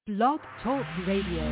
Blog Talk Radio.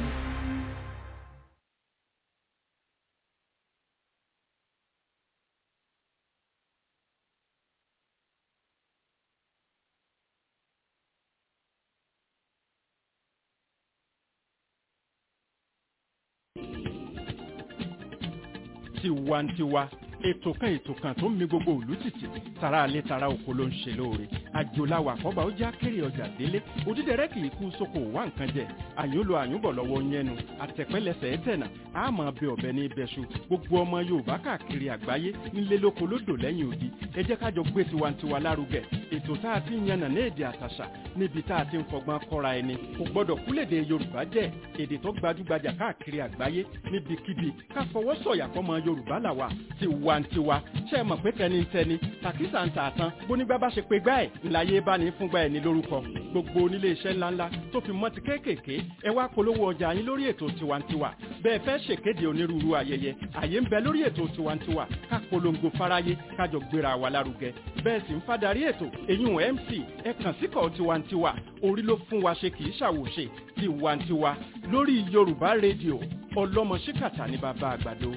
tiwantiwa ètò kan ètò kan tó ń mi gbogbo òlú tìtì tara alẹ́ tara oko ló ń ṣe lóore àjòláwà àkọ́bà ó já kéré ọjà délé òdídẹrẹ́ kì í kú sóko wá nǹkan jẹ àyúnlò àyúnbọ̀ lọ́wọ́ yẹnu àtẹ̀pẹ́lẹsẹ̀ ẹ̀tẹ̀nà àmọ́ bẹ ọ̀bẹ ní ibẹ̀ṣu gbogbo ọmọ yorùbá káàkiri àgbáyé nílé lóko lódò lẹ́yìn odi ẹ jẹ́ kájọ gbé tiwantiwa lárugẹ ètò tá a ti ń yànnà ní èdè àtàṣà níbi tá a ti ń fọgbọ́n kọ́ra ẹni kò gbọ́dọ̀ kúlèdè yorùbá jẹ́ èdè tó gbajúgbajà káàkiri àgbáyé níbikíbi ká fọwọ́ sọ̀yà fọmọ yorùbá làwà tiwantiwa ṣe é mọ̀ pé tẹnitẹni tàkísà ń tààtàn bónígbà bá ṣe pé gbá ẹ̀ ńláyé bá ní fúngbà ẹ̀ ní lórúkọ gbogbo onílé iṣẹ́ ńláńlá tó fi mọ́ ti kéékèèké ẹ wá polówó ọjà yín lórí ètò tiwantiwa bẹ́ẹ̀ fẹ́ ṣèkéde onírúurú ayẹyẹ àyè ń bẹ lórí ètò tiwantiwa ká polongo fáráyé kájọ gbéra wa lárugẹ bẹ́ẹ̀ sì ń fadarí ètò eyín mc ẹ kàn síkọ̀ tiwantiwa orí ló fún wa ṣe kì í ṣàwòṣe tiwantiwa lórí yorùbá rédíò ọlọ́mọ ṣíkàtà ní bàbá àgbàdo.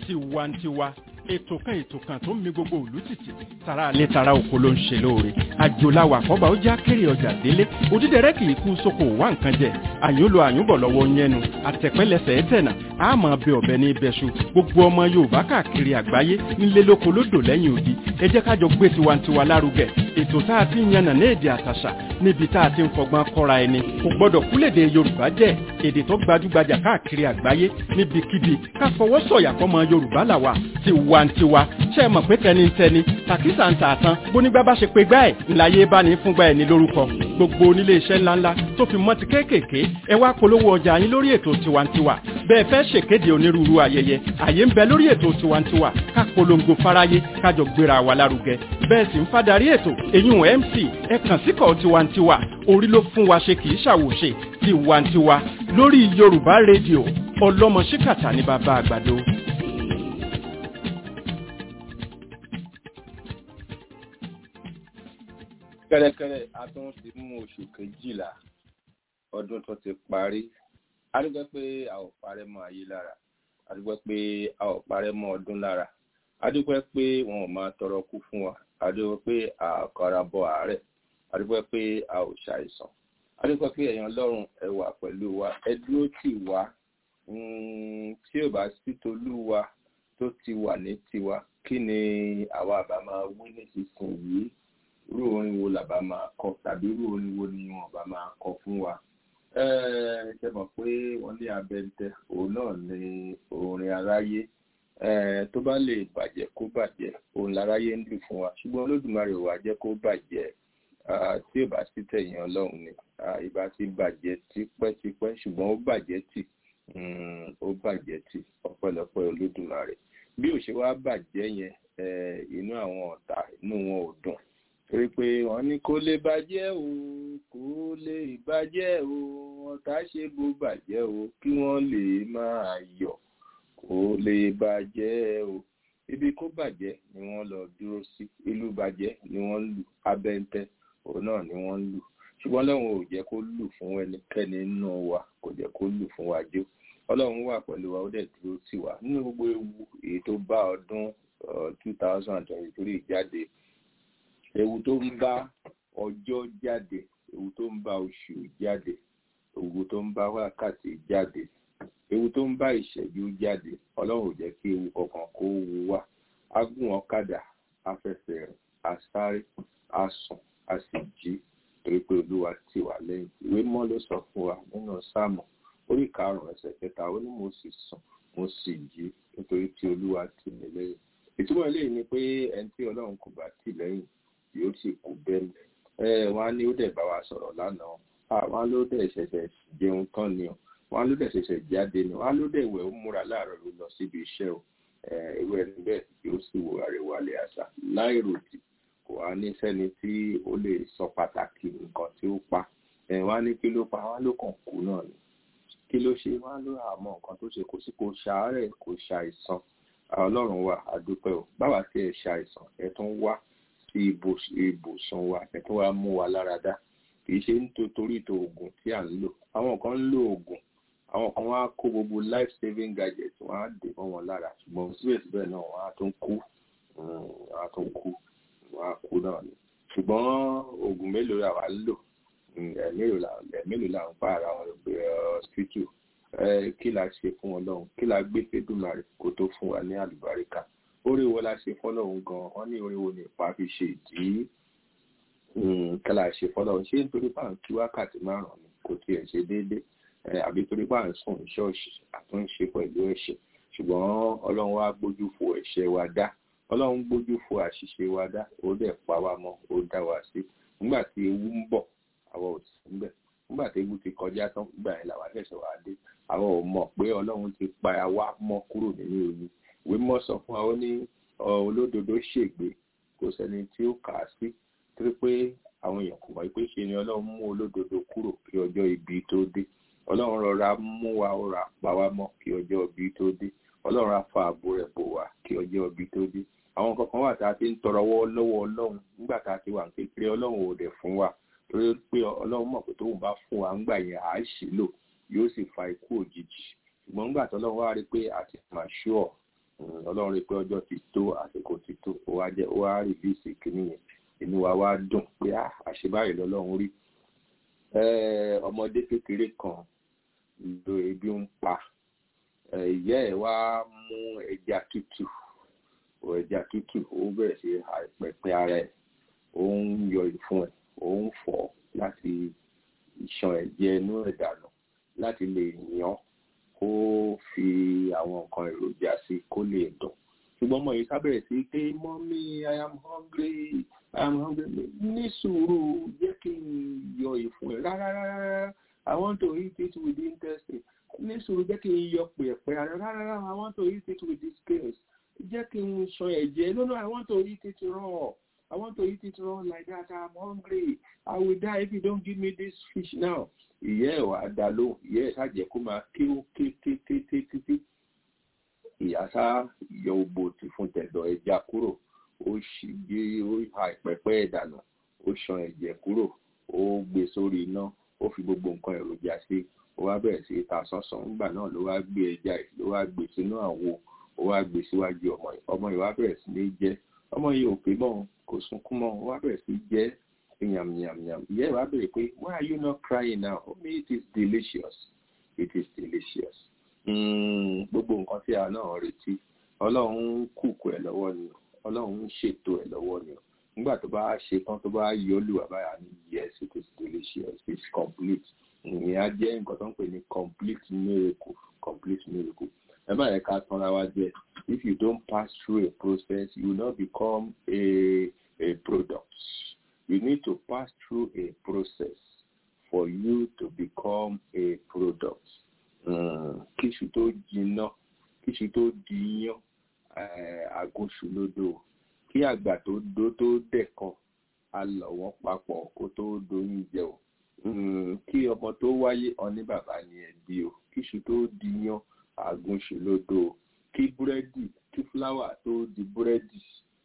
tiwantiwa ètò kan ètò kan tó ń mi gbogbo òlú tìtì tara alẹ́ tara oko ló ń ṣe lóore àjòláwà àkọ́bà ó já kéré ọjà délé òdídẹrẹ́ kì í kú sóko wá nǹkan jẹ àyùn lo àyùn bọ̀ lọ́wọ́ yẹnu àtẹ̀pẹ́lẹsẹ̀ ẹ̀tẹ̀nà àmọ́ bẹ ọ̀bẹ ní ibẹ̀ṣu gbogbo ọmọ yorùbá káàkiri àgbáyé nílé lóko lódò lẹ́yìn odi ẹ jẹ́ kájọ gbé tiwantiwa lárugẹ ètò tá a ti ń yànnà ní èdè àtàṣà níbi tá a ti ń fọgbọ́n kọ́ra ẹni kò gbọ́dọ̀ kúlèdè yorùbá jẹ́ èdè tó gbajúgbajà káàkiri àgbáyé níbikíbi ká fọwọ́ sọ̀yà fọmọ yorùbá làwà tiwantiwa ṣe é mọ̀ pé tẹnitẹni tàkísà ń tààtàn bónígbà bá ṣe pé gbá ẹ̀ ńláyé bá ní fúngbà ẹ̀ ní lórúkọ gbogbo onílé iṣẹ́ ńláńlá tó fi mọ́ ti kéékèèké ẹ wá polówó ọjà yín lórí ètò tiwantiwa bẹ́ẹ̀ fẹ́ ṣèkéde onírúurú ayẹyẹ àyè ń bẹ lórí ètò tiwantiwa ká polongo fáráyé kájọ gbéra wa lárugẹ bẹ́ẹ̀ sì ń fadarí ètò èyún mc ẹ kàn síkọ̀ tiwantiwa orí ló fún wa ṣe kì í ṣàwòṣe tiwantiwa lórí yorùbá rédíò ọlọ́mọ ṣíkàtà ní bàbá àgbàdo. kẹ́rẹ́kẹ́rẹ́ a tún ti mú oṣù kejìlá ọdún tó ti parí a dúpẹ́ pé a ò parẹ́ mọ́ ayé lára a dúpẹ́ pé a ò parẹ́ mọ́ ọdún lára a dúpẹ́ pé wọn ò máa tọrọ kú fún wa a dúpẹ́ pé a kọra bọ àárẹ̀ a dúpẹ́ pé a ò ṣàìsàn a dúpẹ́ pé ẹ̀yàn ọlọ́run ẹ wà pẹ̀lú wa ẹ dúró tì wá tí ò bá sí tolúwa tó ti wà ní tiwa kí ni àwa àbá máa wí nísinsìnyí irú orin wo làbá máa kọ tàbí irú orin wo ni wọn bá máa kọ fún wa ṣe mọ̀ pé wọ́n ní abẹ́ntẹ òun náà ni orin aráyé tó bá lè bàjẹ́ kó bàjẹ́ òun láráyé ń lù fún wa ṣùgbọ́n olódùmarè wà jẹ́ kó bàjẹ́ tí ò bá sí tẹ̀yìn ọlọ́run ni ìbá ti bàjẹ́ tipẹ́tipẹ́ ṣùgbọ́n ó bàjẹ́ tì ó bàjẹ́ tì ọpẹ́lọpẹ́ olódùmarè bí ò ṣe wá bàjẹ́ yẹn inú àwọn ọ̀tá inú wọn ò dùn torí pé wọ́n ní kó lè bàjẹ́ o kó lè bàjẹ́ o ọ̀tá ṣe bó bàjẹ́ o kí wọ́n lè máa yọ̀ kó lè bàjẹ́ o ibi kó bàjẹ́ ni wọ́n lọ dúró sí ìlú bàjẹ́ ni wọ́n ń lù abẹ́ntẹ́ òun náà ni wọ́n ń lù ṣùgbọ́n ọlọ́run ò jẹ́ kó lù fún ẹnikẹ́ni nínú wa kò jẹ́ kó lù fún wa jó ọlọ́run wà pẹ̀lú wa ó dẹ̀ dúró tì wá nínú gbogbo ewu èyí tó bá ọdún two thousand and twenty-three jáde ewu tó ń bá ọjọ́ jáde ewu tó ń bá oṣù jáde ewu tó ń bá wákàtí jáde ewu tó ń bá ìṣẹ́jú jáde ọlọ́run ò jẹ́ kí ewu kankan kó wu wá agún ọ̀kadà afẹsẹ̀ rìn asáré asùn a sì jí torí pé olúwa tì wá lẹ́yìn ìwé mọ́ ló sọ fún wa nínú sáàmù orí karùn-ún ẹsẹ̀ kẹta ó ní mo sì sùn mo sì jí nítorí tí olúwa tì mí lẹ́yìn ìtumọ̀ eléyìí ni pé ẹni tí ọlọ́run kò bá tì lẹ́yìn yóò sì kú bẹ́ẹ̀ ẹ wọn á ní ó dẹ̀ bá wa sọ̀rọ̀ lánàá àwọn á ló dẹ̀ ṣẹ̀ṣẹ̀ jẹun tán ni o wọn á ló dẹ̀ ṣẹ̀ṣẹ̀ jáde ni wọn á ló dẹ̀ wẹ̀ ó múra láàárọ̀ ló lọ síbi iṣẹ́ o ìwé ẹni bẹ́ẹ̀ yóò sì wo àríwálé àṣà láìròtì kò wá ní sẹ́ni tí ó lè sọ pàtàkì nǹkan tí ó pa wọn á ní kí ló pa wọn á ló kàn kú náà ni kí ló ṣe wọn á ló àmọ́ nǹkan tó ṣe kò sí kò ṣàárẹ̀ kò ṣàìsàn ọlọ́run wa àdúpẹ́ o báwa tí ẹ ṣàìsàn ẹ tún wá sí ibùsùn wa ẹ tún wá mú wa lára dá kì í ṣe nítorí tó oògùn tí à ń lò àwọn kan ń lo oògùn àwọn kan wá kó gbogbo life saving gadget wọn á dè mọ́ wọn lára ṣùgbọ́n síbẹ̀síbẹ̀ náà wọn á tún kú wọn á tún kú wọn á kú náà ni ṣùgbọ́n oògùn mélòó la wà ń lò ẹ̀mélòó la ń pa ara wọn pé hospital kí la ṣe fún ọlọ́run kí la gbé fẹ́dùmarè kó tó fún wa ní àlùbáríkà orí wo la ṣe fọlọ́run gan wọ́n ní orí wo ní ipa fi ṣe ìdí kí la ṣe fọlọ́run ṣé nítorí pà ń kí wákàtí márùn-ún ni kò tiẹ̀ ṣe déédéé àbí torí pà ń sùn ṣọ́ọ̀ṣì àtúnṣe pẹ̀lú ẹ̀ṣẹ̀ ṣùgbọ́n ọlọ́run wá gbójú fo ẹ̀ṣẹ̀ wa dá ọlọ́run gbójú fo àṣìṣe wa dá ó dẹ̀ pa wá mọ́ ó dá wa sí nígbà tí ewu ń bọ̀ àwa ò sí níbẹ̀ nígbà tí ewu ti kọjá tán gbà yẹn làwa ṣẹ̀ṣẹ̀ wá dé àwọn ò mọ̀ pé ọlọ́run ti pa wá mọ́ kúrò nínú ewu ìwé mọ́ sọ fún wa ó ní olódodo ṣègbé kò sẹ́ni tí ó kà á sí torí pé àwọn èèyàn kò mọ̀ pé ṣe ni ọlọ́run mú olódodo kúrò kí ọjọ́ ibi tó dé ọlọ́run rọra mú wa rọra pa wá mọ́ kí ọjọ́ ibi tó dé ọlọ́run á fa ààbò rẹ̀ bò wá kí ọjọ́ ibi tó dé àwọn kankan wà tá a ti ń tọrọ lọ́wọ́ ọlọ́run nígbà tá a ti wà kékeré ọlọ́run ò dẹ̀ fún wa torí pé ọlọ́run mọ̀ pé tóun bá fún wa ńgbà yẹn à á ṣì lò yóò sì fa ikú òjijì ṣùgbọ́n ńgbà tó lọ́wọ́ wá rí pé àti màṣúọ̀ ọlọ́run rí pé ọjọ́ ti tó àsìkò ti tó ó wá jẹ́ ó wá rìlíìsì kìíní yẹn inú wa wá dùn pé àṣebáyé lọ́lọ́run rí ọmọdé kékeré kan lo ebi ń pa ìyá ẹ̀ wá mú ẹja tútù ẹja tútù ó bẹ̀rẹ̀ sí àìpẹ̀pẹ̀ ara ẹ̀ ó ń yọ ìfun ẹ̀ ó ń fọ̀ láti ìṣàn ẹ̀jẹ̀ inú ẹ̀ dànù láti lè yàn kó fi àwọn nǹkan èròjà sí kó lè dùn ṣùgbọ́n ọmọ yìí sábẹ̀rẹ̀ sí pé mọ́mí i am hungry i am hungry ní sùúrù jẹ́ kí n yọ ìfun ẹ̀ rárá rárá i want to eat it with intestine ní sùúrù jẹ́ kí n yọ pẹ̀pẹ̀ rárá rárá i want to eat it with the scales jẹ́ kí n sọ ẹ̀jẹ̀ no no i want to eat it raw i want to eat it raw like that i am hungry i will die if you don't give me this fish now ìyá ẹ̀ wá dá lóhùn ìyá ẹ̀ ṣàjẹ́ kó máa ké ó ké ké ké ké títí ìyá sá yọ ògbó tí fún tẹ̀dọ̀ ẹja kúrò ó sì gbé ó ha ìpẹ́pẹ́ ìdànù ó ṣan ẹ̀jẹ̀ kúrò ó gbé sórí iná ó fi gbogbo nǹkan èròjà sí ó wá bẹ̀rẹ̀ sí ta sánsan nígbà náà ló wá gbé ẹja ló wá gbé sínú àwo ó wá gbé síwájú ọmọ yìí ọmọ yìí wá bẹ̀rẹ̀ sí ní jẹ ọmọ yìí ò pé mọ́ kò sunkún mọ́ ó wá bẹ̀rẹ̀ sí jẹ yam yam yam ìyá ẹ̀ wá bẹ̀rẹ̀ pé why are you not crying now ó ní it is delicious it is delicious gbogbo nǹkan tí a náà retí ọlọ́run ń kùkù ẹ̀ lọ́wọ́ ni ọlọ́run ń ṣètò ẹ̀ lọ́wọ́ ni nígbà tó bá ṣe tán tó bá yọ lù àbáyà ní yes it is delicious it is complete ìyẹn á jẹ́ nǹkan tó ń pè ní complete miracle complete miracle ẹ má yẹ ká tanra wa jẹ if you don't pass through a process you will not become a a product you need to pass through a process for you to become a product kíṣu tó jiná kíṣu tó diyán àgóṣù lódò kí àgbà tó dó tó dẹ̀kan a lọ̀ wọ́n papọ̀ kó tó doyún jẹ o kí ọmọ tó wáyé ọní bàbá ni ẹbí o kíṣu tó diyán àgóṣù lódò kí búrẹ́dì kí fúláwà tó di búrẹ́dì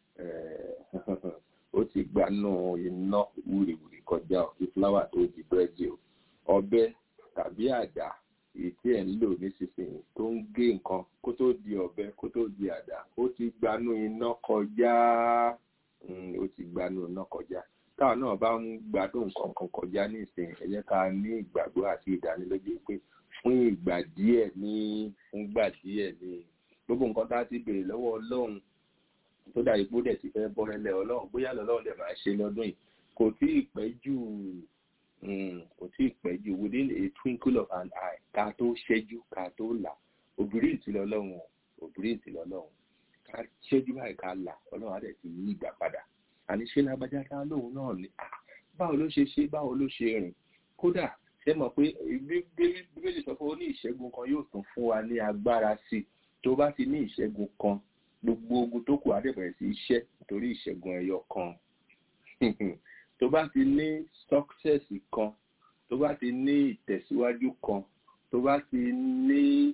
ó ti gbanú iná wúriwúri kọjá o kí fúláwà tó di búrẹ́dì o ọ̀bẹ tàbí àdá èyí tí ẹ̀ ń lò nísinsìnyí tó ń gé nǹkan kó tó di ọ̀bẹ kó tó di àdá ó ti gbanú iná kọjá ó ti gbanú iná kọjá táwọn náà bá ń gbádùn nǹkan kan kọjá nísìnyí ẹ jẹ́ ká ní ìgbàgbọ́ àti ìdánilójú pé fún ìgbà díẹ̀ ní fún ìgbà díẹ̀ ní gbogbo nǹkan tá a ti béèrè lọ́wọ́ ọlọ́run tó dà ipò dẹ̀ ti fẹ́ bọ́rẹ́lẹ̀ ọlọ́run bóyá lọ́lọ́run dẹ̀ máa ṣe lọ́dún yìí kò tí ì pẹ́ jù kò tí ì pẹ́ jù within a twinkle of an eye ká tó ṣẹ́jú ká tó là òbírí ìtìlẹ̀ ọlọ́run òbírí ìtìlẹ̀ ọlọ́run ká ṣẹ́jú báyìí ká là ọlọ́run á dẹ̀ ti yí ìgbà padà àní ṣé lágbájá ká lóun náà ni báwo ló ṣe ṣe báwo ló ṣe rìn kódà ṣe mọ̀ pé bíbélì sọ pé ó ní ìṣẹ́gun kan yóò tún fún wa ní agbára sí i tó bá ti ní ìṣẹ́gun kan gbogbo ogun tó kù á dẹ̀ bẹ̀rẹ̀ sí iṣẹ́ nítorí ìṣẹ́gun ẹyọ kan tó bá ti ní success kan tó bá ti ní ìtẹ̀síwájú kan tó bá ti ní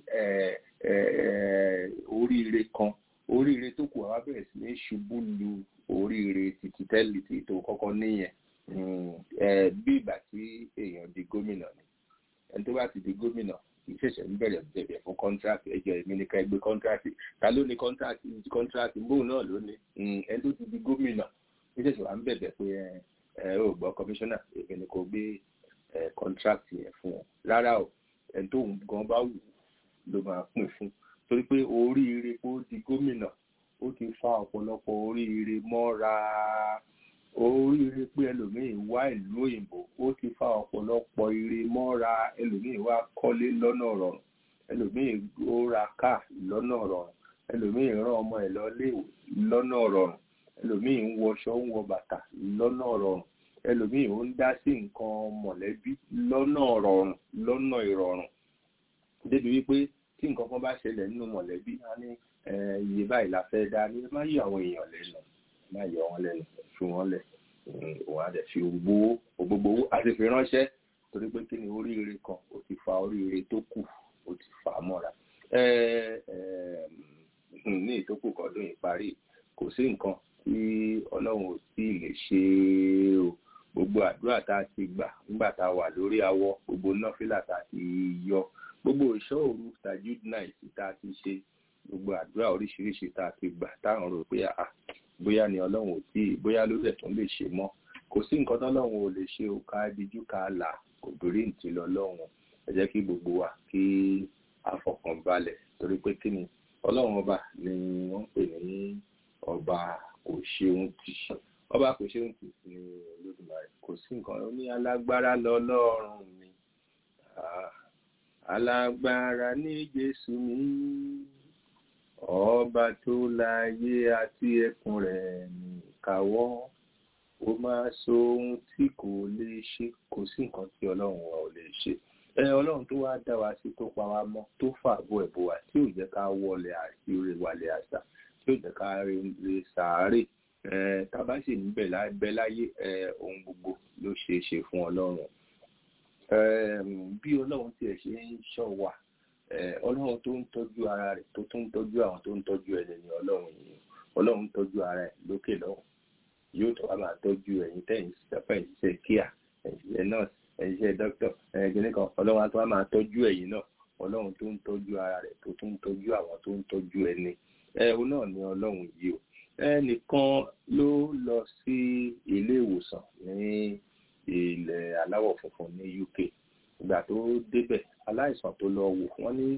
oríire kan oríire tó kù àwa bẹ̀rẹ̀ sí ní ṣubú lu oríire títí tẹ́lẹ̀ tí tó kọ́kọ́ níyẹn bí ìgbà tí èèyàn di gómìnà ni ẹni tó bá ti di gómìnà ìṣẹ̀ṣẹ̀ ń bẹ̀rẹ̀ bẹ̀rẹ̀ fún kọ́ńtíráàtì ẹjọ́ èmi ní ká ẹgbẹ́ kọ́ńtíráàtì ta ló ní kọ́ńtíráàtì kọ́ńtíráàtì mbóun náà ló ní ẹni tó ti di gómìnà ìṣẹ̀ṣẹ̀ wà ń bẹ̀bẹ̀ pé ẹ ẹ ò gbọ́ kọmíṣánná èmi ni kò gbé ẹ kọ́ńtíráàtì yẹn fún ọ rárá o ẹni tó ń gan bá wù ló máa pín fún torí pé oríire kó di gómìnà ó ti fa ọ̀pọ̀lọpọ̀ oríire mọ́ra oríire pé ẹlòmíín wá ìlú òyìnbó ó ti fa ọ̀pọ̀lọpọ̀ ire mọ́ra ẹlòmíín wá kọ́lé lọ́nà rọrùn ẹlòmíín ó ra káà lọ́nà rọrùn ẹlòmíín rán ọmọ ẹ̀ lọ léèwé lọ́nà rọrùn ẹlòmíín ń wọṣọ ń wọ bàtà lọ́nà rọrùn ẹlòmíín ó ń dá sí nǹkan mọ̀lẹ́bí lọ́nà rọrùn lọ́nà ìrọ̀rùn débi wípé tí nǹkan kan bá ṣẹlẹ̀ nínú mọ̀lẹ́bí á ní iye báyìí la fẹ́ dá ní má yọ àwọn èèyàn lẹ́nu má yọ wọn lẹ́nu fi wọn lẹ̀ òun á dẹ̀ fi gbowó gbogbo owó àti fi ránṣẹ́ torí pé kí ni oríire kan ó ti fa oríire tó kù ó ti fà á mọ́ra ní ìtókù kọ́dún ìparí kò sí nǹkan tí ọlọ́run ò tí ì lè ṣe o gbogbo àdúrà tá a ti gbà nígbà tá a wà lórí awọ gbogbo nọ́fìlà tá a ti yọ gbogbo ìṣọ́ òru tajud night tá a ti ṣe gbogbo àdúrà oríṣiríṣi tá a ti gbà táwọn rò pé àà bóyá ni ọlọ́run ò tí bóyá ló rẹ̀ tún lè ṣe mọ́ kò sí nǹkan tọ́lọ́run ò lè ṣe o ká dijú ká là kò dórí ntì lọ́lọ́run ẹ jẹ́ kí gbogbo wa kí a fọkàn balẹ̀ torí pé kí ni ọlọ́run ọba ni wọ́n pè ní ọba kò ṣeun tì ọba kò ṣeun tì ní olódùmarè kò sí nǹkan ó ní alágbára lọ́lọ́run mi alágbára ní jésù mi ọba tó láyé àti ẹkùn rẹ̀ nìkáwọ́ ó máa so ohun tí kò lè ṣe kò sí nǹkan tí ọlọ́run wa ò lè ṣe ẹ ọlọ́run tó wá dá wa sí tó pa wá mọ́ tó fàbọ̀ ẹ̀bọ̀ wa tí ò jẹ́ ká wọlé àti orí wálé àṣà tí ò jẹ́ ká rí sàárè ẹ tábà sì ń bẹ láyé ẹ ohun gbogbo ló ṣeé ṣe fún ọlọ́run bí ọlọ́run tiẹ̀ ṣe ń ṣọ́ wa ọlọ́run tó ń tọ́jú ara rẹ̀ tó tún ń tọ́jú àwọn tó ń tọ́jú ẹni ní ọlọ́run yìí ọlọ́run tọ́jú ara ẹ̀ lókè lọ́hùn yóò tó wá máa tọ́jú ẹ̀yin tẹ̀yìn sísẹ́fẹ́ ìṣiṣẹ́ kíá ẹ̀yin nọ́ọ̀sì ẹ̀yin iṣẹ́ dókítà ẹ̀yin kìnìkan ọlọ́run á tó wá máa tọ́jú ẹ̀yin náà ọlọ́run tó ń tọ́jú ara rẹ̀ tó tún ń tọ́jú àwọn tó ń tọ́jú ẹni ẹ̀hún náà ni ọlọ́run yìí o ẹnìkan ló lọ sí ilé ìwòsàn ní ilẹ̀ aláwọ̀ funfun ní UK ìgbà tó débẹ̀ aláìsàn tó lọ wò wọ́n ní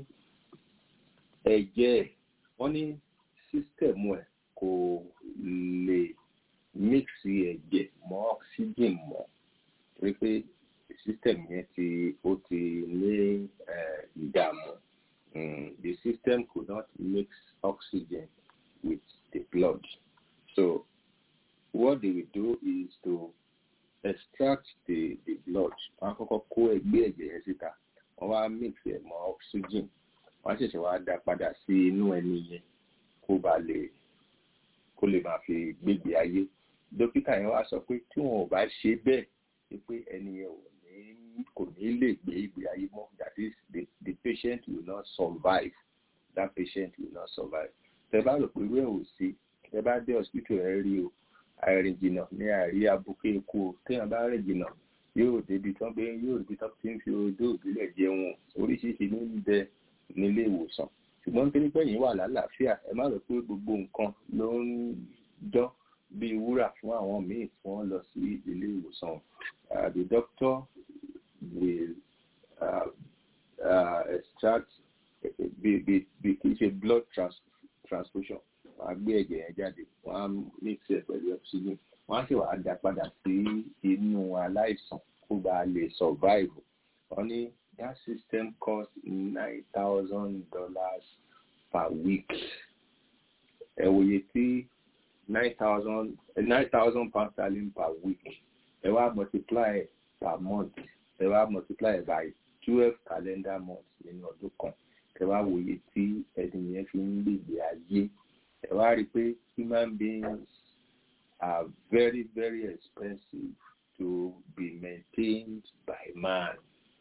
ẹ̀jẹ̀ wọ́n ní sísítẹ̀mù ẹ̀ kò lè mixi ẹ̀jẹ̀ mọ́ oxygen mọ́ torí pé system yẹn ti ó ti ní ìdààmú the system could not mix oxygen with the blood so what they will do is to extract the the blood wọ́n á kọ́kọ́ kó ẹgbẹ́ ẹ̀jẹ̀ yẹn síta wọ́n wá mix ẹ̀ mọ́ oxygen wọ́n á ṣẹ̀ṣẹ̀ wá dá padà sí inú ẹni yẹn kó ba lè kó lè máa fi gbégbé ayé dókítà yẹn wá sọ pé tí wọn ò bá ṣe bẹ́ẹ̀ ni pé ẹni yẹn ò ní kò ní lè gbé ìgbé ayé mọ́ that is the the patient will not survive that patient will not survive tẹ bá rò pé irú ẹ̀ ò sí tẹ bá dé hospital ẹ rí o àìrìn jìnnà ní àìrí abuké ikú o téèyàn bá rìn jìnnà yóò débi tán pé yóò débi tán tí ń fi odó òbílẹ̀ jẹun oríṣiríṣi ní ń bẹ nílé ìwòsàn ṣùgbọ́n nítorí pé yìí wà lálàáfíà ẹ má rò pé gbogbo nǹkan ló ń dán bí wúrà fún àwọn míì tí wọ́n lọ sí ilé ìwòsàn the doctor will uh, uh, extract bí bí bí kì í ṣe blood trans transfusion wọ́n á gbé ẹ̀jẹ̀ yẹn jáde wọ́n á mix ẹ̀ pẹ̀lú oxygen wọ́n á sì wá dá padà sí inú aláìsàn kó bá lè survive wọ́n ní that system cost nine thousand dollars per week ẹ wòye tí nine thousand nine thousand pound sterling per week ẹ wá multiply per month ẹ wá multiply by twelve calendar months nínú ọdún kan ẹ wá wòye tí ẹni yẹn fi ń gbègbè ayé ẹ wá rí i pé human beings are very very expensive to be maintained by man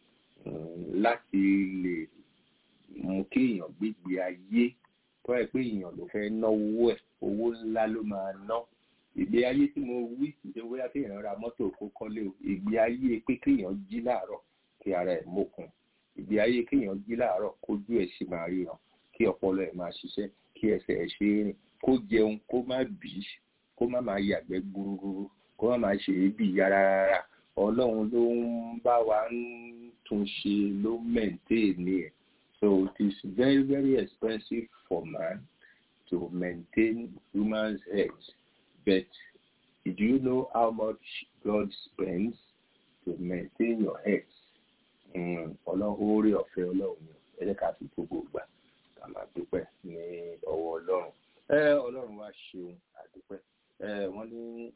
láti lè mú kí èèyàn gbégbé ayé tó ẹ pé èèyàn ló fẹ́ náwó ẹ̀ owó ńlá ló máa ná ìgbé ayé tí mo wí ìdè bóyá kéèyàn ra mọ́tò kó kọ́lé o ìgbé ayé pé kéèyàn jí láàárọ̀ kí ara ẹ̀ mókun ìgbé ayé kéèyàn jí láàárọ̀ kójú ẹ̀ sì máa ríran kí ọpọlọ ẹ̀ máa ṣiṣẹ́ kí ẹsẹ̀ ẹ̀ ṣe é rìn kó jẹun kó má bì í kó má máa yàgbẹ́ gbúrúgbúrú kó má máa ṣe é bì yára rárá ọlọ́run ló ń bá wa ń tún ṣe ló mẹ́ǹtẹ́ẹ̀nì ẹ̀ so it is very very expensive for man to maintain human's health but do you know how much God spends to maintain your health ọlọ́run orí ọ̀fẹ́ ọlọ́run ni ẹ jẹ́ ká fi gbogbo gbà ká máa dúpẹ́ ní ọwọ́ ọlọ́run ẹ ọlọ́run wá ṣeun àdúpẹ́ ẹ wọ́n ní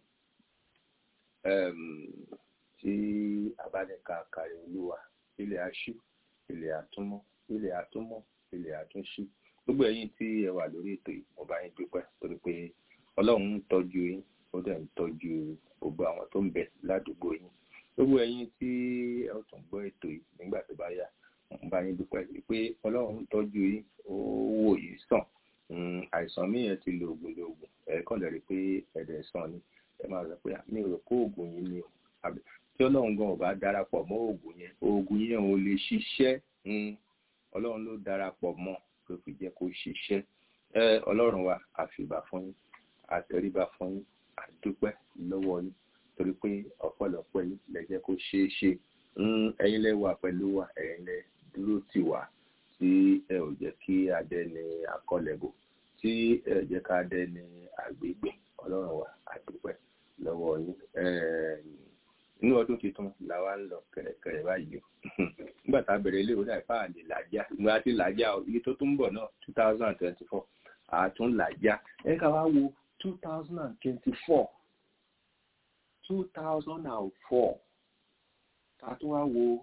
tí abánika kàrí olúwa ilẹ̀ aṣú ilẹ̀ àtúmọ̀ ilẹ̀ àtúmọ̀ ilẹ̀ àtúnṣí gbogbo ẹ̀yin tí ẹ wà lórí ètò yìí mo bá yín dúpẹ́ torí pé ọlọ́run ń tọ́jú yín ó dẹ̀ ń tọ́jú gbogbo àwọn tó ń bẹ ládùúgbò yín gbogbo ẹ̀yin tí ẹ ó tún gbọ́ ètò yìí nígbà tó bá yá mo bá yín dúpẹ́ pé ọlọ́run ń tọ́jú yín ó wò yín sàn àìsàn míì yẹn ti lo oògùn lo oògùn ẹ kàn lè rí i pé ẹ̀dẹ̀ sàn ni ẹ máa sọ pé mi ò rò kó oògùn yín ni o tí ọlọ́run gan ò bá darapọ̀ mọ́ oògùn yẹn oògùn yẹn ò lè ṣiṣẹ́ ọlọ́run ló darapọ̀ mọ́ tó fi jẹ́ kó ṣiṣẹ́ ẹ ọlọ́run wa àfìgbà fún yín àtẹríba fún yín àdúpẹ́ lọ́wọ́ yín torí pé ọ̀pọ̀lọpọ̀ yín lẹ jẹ́ kó ṣeé ṣe ẹ̀yin lẹ wà pẹ̀lú wa ẹ̀yin lẹ dúró tì wá tí ẹ ò jẹ́ kí adé ní akọlẹ̀bò tí ẹ ò jẹ́ ká adé ní àgbègbè ọlọ́run wa àdúpẹ́ lọ́wọ́ yín inú ọdún tuntun làwa ń lọ kẹ̀rẹ̀kẹ̀rẹ̀ báyìí nígbà tá a bẹ̀rẹ̀ ilé ìwé àìpá àlè làjá ìgbà tí làjá iye tó tún bọ̀ náà two thousand and twenty four àtún làjá ẹ ká wá wo two thousand and twenty four two thousand and four ká tún wá wo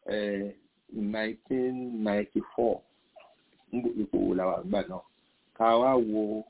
nineteen ninety four ipò wo làwọn àgbà náà ká wá wo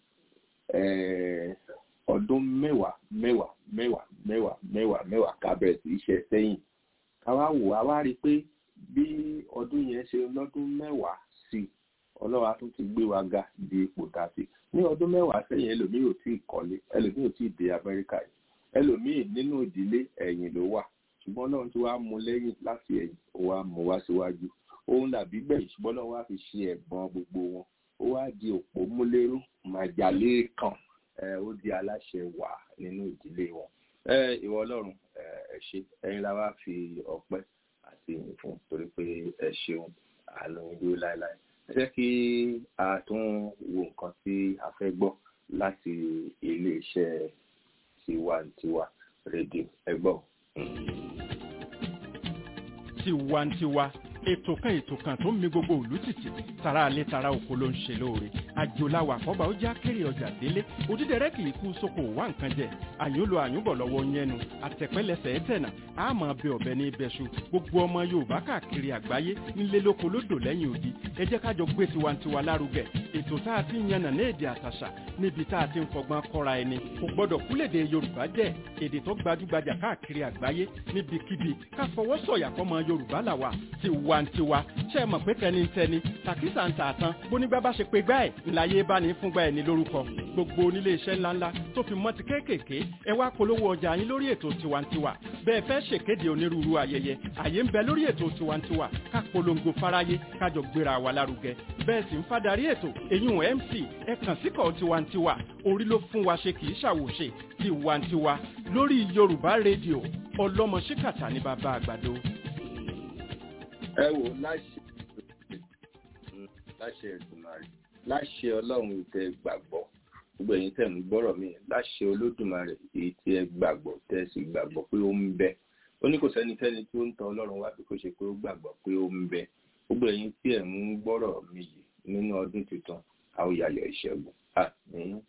ọdún mẹ́wàá mẹ́wàá mẹ́wàá mẹ́wàá mẹ́wàá mẹ́wàá ká bẹ̀rẹ̀ sí í ṣe sẹ́yìn ká wá wò á wá rí i pé bí ọdún yẹn ṣe lọ́dún mẹ́wàá sí ọlọ́wà tún ti gbé wa ga di ipò tá a ti ní ọdún mẹ́wàá sẹ́yìn ẹlòmíì ò tí ì kọ́lé ẹlòmíì ò tí ì dé amẹ́ríkà yìí ẹlòmíì nínú ìdílé ẹ̀yìn ló wà ṣùgbọ́n náà tí wàá mú lẹ́yìn láti ẹ̀yìn ó wàá mú wá síwájú òun dàbí gbẹ̀yìn ṣùgbọ́n náà wàá fi ṣe ẹ̀gbọ́n gbogbo wọn ó wá di òpó múlẹ́rú màjàlé kan ó di aláṣẹ wà nínú ìdílé wọn ìwọ ọlọ́run ẹ ṣé ẹ̀yin la wá fi ọpẹ́ àti ìyìn fún torí pé ẹ ṣeun àánú ìdúró láéláé ẹ jẹ́ kí a tún wo nǹkan tí a fẹ́ gbọ́ láti iléeṣẹ́ tiwantiwa rédíò ẹ gbọ́. tiwantiwa ètò kan ètò kan tó ń mi gbogbo òlú tìtì tara alẹ́ tara oko ló ń ṣe lóore àjòláwà àkọ́bà ó já kéré ọjà délé òdídẹrẹ́ kì í kú sóko wá nǹkan jẹ àyùnlò àyùnbọ̀ lọ́wọ́ yẹnu àtẹ̀pẹ́lẹsẹ̀ ẹ̀tẹ̀nà àmọ́ bẹ ọ̀bẹ ní ibẹ̀ṣu gbogbo ọmọ yorùbá káàkiri àgbáyé ńlẹ́ lóko lódò lẹ́yìn odi ẹ jẹ́ kájọ gbé tiwantiwa lárugẹ ètò tá a ti ń yànnà ní èdè àtàṣà níbi tá a ti ń fọgbọ́n kọ́ra ẹni kò gbọ́dọ̀ kúlèdè yorùbá jẹ́ èdè tó gbajúgbajà káàkiri àgbáyé níbikíbi ká fọwọ́ sọ̀yà fọmọ yorùbá làwà tiwantiwa ṣe é mọ̀ pé tẹnitẹni tàkísà ń tààtàn bónígbà bá ṣe pé gbá ẹ̀ ńláyé bá ní fúngbà ẹ̀ ní lórúkọ gbogbo onílé iṣẹ́ ńláńlá tó fi mọ́ ti kéékèèké ẹ wá polówó ọjà yín lórí ètò tiwantiwa bẹ́ẹ̀ fẹ́ ṣèkéde onírúurú ayẹyẹ àyè ń bẹ lórí ètò tiwantiwa ká polongo fáráyé kájọ gbéra wa lárugẹ bẹ́ẹ̀ sì ń fadarí ètò eyín mc ẹ kàn síkọ̀ tiwantiwa orí ló fún wa ṣe kì í ṣàwòṣe tiwantiwa lórí yorùbá rédíò ọlọ́mọ ṣíkàtà ní bàbá àgbàdo. ẹ wò láṣẹ láṣẹ ìdùnnàrè láṣẹ ọlọ́run ìtẹ gbàgbọ́ gbogbo ẹ̀yin tẹ̀ ń gbọ́rọ̀ mi láṣẹ olódùmarè èyí tí ẹ gbàgbọ́ tẹ́ ẹ sì gbàgbọ́ pé ó ń bẹ ó ní kò sẹ́nikẹ́ni tí ó ń tan ọlọ́run wá bí kò ṣe pé ó gbàgbọ́ pé ó ń bẹ gbogbo ẹ̀yin tí ẹ̀ ń gbọ́rọ̀ mi yìí nínú ọdún tuntun àwòyàyọ̀ ìṣẹ́gun àmín.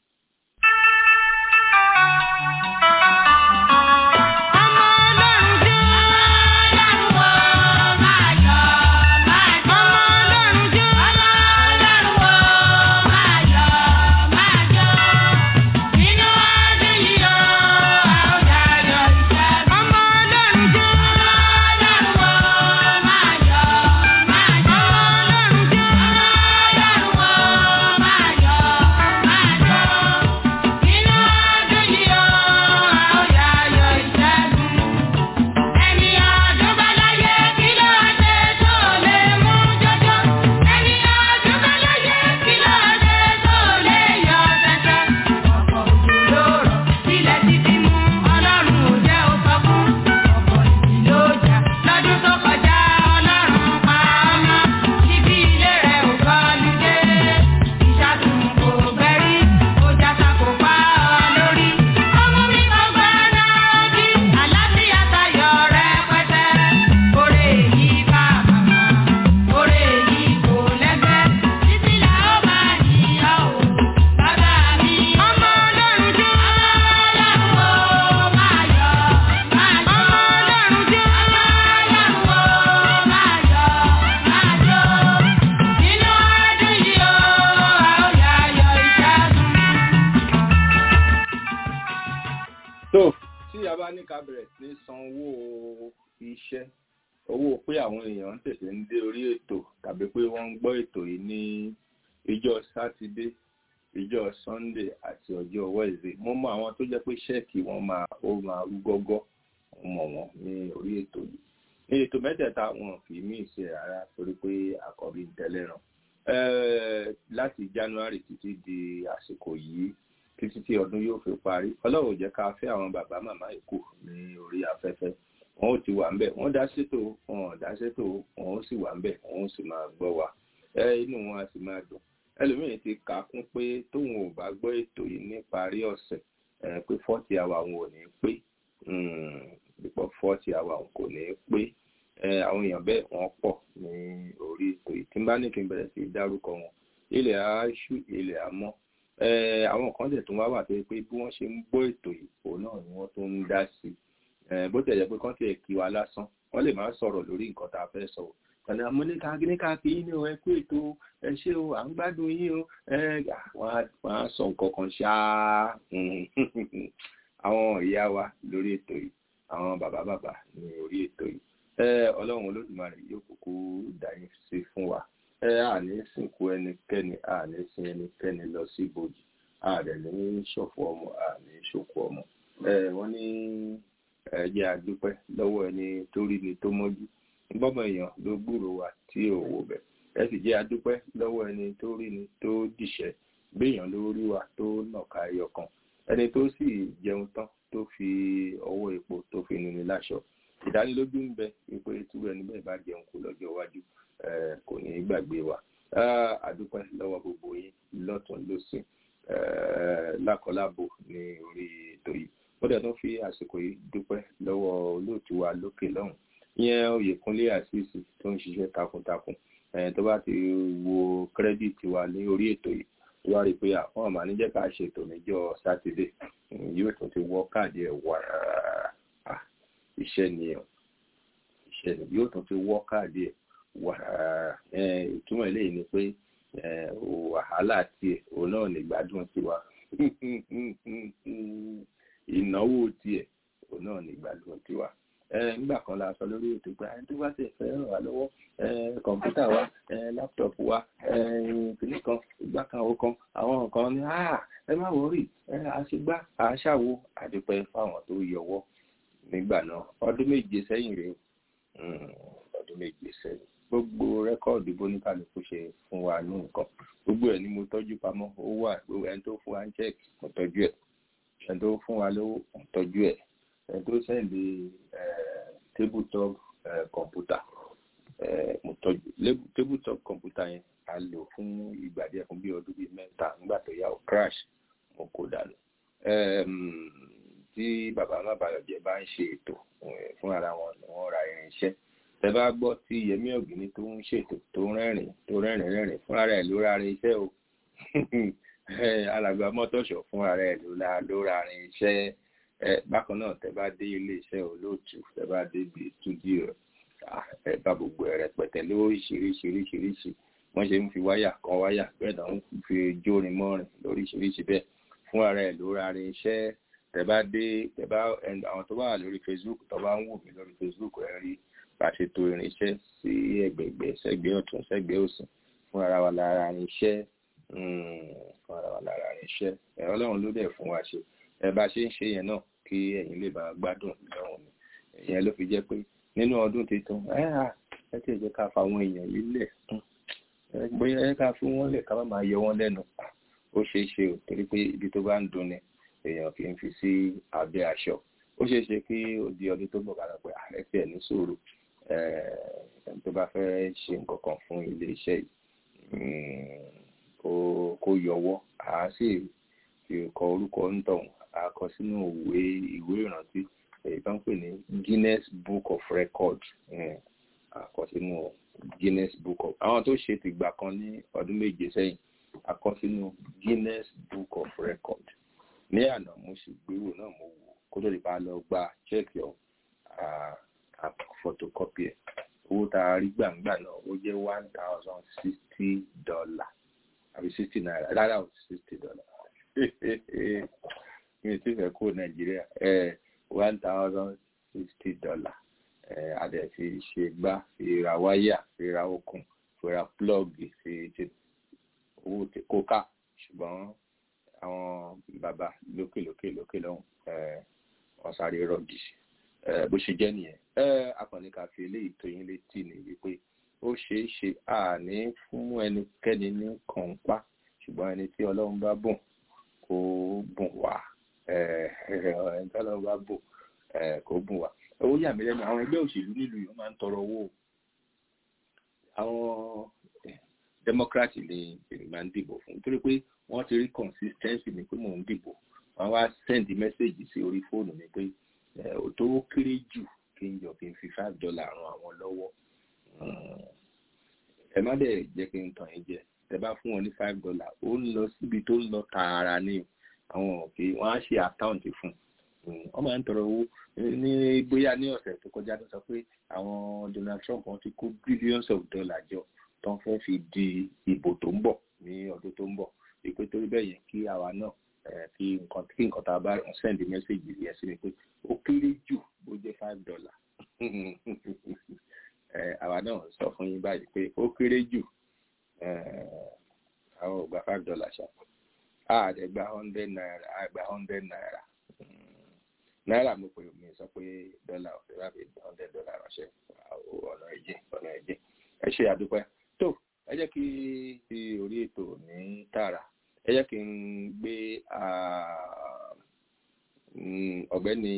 ní ká bẹ̀rẹ̀ sí san owó iṣẹ́ owó pé àwọn èèyàn ń tètè ń dé orí ètò tàbí pé wọ́n ń gbọ́ ètò yìí ní ìjọ sátidé ìjọ sunday àti ọjọ́ wednesday mo mọ àwọn tó jẹ́ pé ṣẹ́ẹ̀kì wọn máa ó máa rú gọ́gọ́ mọ̀ wọ́n ní orí ètò yìí ní ètò mẹ́tẹ̀ẹ̀ta wọn kì í mí ìṣe rárá torí pé àkọ́bí ń tẹ́lẹ̀ ràn láti january títí di àsìkò yìí títí tí ọdún yóò fi parí ọlọ́run jẹ́ ká fẹ́ àwọn bàbá màmá ìkù ní orí afẹ́fẹ́ wọn ò ti wà ń bẹ̀ wọ́n dá sétò wọn ò dá sétò wọn ò sì wà ń bẹ̀ wọn ò sì máa gbọ́ wa inú wọn á sì máa dùn ẹlòmíràn ti kà á kún pé tóun ò bá gbọ́ ètò yìí níparí ọ̀sẹ̀ pé fọ́ọ̀tì àwa àwọn ò ní pé pípọ̀ fọ́ọ̀tì àwa àwọn kò ní pé àwọn èèyàn bẹ́ẹ̀ wọ́n pọ̀ ní orí ètò yìí tí n bá ní kí n bẹ̀rẹ̀ sí dárúkọ wọn ilẹ̀ aṣú ilẹ̀ àmọ́ àwọn kan tẹ̀ tún wá wà tó yẹ pé bí wọ́n ṣe ń gbọ́ ètò yìí òun náà ni wọ́n tún ń dá sí i bó tẹ̀ jẹ́ pé kán tiẹ̀ kí wa lásán wọ́n lè máa sọ̀rọ̀ lórí nǹkan tá a fẹ́ sọ̀rọ̀ ọ̀nà amúníkà gíníkà kí yín ní o ẹ kú ètò ẹ ṣé o à ń gbádùn yín o wọ́n á sọ nǹkan kan ṣáá àwọn ìyá wa lórí ètò yìí àwọn bàbá bàbá ní orí ètò yìí ọlọ́run olódùmarè yóò kúkú dáyé sí fún wa àní sìnkú ẹnikẹ́ni àní sin ẹnikẹ́ni lọ sí ibojì ààrẹ ní ṣọ̀fọ̀ ọmọ àní ṣòkú ọmọ wọ́n ní ẹjẹ́ àdúpẹ́ lọ́wọ́ ẹni tó rí ni tó mọ́jú gbọ́mọ èèyàn ló gbúrò wa tí ò wò bẹ̀ ẹ sì jẹ́ àdúpẹ́ lọ́wọ́ ẹni tó rí ni tó dìṣẹ́ béèyàn ló rí wa tó nàka ẹyọ kan ẹni tó sì jẹun tán tó fi ọwọ́ epo tó fi nuni láṣọ ìdánilójú ń bẹ wípé túbú ẹni bẹ́ẹ̀ bá jẹun kú lọ́jọ́ iwájú kò ní í gbàgbé wa àdúpẹ́ lọ́wọ́ gbogbo yín lọ́tún lọ́sìn lákọlábo ní orí ètò yìí ó dẹ̀ tún fi àsìkò yìí dúpẹ́ lọ́wọ́ olóòtú wa lókè lọ́hùn ìyẹn oyèkúnlé àṣìṣì tó ń ṣiṣẹ́ takuntakun tó bá ti wo kírẹ́dìtì wa ní orí ètò yìí tó wá rí i pé àwọn àmà níjẹ́ ká ṣètò níjọ́ sátidé yóò tún ti wọ́ káàdì ẹ̀ wà iṣẹ́ ni iṣẹ́ ni yóò tún ti wọ́ káàdì ẹ̀ wà ìtumọ̀ eléyìí ni pé wàhálà tiẹ̀ òun náà ní gbádùn tiwa ìnáwó tiẹ̀ òun náà ní gbádùn tiwa nígbà kan la sọ lórí ètò pé ẹni tó bá ti fẹ́ ràn wá lọ́wọ́ kọ̀ǹpútà wa láptọ̀pù wa kìnnì kan ìgbà kan ó kan àwọn nǹkan ní ẹ má wọrí àṣegbá àṣàwò àdúpẹ́ fáwọn tó yọwọ́ nígbà náà ọdún méje sẹ́yìn rèé ọdún méje sẹ́yìn gbogbo rẹ́kọ̀dù bóníkàlùkù ṣe fún wa ní nǹkan gbogbo ẹ̀ ni mo tọ́jú pamọ́ ó wà ẹni tó fún wa ń check mo tọ́jú ẹ̀ ẹni tó fún wa lówó mo tọ́jú ẹ̀ ẹni tó sẹ́ndì tabletop kọ̀ǹpútà mo tọ́jú tabletop kọ̀ǹpútà yẹn a lò fún ìgbà díẹ̀ fún bí ọdún bíi mẹ́ta nígbà tó yà ó crash mo kó dànù tí bàbá má bàyọ̀ jẹ́ bá ń ṣe ètò fún ara wọn ni wọ́n ra irinṣẹ́ ẹ bá gbọ́ tí yẹmí ọ̀gbìnì tó ń ṣètò tó rẹ́rìn tó rẹ́rìn rẹ́rìn fúnra rẹ̀ ló ra irinṣẹ́ o alàgbà mọ́tòṣọ̀ fúnra rẹ̀ ló ra irinṣẹ́ bákan náà tẹ bá dé iléeṣẹ́ olóòtú tẹ bá dé ibi stúdíò ẹ bá gbogbo ẹ rẹpẹtẹ lóríṣiríṣiríṣiríṣi wọ́n ṣe ń fi wáyà kan wáyà bẹ́ẹ̀ náà ń fi jórin mọ́rin lóríṣiríṣi bẹ́ẹ̀ fúnra rẹ̀ ló ra irinṣẹ́ tẹ bá dé tẹ bá àwọn tó bá wà lórí facebook tó bá ń wò mí lórí facebook ẹ rí bá ṣe to irinṣẹ́ sí ẹ̀gbẹ̀gbẹ̀ sẹ́gbẹ̀ ọ̀tún sẹ́gbẹ̀ òsì fún ara wa lára irinṣẹ́ fún ara wa lára irinṣẹ́ ẹ Ọlọ́run ló dẹ̀ fún wa ṣe ẹ bá ṣe ń ṣe yẹn náà kí ẹ̀yin lè bá gbádùn lọ́rùn ni ìyẹn ló fi jẹ́ pé nínú ọdún tuntun ẹ à ẹ tí ì jẹ́ ká fa àwọn èèyàn yìí lẹ̀ bóyá ẹ ká fún wọn lẹ̀ ká má máa yọ wọn lẹ́nu ó ṣeé ṣe ò torí pé ibi tó bá ń dunni èèyàn kì í fi sí abẹ́ aṣọ ó ṣeé ṣe kí di ọdún tó bọ̀ kára pé ààrẹ tiẹ̀ ní sùúrù ẹni tó bá fẹ́ ṣe nǹkan kan fún ilé iṣẹ́ yìí kó yọwọ́ àá sì fi kọ orúkọ ń tọ̀hún a kọ sínú ìwé ìwé ìrántí èyí tó ń pè ní Guinness Book of Records a kọ sínú Guinness Book of àwọn tó ṣe tìgbà kan ní ọdún méje sẹ́yìn a kọ sínú Guinness Book of Records ní àná mo sì gbéwò náà mo wò kó tó lè bá lọ gba check your photocopy ẹ̀ owó tá a rí gbàǹgbà náà ó jẹ́ one thousand sixty dollar àbí sixty naira rárá o sixty dollar mi ti fẹ́ kó nàìjíríà one thousand sixty dollar a dẹ̀ fi ṣe gbá fi ra wáyà fi ra okùn fi ra plọ́ọ̀gì fi ṣe owó kó ká ṣùgbọ́n àwọn bàbá lókè lókè lókè lọ́hùn wọ́n sáré rọ́ọ̀gì bó ṣe jẹ́ nìyẹn akọni ká fi eléyìí tó yín létí ni wípé ó ṣeé ṣe àní fún ẹnikẹ́ni ní kànpá ṣùgbọ́n ẹni tí ọlọ́run bá bùn kó bùn wá ẹni tí ọlọ́run bá bùn kó bùn wá owó yà mí lẹ́nu àwọn ẹgbẹ́ òṣèlú nílùú yìí máa ń tọrọ owó àwọn democrat ni èmi máa ń dìbò fún nítorí pé wọ́n ti rí consistency mi pé mò ń dìbò wọ́n wá send message sí orí fóònù mi pé tó kéré jù kí n jọ kí n fi five dollar ran àwọn lọ́wọ́ ẹ má dẹ̀ jẹ́ kí n tàn yín jẹ ẹ bá fún wọn ní five dollar ó ń lọ síbi tó ń lọ tààrà ní àwọn òkè wọ́n á ṣe àkáǹtì fún wọ́n máa ń tọrọ owó ní bóyá ní ọ̀sẹ̀ tó kọjá tó sọ pé àwọn Donald Trump wọ́n ti kó billions of dollars jọ tó ń fẹ́ fi di ìbò tó ń bọ̀ ní ọdún tó ń bọ̀ ìpè torí bẹ́ẹ̀ yẹn kí àwa náà kí nǹkan kí nǹkan tá a bá send message yẹn sí mi pé ó kéré jù bó jẹ́ five dollar àwa náà sọ fún yín báyìí pé ó kéré jù àwọn ò gba five dollar ṣá àdẹ gba hundred naira àgbà hundred naira náírà mo pè mí sọ pé dọ́là ọ̀fẹ́ bá fi hundred dollar ránṣẹ́ ọ̀nà ẹ̀jẹ̀ ọ̀nà ẹ̀jẹ̀ ẹ ṣe àdúpẹ́ tó ẹ jẹ́ kí ti orí ètò ní tààrà ẹ jẹ́ kí n gbé ọ̀gbẹ́ni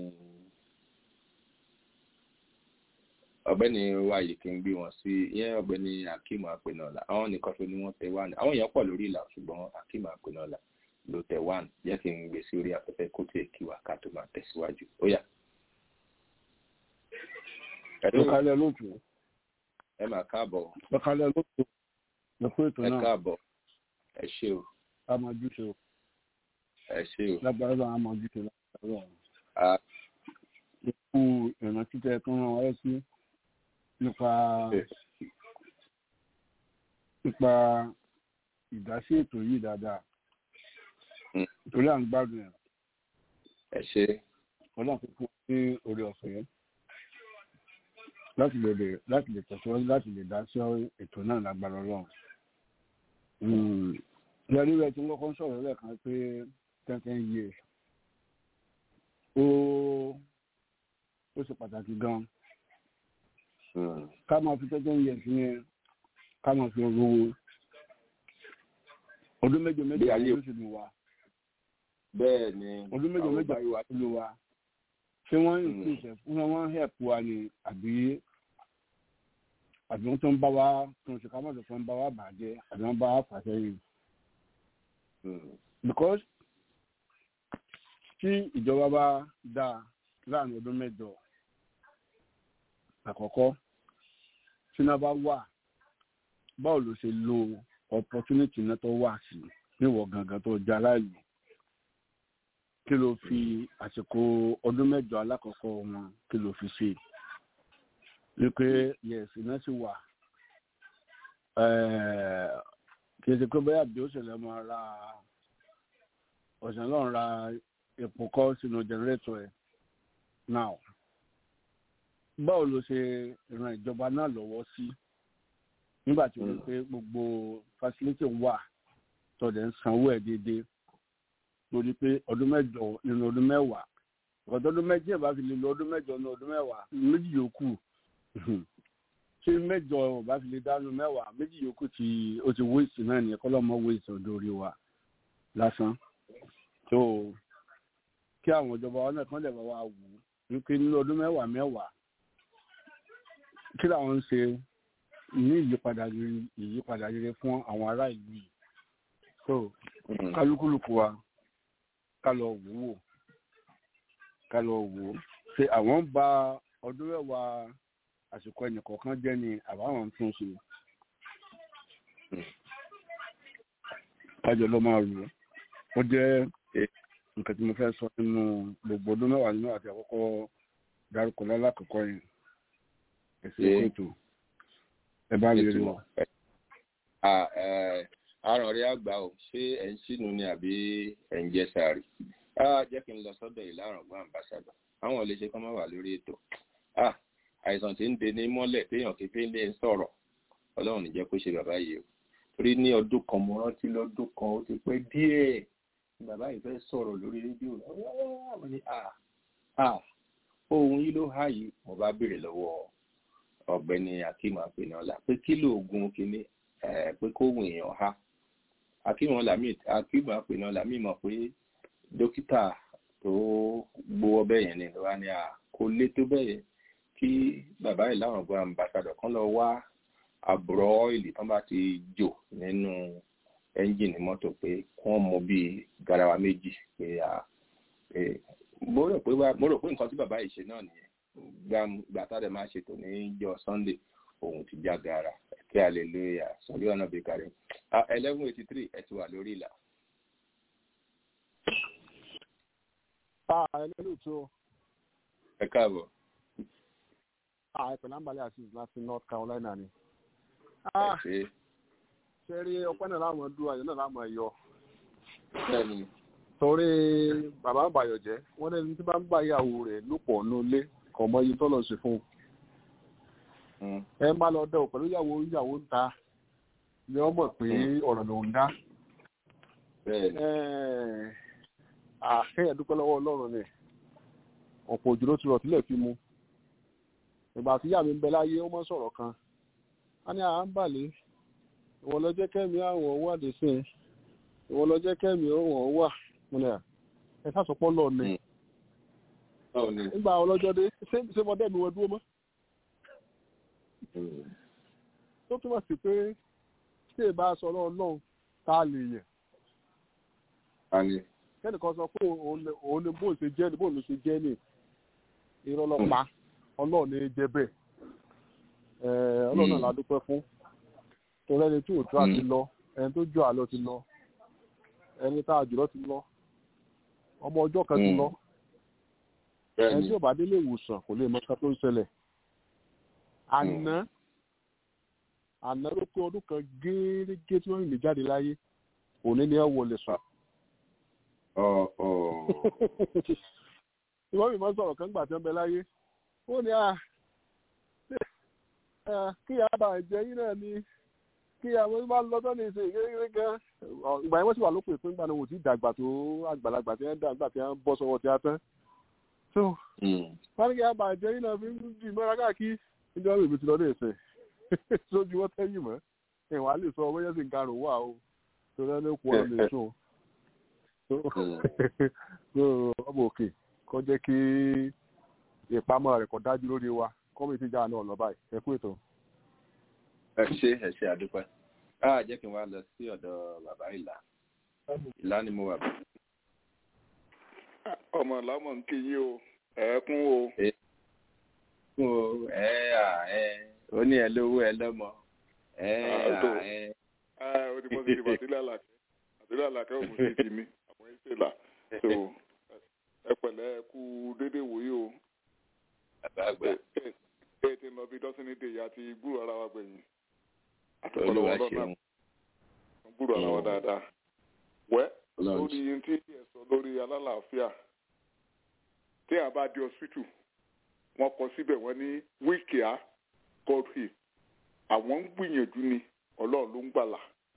ọ̀gbẹ́ni wáyé kí n gbé wọn sí ìyẹn ọ̀gbẹ́ni akeem apẹnọlá àwọn nìkan tó ní wọ́n tẹ wá ní àwọn èèyàn pọ̀ lórí ìlà ṣùgbọ́n akeem apẹnọlá ló tẹ wá ní jẹ́ kí n gbé sí orí afẹ́fẹ́ kó tiẹ̀ kí wá ká tó máa tẹ̀síwájú ó yá. ẹ kálẹ̀ lóòtú. ẹ máa káàbọ̀. ẹ kálẹ̀ lóòtú. ẹ kú ètò náà. ẹ káàbọ̀ ẹ ṣé o. a máa jù ṣe o. ẹ ṣé o. lágbára náà a máa jù ṣe lágbára náà. ikú ìrántí tẹ tó ràn wáyé sí nípa nípa ìdásí ètò yìí dáadáa torí à ń gbádùn ẹ̀. ẹ ṣe. ọlọ́run tó fún ní orí ọ̀fẹ́ láti lè lè láti lè tẹ̀síwájú láti lè dá sí ètò náà lágbára ọlọ́run. ìyàrí rẹ̀ tí wọ́n kọ́ ń sọ̀rọ̀ lẹ́ẹ̀kan pé ten ten years ó ó ṣe pàtàkì gan-an ká máa fi tẹ́tẹ́ yẹ̀ sí yẹn ká máa fi rówó ọdún mẹ́jọ mẹ́jọ ló sì lù wá. bẹ́ẹ̀ ni ọdún mẹ́jọ mẹ́jọ ló lù wá. ṣé wọ́n ń pè ṣẹ̀ fún wọn help wa ni àbí àbí wọ́n tó ń bá wa tó ń ṣe ká mọ̀tò tó ń bá wa bàjẹ́ àbí wọ́n bá wa fà sẹ́yìn. because tí ìjọba bá dáa láàrin ọdún mẹ́jọ àkọ́kọ́ tíná bá wà báwo ló ṣe lo opportunity náà tó wà sí níwọ̀ gangan tó já láàyè kí ló fi àsìkò ọdún mẹ́jọ alákọ̀ọ́kọ́ wọn kí ló fi ṣe wípé yẹ̀sì náà sì wà kì í ṣe pé bóyá bí ó ṣẹlẹ̀ máa ra ọ̀sán náà ra epo kọ́ sínú jẹnẹrétọ̀ ẹ̀ now báwo ló ṣe ran ìjọba náà lọ́wọ́ sí nígbà tí wọ́n pé gbogbo facility wà tọ̀dẹ̀ ń sanwó ẹ̀ déédéé lórí pé ọdún mẹ́jọ nínú ọdún mẹ́wàá ọ̀dọ́ ọdún méjì ẹ̀ bá fi lè lo ọdún mẹ́jọ nínú ọdún mẹ́wàá méjì yòókù ṣé mẹ́jọ bá fi lè dánú mẹ́wàá méjì yòókù tí ó ti wéèsì náà ní ẹ̀kọ́ lọ́mọ wéèsì ọ̀dọ̀ orí wa lásán tó kí àwọn ìjọba wa náà kán lè bá wa wù ú wípé nínú ọdún mẹ́wàá mẹ́wàá kí làwọn ń ṣe ní ìyípadà rere ìyípadà rere fún àwọn ará ìlú yìí so kálukúlùkù wa ká lọ wò wò ká lọ wò ó ṣe àwọn ń ba ọdún mẹ́wàá àsìkò ẹnìkọ̀ọ̀kan jẹ́ ni àbáwọn tún ṣe kájọ ló máa rò ó jẹ́ nǹkan tí mo fẹ́ sọ nínú gbogbo ọdún mẹ́wàá nínú àti àkọ́kọ́ dárúkọ lálákọ̀ọ́kọ́ yẹn ẹ̀sìn ètò ẹ bá lè rí wọn. àrùn rí àgbà ò ṣé ẹ̀ ń sínú ni àbí ẹ̀ ń jẹ́ sáré jẹ́ kí n lọ sọ́dọ̀ ìlàrọ̀gbọ́n àmbàṣàdọ̀ àwọn ò lè ṣe kán má wà lórí ètò àìsàn tí ń de ní mọ́lẹ̀ téèyàn kékeré lè ń sọ̀rọ̀ ọlọ́run ní jẹ́ kó ṣe bàbá yìí o torí ní ọdún kan mo rántí lọ́dún kan ó ti pẹ́ díẹ̀ bàbá yìí fẹ́ sọ̀rọ̀ lórí rédíò àwọn ní ohun yìí ló há yìí mo bá béèrè lọ́wọ́ ọ̀gbẹ́ni akeem apẹnọlá pé kí lóògùn kínní pé kóhùn èèyàn ha akeem apẹnọlá mi mọ̀ pé dókítà tó gbowó bẹ́ẹ̀ yẹn ni wá ní à kó lé tó bẹ́ẹ̀ yẹn kí bàbá yìí láwọn ọgbọ́n ambassadọ̀ kan lọ wá àbúrò ọ́ìlì tán bá ti jò nínú ẹ́ńjìnì mọ́tò pé wọ́n mọ bíi garawa méjì pé à mo rò pé mo rò pé nǹkan tí bàbá yìí ṣe náà nìyẹn gbàtà rẹ̀ máa ṣètò ní jọ sunday òun ti já gara kí hallelujah sọ̀rí ọ̀nà bí kárí eleven eighty three ẹ̀ ti wà lórí ìlà. ẹlẹ́lú tó. ẹ káàbọ̀. àìpẹ̀ lámbàlẹ̀ àti láti north carolina ni. ẹ ṣe. ṣe rí ọpẹ́ náà láwọn dúró àyè náà láwọn ẹ̀yọ. bẹ́ẹ̀ni. torí bàbá àbàyọ̀ jẹ́ wọ́n ní tí bá ń bá ìyàwó rẹ̀ lòpọ̀ nulé kò mọ iye tọ́lọ̀ sí fún un. ẹ má lọ dẹ̀ pẹ̀lú ìyàwó ìyàwó ń ta ni wọ́n mọ̀ pé ọ̀rọ̀ ló ń dá. bẹ́ẹ̀ni àkẹ́yẹ̀ dúpẹ́ lọ́wọ́ ọlọ́run ni ọ̀pọ̀ òjò ló ti rọ̀ tílẹ̀ fi mu ìgbà tí ìyá mi ń bẹ láyé ó mọ́ sọ̀rọ̀ kan a ní à ń bàlẹ́ ìwọ lọ jẹ́ kẹ́mi àwọn wà dé sí ẹ ìwọ lọ jẹ́ kẹ́mi àwọn wà múlẹ̀ ẹ sásọpọ̀ lọ ni nígbà ọlọ́jọ́ dé ṣé mo dẹ́mi wọn dúró mọ́ tó túmọ̀ sí pé tí èbá sọ ọlọ́run tá a lè yẹ̀ kẹ́nìkan sọ pé òun ni bóun ṣe jẹ́ ni bóun ló ṣe jẹ́ ni irọ́ lọ́pa ọlọ́run ní jẹ́ bẹ́ẹ̀ ọlọ́run náà la dúpẹ́ fún torí ẹni tí òtún àti lọ ẹni tó jọ àlọ́ ti lọ ẹni tá a jùlọ ti lọ ọmọ ọjọ́ kan ti lọ ẹni tí ò bá délé ìwòsàn kò lè mọ ká tó ń ṣẹlẹ̀ àná àná ló pé ọdún kan gẹ́gẹ́ tí wọ́n rìn mí jáde láyé òní ni ẹ wọlé sùn ìwọ́n mi máa sọ̀rọ̀ kan gbà tí wọ́n bẹ láyé ó ní kí àbá ẹ̀jẹ̀ yín náà ni kí àwọn máa ń lọ́tọ́ ní ìsìn kékeré gan ìgbà yẹn wọ́n sì wà lópin ìpín ìgbà náà wò tí dàgbà tó àgbàlagbà tí wọ́n dàgbà tí wọ́n bọ́ sọ́wọ́ tí a tán. so wọ́n ní kí àbá ẹ̀jẹ̀ yín náà fi ń di mọ́ra káàkiri níjọ́ mi ti lọ ní ìsìn sójú wọ́n tẹ́yìn mọ́ ìwà lè sọ bóyá sì ń karùn-ún wà o torí ẹni kú ọ̀rọ̀ lè sùn ọmọ òkè kó jẹ́ kí ìpamọ́ rẹ̀ kó dájú lórí wa kọ́mìtì jà náà lọ báyìí ẹ kú ètò. ẹ ṣe ẹ ṣe àdúpẹ́ á jẹ́ kí n wá lọ sí ọ̀dọ̀ bàbá ìlà ìlà ni mo wà bá. ọmọ làmọ ń kí yín o ẹ kún o. kún o ẹ à ẹ ó ní ẹ lówó ẹ lọ́mọ ẹ à ẹ. ó ti mọ sí ìbọn sílẹ̀ àlàkẹ́ àtìlẹ́ àlàkẹ́ òkú sí ti mi àwọn ìṣẹ̀lá so ẹ pẹ̀lẹ́ ẹ kú dédé wòye o. bàbá àgbà. ẹ ti lọ bí dọ́sìnì dè yá ti gbúrò ara wa gbẹ̀yìn. olúwa ṣeun. gbúrò ara wa dáadáa. wẹ́ lórí yín tí ẹ sọ lórí alálàáfíà tí a bá di hospital wọ́n kọ síbẹ̀ wọ́n ní wíkìá godfrey àwọn ń gbìyànjú ni ọlọ́run ló ń gbàlà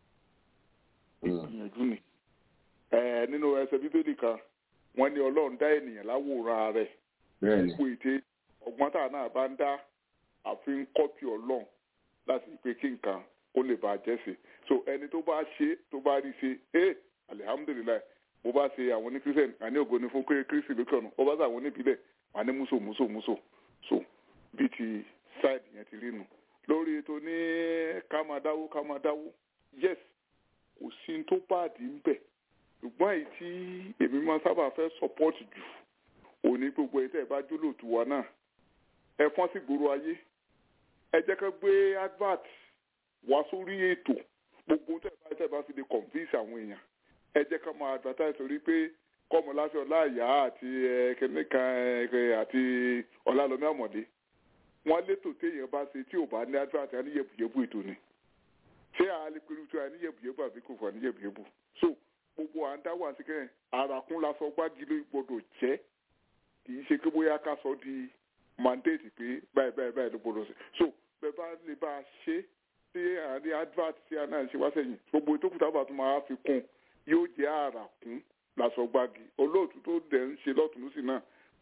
gbìyànjú ni nínú ẹsẹ̀ bíbélì kan wọ́n ní ọlọ́run dá ènìyàn láwòrán rẹ̀ gbogbo ète ọgbọ́n tá a náà bá ń dá àfi ń kọ́pì ọlọ́run láti pé kí nǹkan kó lè bàa jẹ́ sí so ẹni tó bá ṣe tó bá rí ṣe ẹ alihamudulilayi bó bá ṣe àwọn ní christian àní ògo ni fún pé kristi lókè ọ̀nà ó bá ṣe àwọn oníbílẹ̀ wà ní múso múso múso so bíi ti side yẹn ti rí nu lórí ètò ní ká máa dáwó ká máa dáwó yes kò sí tó báàdì ń bẹ̀ ṣùgbọ́n èyí tí èmi máa sábà fẹ́ support jù òní gbogbo èyí tẹ́ ẹ bá jólóòtú wa náà ẹ fọ́n sí gbòòrò ayé ẹ jẹ́ ká gbé advert wá sórí ètò gbogbo tẹ́ ẹ bá tẹ́ ẹ bá fi lè convince àwọn èèyàn ẹ jẹ́ ká máa advertise orí pé kọ́mọláṣẹ ọláìyá àti kẹ́nìkan àti ọlálọ́mí àmọ̀dé wọ́n létò téèyàn bá ṣe tí ò bá ní advert á ní yẹ̀bùyẹ̀bù ètò ni ṣé àá pẹ̀lú tí a ní yẹ̀bùyẹ̀bù àbí kò fà ní yẹ̀bùyẹ̀bù so gbogbo à ń dáwọ́ àti kẹ́hìn àràkún la sọ gbági ló gbọdọ̀ jẹ́ kì í ṣe pé bóyá ká sọ di mandate pé báyìí báyìí báyìí ló gbọdọ̀ sí so bẹ́ẹ̀ bá lè bá a ṣe tí àní advert tí a náà ṣe wá sẹ́yìn gbogbo tó kù tábà tó máa fi kún yóò jẹ́ àràkún la sọ gbági olóòtú tó dẹ̀ ń ṣe lọ́tún lọ́sì náà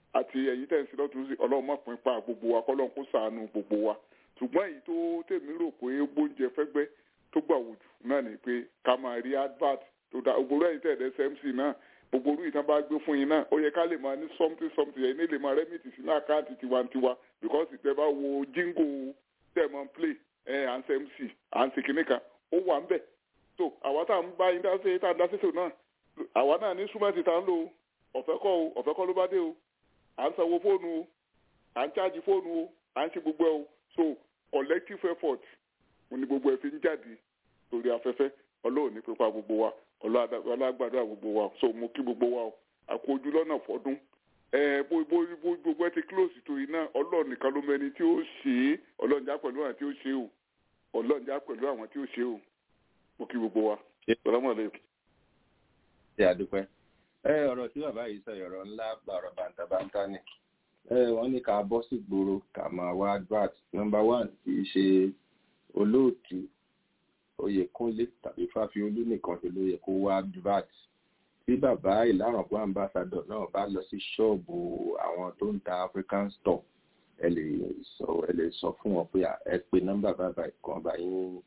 àti ẹ̀yin tẹ̀ ń sin lọ́tún sí ọlọ́run má pín pa gbogbo wa kọ́lọ́run kó ṣàánú gbogbo wa ṣùgbọ́n èyí tó tèmi rò pé gbóúnjẹ fẹ́gbẹ́ tó gbà wò jù náà ni pé ká máa rí advert tó dá gbogbo ẹ̀yin tẹ̀ dẹ́ smc náà gbogbo orú ìtàn bá gbé fún yín náà ó yẹ ká lè máa ní something something ẹ̀yin lè máa rẹ́mìtì sínú àkáǹtì tiwantiwa because ìtẹ́ bá wo jingo tẹ̀ mọ́ play ẹ̀ à ń ṣe mc à ń ṣe kinní kan ó wà ń bẹ̀ so àwa tá à ń bá yín dá sí tá à ń dá sí tò náà àwa náà ní súnmọ́tì tá à ń lò ọ̀fẹ́ kọ́ o ọ̀fẹ́ kọ́ ló bá dé o à ń sanwó fóònù o à ń chájì fóònù o à ń ṣe gbogbo ẹ o so collective effort ni gbogbo ẹ fi ń jáde lórí afẹ́fẹ́ ọlọ́run ní pípa gbogbo wa ọlọ́gbàdúrà gbogbo wa so mo kí gbogbo wa o àkójú lọ́nà fọdún ẹ bó bó bó gbogbo ẹ ti close tó iná ọlọ́run nìkan ló mẹni tí ó ṣe é ọlọ́run já pẹ̀lú àwọn tí ó ṣe o ọlọ́run já pẹ̀lú àwọn tí ó ṣe o mo kí gbogbo wa salamu aleykum. ṣe àdúpẹ́ ẹ ọ̀rọ̀ tí bàbá yìí sọ ọ̀rọ̀ ńlá gba ọ̀rọ̀ bàǹtàbàǹtà ni ẹ wọ́n ní ká bọ́ sí gbòòrò ká máa wá advert number one kì í ṣe olóòtú oyèkúnlé tàbí fáfiolú nìkan tó ló yẹ kó wá advert tí bàbá ìlàrọ̀gbọ́n ambassador náà bá lọ sí ṣọ́ọ̀bù àwọn tó ń ta african store ẹ lè sọ ẹ lè sọ fún wọn pé ẹ pe nọ́mbà bàbá ìkan bá yín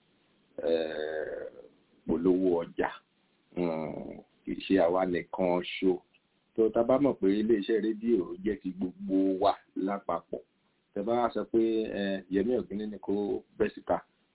polówó ọjà kì í ṣe àwa nìkan ṣo tó ta bá mọ̀ pé iléeṣẹ́ rédíò jẹ́ ti gbogbo wa lápapọ̀ tẹ bá sọ pé yẹmí ògínní ni kó bẹ́ síta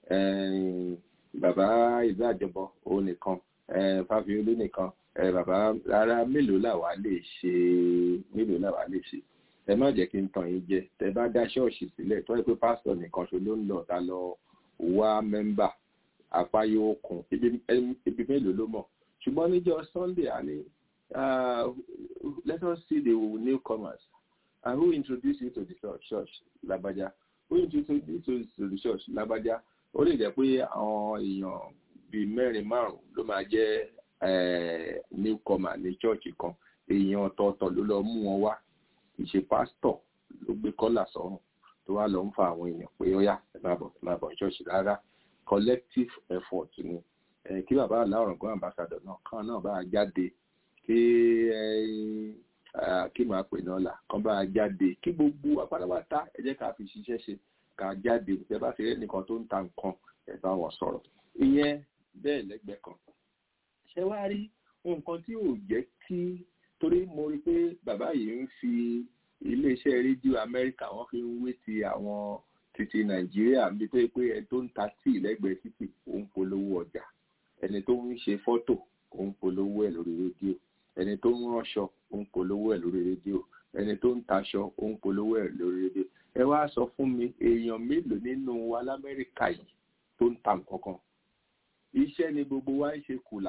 bàbá ìlú àjọbọ òun nìkan fáfiolú nìkan bàbá rárá mélòó làwa lè ṣe mélòó làwa lè ṣe ẹ má jẹ́ kí n tàn yín jẹ tẹ bá dá ṣọ́ọ̀ṣì sílẹ̀ tó yẹ pé pásítọ̀ nìkan ṣo ló ń lọ ta lọ wá mẹ́mbà apá yóò kún ibi mélòó ló mọ̀ ṣùgbọ́n níjọ́ sunday àní let us see the newcomers and who introduce you to the church labaja who introduce you to the church labaja ó lè jẹ́ pé àwọn èèyàn bíi mẹ́rin márùn-ún ló máa jẹ́ newcomer ní church kan èèyàn ọ̀tọ̀ọ̀tọ̀ ló lọ mú wọn wá kì í ṣe pásítọ̀ ló gbé kọ́là sọ́run tó wá lọ ń fa àwọn èèyàn pé ó yá ẹ máa bọ̀ ẹ máa bọ̀ church rárá collective effort ni kí bàbá aláwọ̀rọ̀gán ambassador náà kan náà bá jáde kí kí màá pè náà là kan bá jáde kí gbogbo apátápátá ẹ jẹ́ ká fi ṣiṣẹ́ ṣe ká jáde ẹ bá ti rí ẹnìkan tó ń ta nǹkan ẹ bá wọn sọ̀rọ̀ ìyẹn bẹ́ẹ̀ lẹ́gbẹ̀ẹ́ kan ṣé wá rí nǹkan tí ò jẹ́ kí torí mo rí pé bàbá yìí ń fi iléeṣẹ́ rédíò amẹ́ríkà wọ́n fi ń wé ti àwọn títí nàìjíríà bí tó yẹ pé ẹni tó ń ta tíì lẹ́gbẹ̀ẹ́ títì òun polówó ọjà ẹni tó ń ṣe fọ́tò òun polówó ẹ̀ lórí rédíò ẹni tó ń ránṣọ òun polówó ẹ̀ lórí rédíò ẹni tó ń taṣọ òun polówó ẹ̀ lórí rédíò ẹ wá sọ fún mi èèyàn mélòó nínú wa lamẹ́ríkà yìí tó ń ta nǹkan kan iṣẹ́ ni gbogbo wa ń ṣe kùlà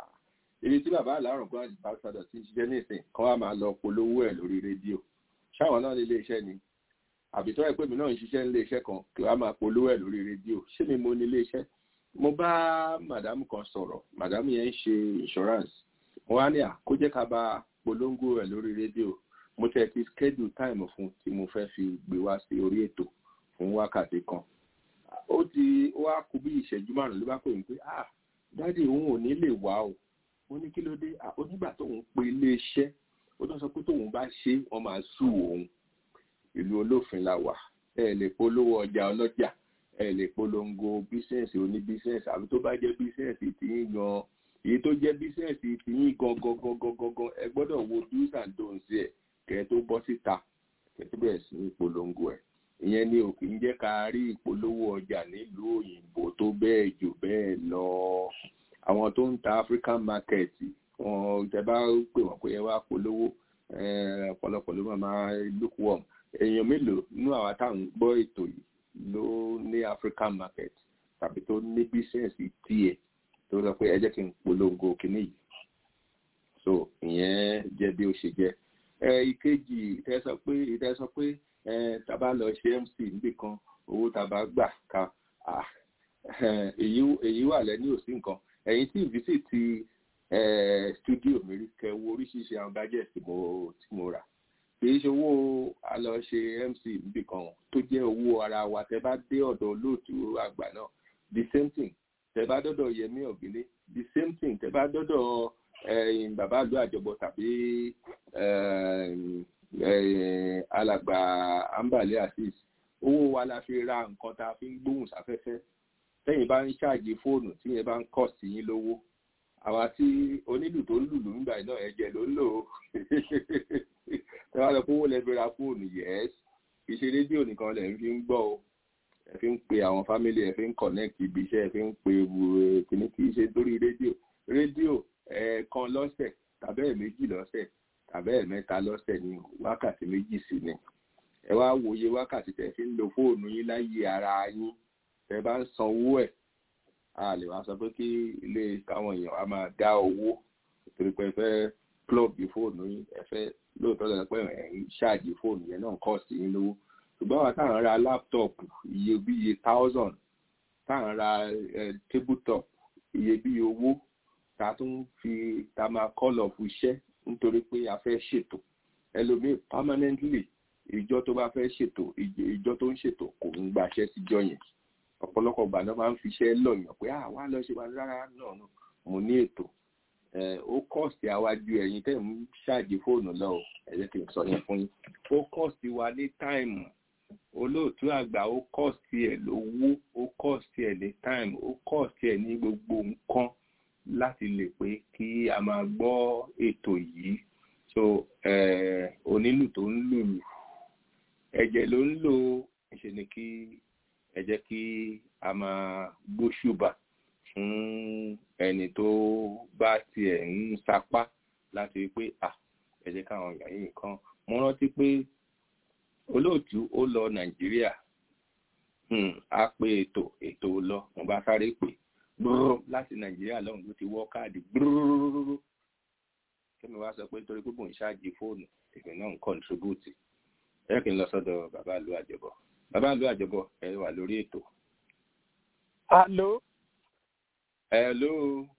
ibi tí bàbá àlárùn gbọ́n àjùbáṣadọ̀ ti ń ṣiṣẹ́ nísìn kan wá máa lọ polówó ẹ̀ lórí rédíò ṣáwọn náà ní ilé iṣẹ́ ni àbí tó yẹ pé mi náà ń ṣiṣẹ́ nílé iṣẹ́ kan kí wàá máa polówó ẹ̀ lórí rédíò ṣé mi mo ní ilé iṣẹ́ mo bá màdámù kan sọ̀rọ̀ màdámù yẹn ń ṣe insurance mo wá ní à kó jẹ́ ká bá polongo ẹ̀ lórí rédíò mo tẹ̀ ti schedule time fún tí mo fẹ́ fi gbé wá sí orí ètò fún wákàtí kan ó ti wá kú bí ìṣẹ́jú márùn-ún ló bá pè mí pé ah dáàdi òun ò ní lè wá o mo ní kí ló dé onígbà tóun pe ilé iṣẹ́ ó tó sọ pé tóun bá ṣe wọ́n máa sú òun ìlú olófin la wà ẹ lè polówó ọjà ọlọ́jà ẹ lè polongo bísíǹsì oní bísíǹsì àbí tó bá jẹ́ bísíǹsì tìyín gan èyí tó jẹ́ bísíǹsì tìyín gan gan gan gan gan gan ẹ gbọ́dọ̀ wo do's and don'ts ẹ̀ kẹ́ ẹ tó bọ́ síta kẹ́ ẹ tó bẹ̀rẹ̀ sí ní polongo ẹ̀ ìyẹn ni ò kì í jẹ́ ká rí ìpolówó ọjà nílùú òyìnbó tó bẹ́ẹ̀ jù bẹ́ẹ̀ lọ àwọn tó ń ta African market wọn tẹ bá pè wọ́n pé ẹ wá polówó ọ̀pọ̀lọpọ̀ ló máa lukewarm èèyàn mélòó nínú àwa táwọn gbọ́ ètò yìí ló ní African market tàbí tó ní bísíǹsì tiẹ̀ tó sọ pé ẹ jẹ́ kí n polongo kínní yìí so ìyẹn jẹ́ bí ó ṣe jẹ́ ẹ ìkejì ìtẹ́ sọ pé ìtẹ́ sọ pé ẹ tàbá lọ ṣe MC níbì kan owó tàbá gbà ká èyí wà lẹ́ni òsì nǹkan ẹ̀yin tí ìfísìtì studio mi rí kẹ wo oríṣiríṣi àwọn gadget tí mo tí mo rà kìí ṣe owó a lọ ṣe mc níbì kan tó jẹ́ owó ara wa tẹ bá dé ọ̀dọ̀ olóòtú àgbà náà the same thing tẹ bá dọ́dọ̀ yẹmí ọ̀gbìnlé the same thing tẹ bá dọ́dọ̀ bàbá àlú àjọbọ tàbí alàgbà ambale asis owó wa la fi ra nǹkan tá a fi ń gbóhùn sáfẹ́fẹ́ tẹ́yìn bá ń ṣáàjì fóònù tí yẹn bá ń kọ̀ sí yín lówó àwa tí onílù tó ń lùlù nígbà náà ẹ̀jẹ̀ ló ń lò ó tẹ́wọ́n lọ kówó lẹ́bi ra fóònù yẹ́s kì í ṣe rédíò nìkan lẹ̀ ń fi ń gbọ́ o ẹ fi ń pe àwọn fámílì ẹ fi ń connect ibi iṣẹ́ ẹ fi ń pe kìíní kì í ṣe lórí rédíò rédíò ẹ̀ẹ̀kan lọ́sẹ̀ tàbí ẹ̀ẹ̀méjì lọ́sẹ̀ tàbí ẹ̀ẹ̀mẹ́ta lọ́sẹ̀ ní wákàtí méjì sí ni ẹ wá wòye wákàtí tẹ́ fi ń lo fóònù yín láyé ara yín tẹ́ bá ń sanwó ẹ̀ a lè wá sọ pé kí ilé káwọn èèyàn á máa dá owó torí pé ẹ fẹ́ plug fóònù yín ẹ fẹ́ lóòótọ́ lọ́dọ̀ pé ẹ̀ ń ṣáàjì fóònù yẹn náà kọ́ sí yín lówó ṣùgbọ́n àwọn táwọn ra láptọ̀pù iye bí iye thousand táwọn ra tabletop iye bí owó ta tún fi ta máa call off iṣẹ́ nítorí pé a fẹ́ ṣètò ẹlòmíì permanently ìjọ tó bá fẹ́ ṣètò ìjọ tó ń ṣètò kò ń gbaṣẹ́ síjọ yẹn ọ̀pọ̀lọpọ̀ ìgbà náà máa ń fiṣẹ́ lọ̀yàn pé àwa lọ ṣe wá rárá náà mo ní ètò ó kọ́ọ̀sì àwájú ẹ̀yin tẹ́ ń ṣáàjì fóònù lọ ò ẹ jẹ́ kí n sọ yẹn fún yín ó kọ́ọ̀sì wa ní táìmù olóòtú àgbà ó kọ́ọ̀sì ẹ̀ lówó ó kọ́ọ̀sì ẹ̀ ní táìmù ó kọ́ọ̀sì ẹ̀ ní gbogbo nǹkan láti lè pé kí a máa gbọ́ ètò yìí so onílù tó ń lùlù ẹ̀jẹ̀ ló ń lò ṣe ni kí ẹ jẹ́ kí a máa gbóṣùbà fún ẹni tó bá tiẹ̀ ń sapá láti pé à ẹ jẹ́ káwọn èèyàn yìí nǹkan mo rántí pé olóòtú ó lọ nàìjíríà a pé ètò ètò lọ mo bá sáré pè gbúrú láti nàìjíríà lọ́hùn ló ti wọ́ káàdì gbúrú kí mi wá sọ pé nítorí pé mò ń ṣáàjì fóònù èmi náà ń kọ́ntribúùtì ẹ kì í lọ sọ́dọ̀ bàbá ìlú àjọbọ bàbá ìlú àjọbọ ẹ wà lórí ètò. Àló. Hello.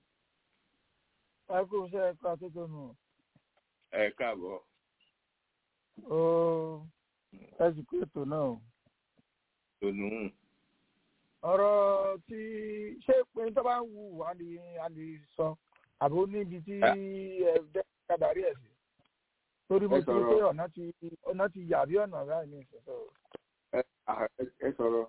Ẹ kú iṣẹ́ ẹ̀ka tó tó nù. Ẹ káàbọ̀. Ó ẹ sì kú ètò náà. Tònú. Ọ̀rọ̀ tí ṣé pé tó bá ń wù á lè á lè sọ àbó níbi tí ẹ dẹ́ kádàrí ẹ̀ sí. Torí mo ti rí pé ọ̀nà ti ọ̀nà ti yà bí ọ̀nà ráì ní ìṣẹ̀ṣẹ̀. Ẹ sọ̀rọ̀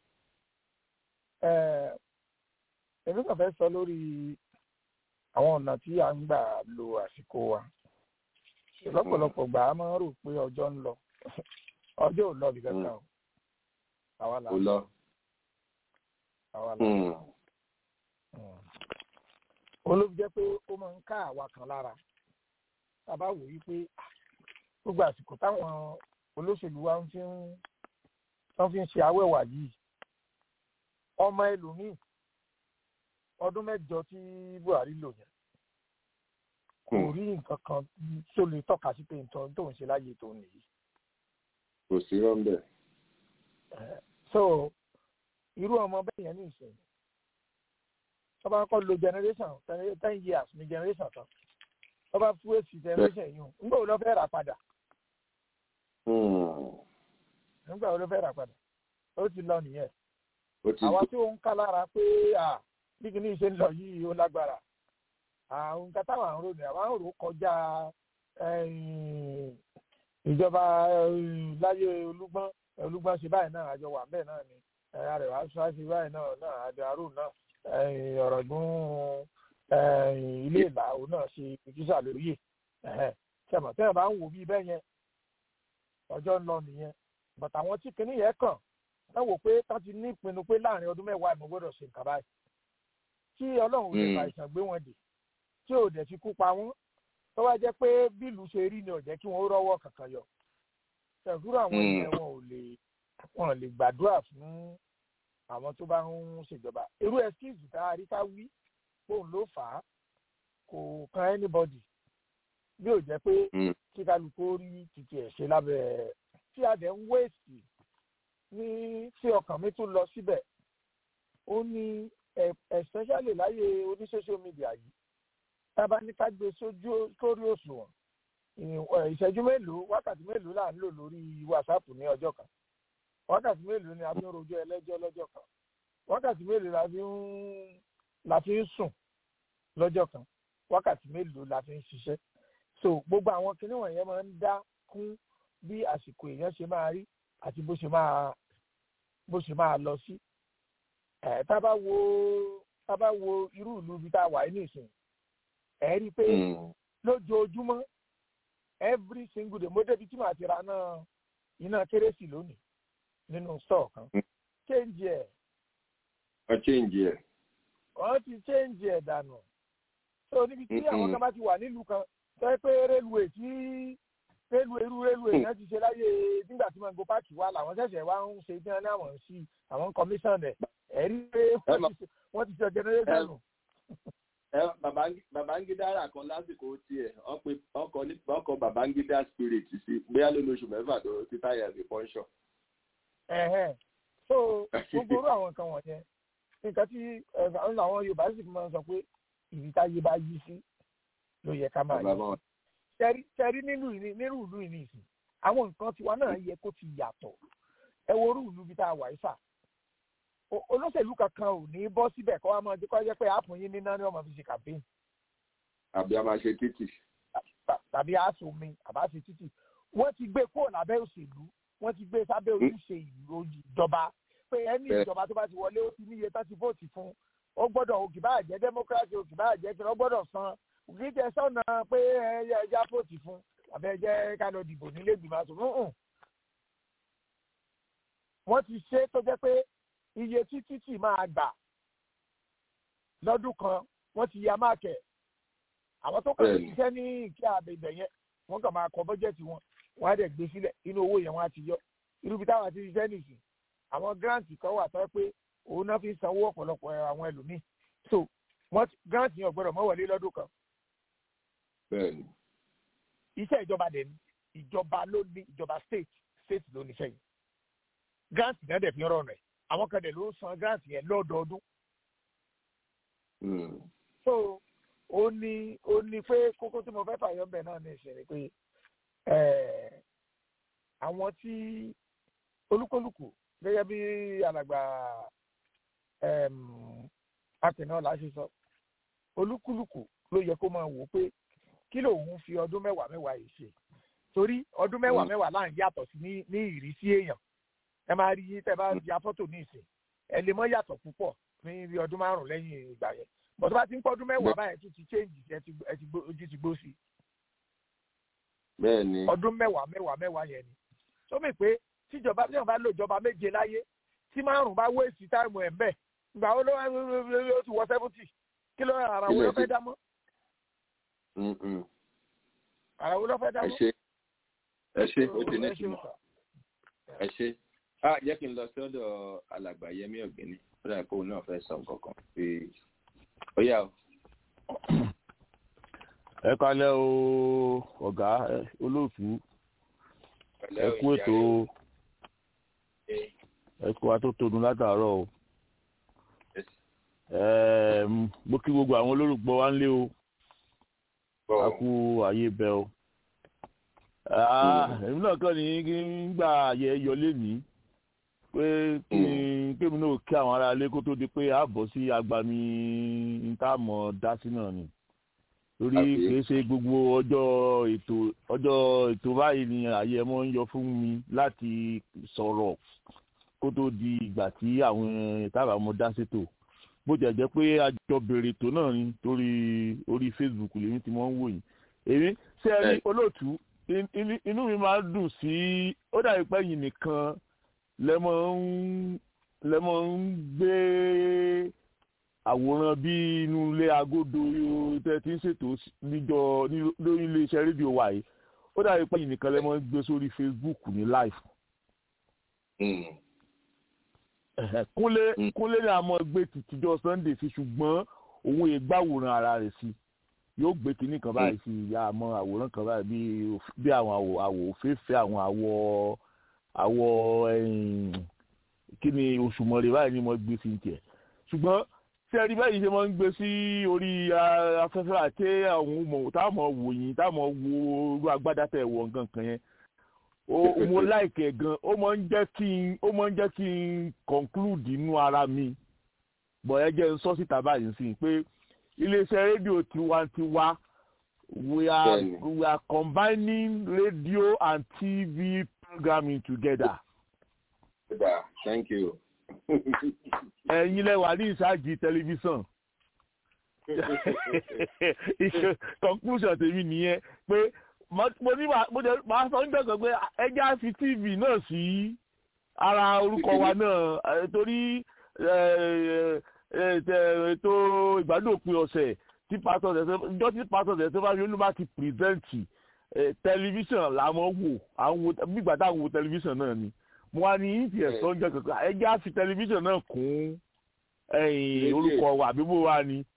èmi kàn fẹ́ sọ lórí àwọn ọ̀nà tí a ń gbà lo àsìkò wa lọ́pọ̀lọpọ̀ gbà á máa ń rò pé ọjọ́ ń lọ ọjọ́ ò lọ bí kankan o àwa là ń lọ àwa là ń lọ olóbi jẹ́ pé ó máa ń ká àwa kan lára tá a bá wò yí pé gbogbo àsìkò táwọn olóṣèlú wa ń fi ń ṣe awẹ́wà yìí ọmọ ẹlòmíì ọdún mẹ́jọ tí buhari lò yẹn kò rí nǹkan kan tó lè tọ́ka sí pé nǹkan tó ń ṣe láyé tó nìyí. kò sí rọ́ńbẹ́. so irú ọmọ bẹ́ẹ̀ yẹn ní ìsìn tó bá kọ́ lo generation ten years ní generation kan tó bá fún èsì generation yìí nígbà wo ló fẹ́ rà padà. nígbà wo ló fẹ́ rà padà ó ti lọ nìyẹn àwa tí ó ń ká lára pé bí kìíní ṣe ń lọ yìí ó lágbára àwọn nǹkan táwọn àrùn ròyìn àwọn àrùn kọjá ìjọba láyé olúgbọ́n olúgbọ́n ṣe báyìí náà àjọ wà bẹ́ẹ̀ náà ni àrẹwà ṣáà ṣe báyìí náà náà àjọ àrùn náà ọ̀rọ̀ gún ilé ìlà òun náà ṣe ìjísà lórí ẹ̀ ṣẹ̀mọ̀ tẹ́lẹ̀ bá ń wò bí bẹ́ẹ̀ yẹn ọjọ́ ń lọ nìyẹn bàtà àwọn tí kìíní yẹn kàn ẹ wò pé tá ti ní ìpinnu pé láàrin ọdún mẹ́wàá ìmọ̀ gbọ́dọ̀ ṣe nǹkan báyìí tí ọlọ́run lè fa ìsàn gbé wọn dè tí ò dẹ̀ fi kú pa wọ́n tó wá jẹ́ pé bílù ṣe rí ni ò jẹ́ kí wọ́n rọ́wọ́ kankan yọ ṣẹ̀dúrà àwọn ènìyàn wọn ò lè wọn lè gbàdúrà fún àwọn tó bá ń ṣèjọba irú ẹskíìsì tá a rí ká wí bóun ló fà á kò kan anybody bí ò jẹ́ pé kí kálukú rí títí ẹ̀ ṣe lábẹ́ tí a dẹ̀ ń wéèsì ní tí ọkàn mi tún lọ síbẹ̀ ó ní especially láyé oní social media yìí tábà ní ká gbé sójú sórí òṣùwọ̀n ìṣẹ́jú mélòó wákàtí mélòó là ń lò lórí whatsapp ní ọjọ́ kan wákàtí mélòó ni a fi ń rojọ́ ẹlẹ́jọ́ lọ́jọ́ kan wákàtí mélòó la fi ń la fi ń sùn lọ́jọ́ kan wákàtí mélòó la fi ń ṣiṣẹ́ so gbogbo àwọn kinní wọ̀nyẹn máa ń dá kún bí àsìkò èèyàn ṣe máa rí àti bó ṣe máa bó ṣe máa lọ sí ẹ tá bá wo tá bá wo irú ìlú ibi tá a wà ní ìsìn ẹ rí i pé lójoojúmọ́ every single day mo débi tí màá ti ra náà iná kérésì lónìí nínú store kan change ẹ. wọ́n change ẹ. wọ́n ti change ẹ dànù so níbi tí àwọn kan bá ti wà nílùú kan sọ pé rélùwé tí rélùwé irú rélùwé yẹn ti ṣe láyé nígbà tí mango park wà làwọn ṣẹ̀ṣẹ̀ wá ń ṣe bí wọ́n ní àwọn sí àwọn commission ẹ̀ ẹ̀ rí pé wọ́n ti ṣe generation nù. babangida kan lásìkò tiẹ̀ ọkọ̀ babangida spirit sí bóyá ló lóṣù mẹ́fà tó ti táyà sí pọ́ńṣọ̀. so gbogbo orú àwọn nǹkan wọ̀nyẹn nǹkan tí àwọn yorùbá sì máa ń sọ pé ìbí táyé bá yí sí ló yẹ ká máa yí sí tẹrí nínú nínú ìlú ìní ìsìn àwọn nǹkan tiwa náà yẹ kó ti yàtọ̀ ẹ wo orú ìlú bí tá a wà ìfà olóṣèlú kankan ò ní bọ́ síbẹ̀ kọ́ wa máa kọ́ jẹ́ pé àpò yín níná ni wọ́n máa fi ṣe campaign. àbí a máa ṣe títì. tàbí aṣọ mi àbá ṣe títì wọ́n ti gbé kúrò lábẹ́ òṣèlú wọ́n ti gbé sábẹ́ ojúṣe ìjọba pé ẹni ìjọba tó bá ti wọlé ó ti níye tó ti vóòtì fún ó gbọ́dọ̀ òkè bá jẹ́ democracy òkè bá jẹ́ kí wọ́n gbọ́dọ̀ san òkè jẹ́ sọ́nà pé ẹja vóòtì fún àbẹ́ jẹ́ ká lọ dìbò nílé ìgbìmọ̀ àṣọ wọ́n ti ṣe tó jẹ́ pé iye tí títì máa gbà lọ́dún kan wọ́n ti ya máàkẹ̀ àwọn tó kàn ní iṣẹ́ ní ìkí àbẹ̀bẹ̀ yẹn wọ́n kàn máa kọ bọ́jẹ̀tì wọn wọ́n á dẹ̀ gbé sílẹ̀ inú owó yẹn wọ́n á ti yọ irú bí táwọn ti ṣiṣẹ́ nìsín àwọn grant kan wà tó pé òun náà fi ń sanwó ọ̀pọ̀lọpọ̀ àwọn ẹlòmíì so wọ́n grant yẹn ọ̀gbọ́dọ̀ mọ́ wọlé lọ́dún kan. bẹ́ẹ̀ni. iṣẹ́ ìjọba dẹ̀ ni ìjọba ló ní ìjọba state state ló níṣẹ́ yìí grant náà dẹ̀ fi ń rọrùn ẹ̀ àwọn kan dẹ̀ ló ń san grant yẹn lọ́dọọdún. so ó ní ó ní pé kókó tí mo fẹ́ fàyọ bẹ̀ náà ní ìṣẹ̀lẹ̀ pé àwọn tí olúkúlùkù gẹ́gẹ́ bí alàgbà akínọ́lá ṣe sọ olúkúlùkù ló yẹ kó máa wò ó pé kí lòun fi ọdún mẹ́wàá mẹ́wàá yìí ṣe torí ọdún mẹ́wàá mẹ́wàá láà ń yàtọ̀ sí ní ìrísí èèyàn ẹ máa rí yín tẹ́ bá ya fọ́tò ní ìsìn ẹ lè mọ́ yàtọ̀ púpọ̀ ní bí ọdún márùn lẹ́yìn ìgbà yẹn bọ̀ tó bá ti ń pọ́ ọdún mẹ́wàá báyẹn tún ti change ẹ ti ojú ti gbó sí. bẹ́ẹ̀ni. ọdún mẹ́wàá mẹ́wàá mẹ́wàá yẹn ni tó mì pé tíjọba tíjọba bá lò ìjọba méje láyé tí márùn bá wéèsì táìmù ẹ̀ mbẹ́ ìgbà wo ló ó ti wọ seventy kí ló ara wo ló fẹ́ dá mọ́. ara wo ló fẹ́ dá mọ́. ẹ ṣe ẹ ṣe ó ti ní ìtumọ̀ ẹ ṣe ah jẹ́ kí n lọ sọ́dọ̀ alàgbà yẹmí ọ̀gbẹ́ni ó dà kó náà fẹ́ sọ nǹkan kan pé ó yà ó. ẹ kalẹ o ọgá olóòtú ẹ kú ètò ẹ kú wa tó tóun látàárọ̀ o mo kí gbogbo àwọn olólùgbọ́ wa ń lé o a kú àyè bẹ o èmi náà kàn ní gbà yẹ yọlé mi pé kí kémi náà kí àwọn ará ilé kó tó di pé a bọ̀ sí agbami ntàmọ̀ dásí náà ni torí kìí ṣe gbogbo ọjọ́ ètò ọjọ́ ètò báyìí ni àyè mọ́ ń yọ fún mi láti sọ̀rọ̀ kó tó di ìgbà tí àwọn ìtàbà mọ́ dá sétò bó jẹ́ jẹ́ pé àjọ bèrè ètò náà ni torí orí Facebook lèmi ti mọ́ ń wò yìí èmi ṣé ẹ rí olóòtú inú mi máa ń dùn sí ó dàbí pé yìí nìkan lẹ́mọ̀ ń lẹ́mọ̀ ń gbé àwòrán bí inú ilé agodo tẹ́ ti ń ṣètò níjọ lórí iléeṣẹ́ rédíò wa yìí ó dàbí pé yìí nìkan lẹ́mọ̀ ń gbé sórí Facebook ní live. kúnlé kúnlé ní àmọ́ gbé tìtìjọ́ Sunday sí ṣùgbọ́n òun ègbàwòrán ara rẹ̀ sí yóò gbé kinní kan báyìí sí ìyá àmọ́ àwòrán kan báyìí bí àwọn àwọ̀ àwọ̀ òféèfé àwọn àwọ̀ àwọ̀ kí ni òṣùmọ̀rẹ́ báyìí ni mo gbé sí tiẹ̀ ṣùgbọ́n tí ẹni báyìí ṣe máa ń gbé sí orí afẹ́fẹ́ àti àwọn ọmọ táwọn wò yín táwọn wo irú agbádá tẹ̀ wọ̀ nǹkan kan yẹn mo láìkẹ̀ gan ó máa ń jẹ́ kí n ó máa ń jẹ́ kí n conclude inú ara mi bọ̀ ẹ jẹ́ n sọ síta báyìí sí pé iléeṣẹ́ rédíò tiwantiwa we are Bẹ́ẹ̀ni. we are combining radio and tv programming together. Kódà, thank you. ẹ̀yin lẹ wà ní ìsáàjì tẹlifíṣàn conclusion tèmi nìyẹn pé mo mo ní màá mo jẹ- màá sọ nígbà kan pé ẹjẹ́ á fi tv náà sí ara orúkọ wa náà eh, torí eh, eh, eh, ètò ìgbádùn òpin ọ̀sẹ̀ tí pásítọ̀ tẹ̀sẹ̀ ìjọ tí pásítọ̀ tẹ̀sẹ̀ bá fi olú bá ti pírẹ́sẹ̀ntì tẹlifíṣàn làwọn wò àwọn wo bí ìgbà táwọn wo tẹlifíṣàn náà ni mo wá ní ìtì ẹ̀sọ́ ń jẹ́ kankan ẹjẹ́ á fi tẹlifíṣàn náà kún ẹ̀yìn Rédíò. orúkọ wa àbí bó wá ni.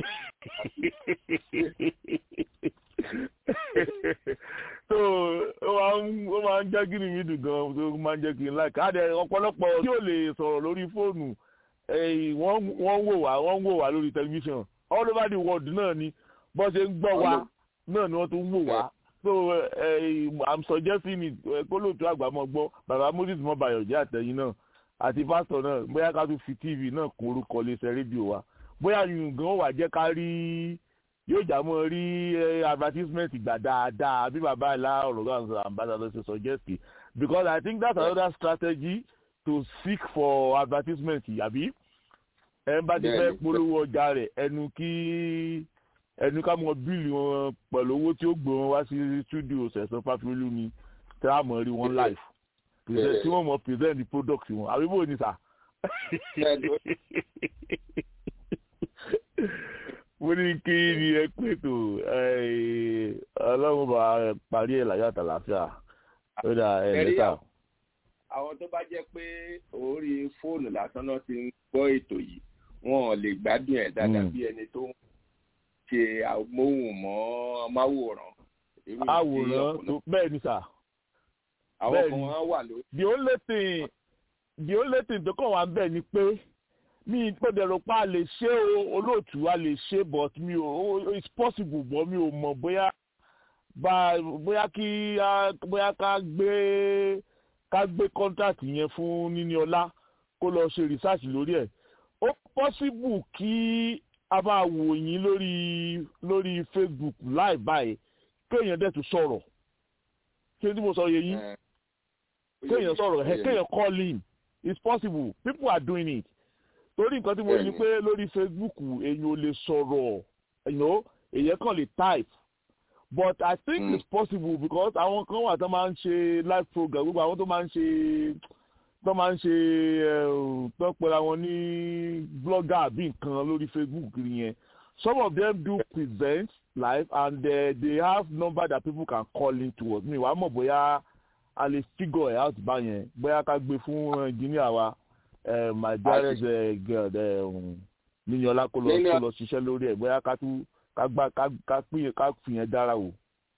so ó máa ń ó máa ń jẹ́ kí ni mi dùn gan tó máa ń jẹ́ kí n láì káàdì ọ̀pọ̀lọpọ̀ tí ò lè sọ̀rọ̀ lórí fóònù ẹ̀yìn wọ́n wọ́n wò wá wọ́n wò wá lórí tẹlifíṣàn all over the world náà ni bó ṣe ń gbọ́ wa náà ni wọ́n tún wò wá so uh, i'm suggesting it kólóòtú àgbàmọ gbọ́ bàbá moses mọbayọ jẹ àtẹ̀yìn náà àti pásítọ̀ náà bóyá ká tún fi tv náà kún orúkọ iléeṣẹ́ rédíò wa bóyá yìnyín gan wà jẹ́ ká rí yóò jà mọ́ rí advertisement gbà dáadáa bí bàbá ìlà ọ̀rọ̀ ambassador ṣe suggest because i think that's another strategy to seek for advertisement yàbí ẹ bá ti fẹ́ polówó ọjà rẹ̀ ẹnu kí ẹnu ká mọ bíìlì wọn pẹ̀lú owó tí ó gbé wọn wá sí studio sẹ̀sán fáfiolú ni tí a mọ̀ rí wọn live tí wọ́n mọ̀ present the product wọn àbí bò ní sà. mo ní kí ni ẹ pé tó ọlọ́run bá parí ẹ̀ láyọ̀ àtàlàfíà ó dà ẹ̀ lẹ́tà. àwọn tó bá jẹ́ pé orí fóònù lásán náà ti ń gbọ́ ètò yìí wọn ò lè gbádùn ẹ̀ dáadáa bí ẹni tó ń ṣe amóhùnmọ́ máwòrán. àwòrán tó bẹ́ẹ̀ ni sà. àwọn kan wá wà lórí. the only thing the only thing tó kàn wá ń bẹ̀ ni pé mi gbọ́dọ̀ rò pé a lè ṣe o olóòtú a lè ṣe but mi ò it's possible but mi ò mọ̀ bóyá bá bóyá kí bóyá ká gbé ká gbé contract yẹn fún níní ọlá kó lọ ṣe research lórí ẹ̀ ó possible kí a máa wò yín lórí lórí facebook live báyìí kéèyàn dẹ̀ tún sọ̀rọ̀ ṣé tí mo sọ yẹ yín kéèyàn sọ̀rọ̀ ẹ̀ kéèyàn call in it's possible people are doing it torí nǹkan tí mo ní pé lórí facebook èèyàn ò lè sọ̀rọ̀ èèyàn kàn lè type but i think mm. it's possible because àwọn kan wà tó máa ń ṣe live program gbogbo àwọn tó máa ń ṣe tó máa ń ṣe tó pẹ̀lú àwọn ní blogger àbí nǹkan lórí facebook kiri yẹn some of them do present live and uh, they have number that people can call in towards me wàá mọ̀ bóyá a lè figure it out báyẹn bóyá ká gbé fún engineer wa uh, my dearest uh, girl níyànlá kó lọ kó lọ ṣiṣẹ́ lórí ẹ̀ bóyá ká tún ká gbá ká pín ká fìyẹn dára o.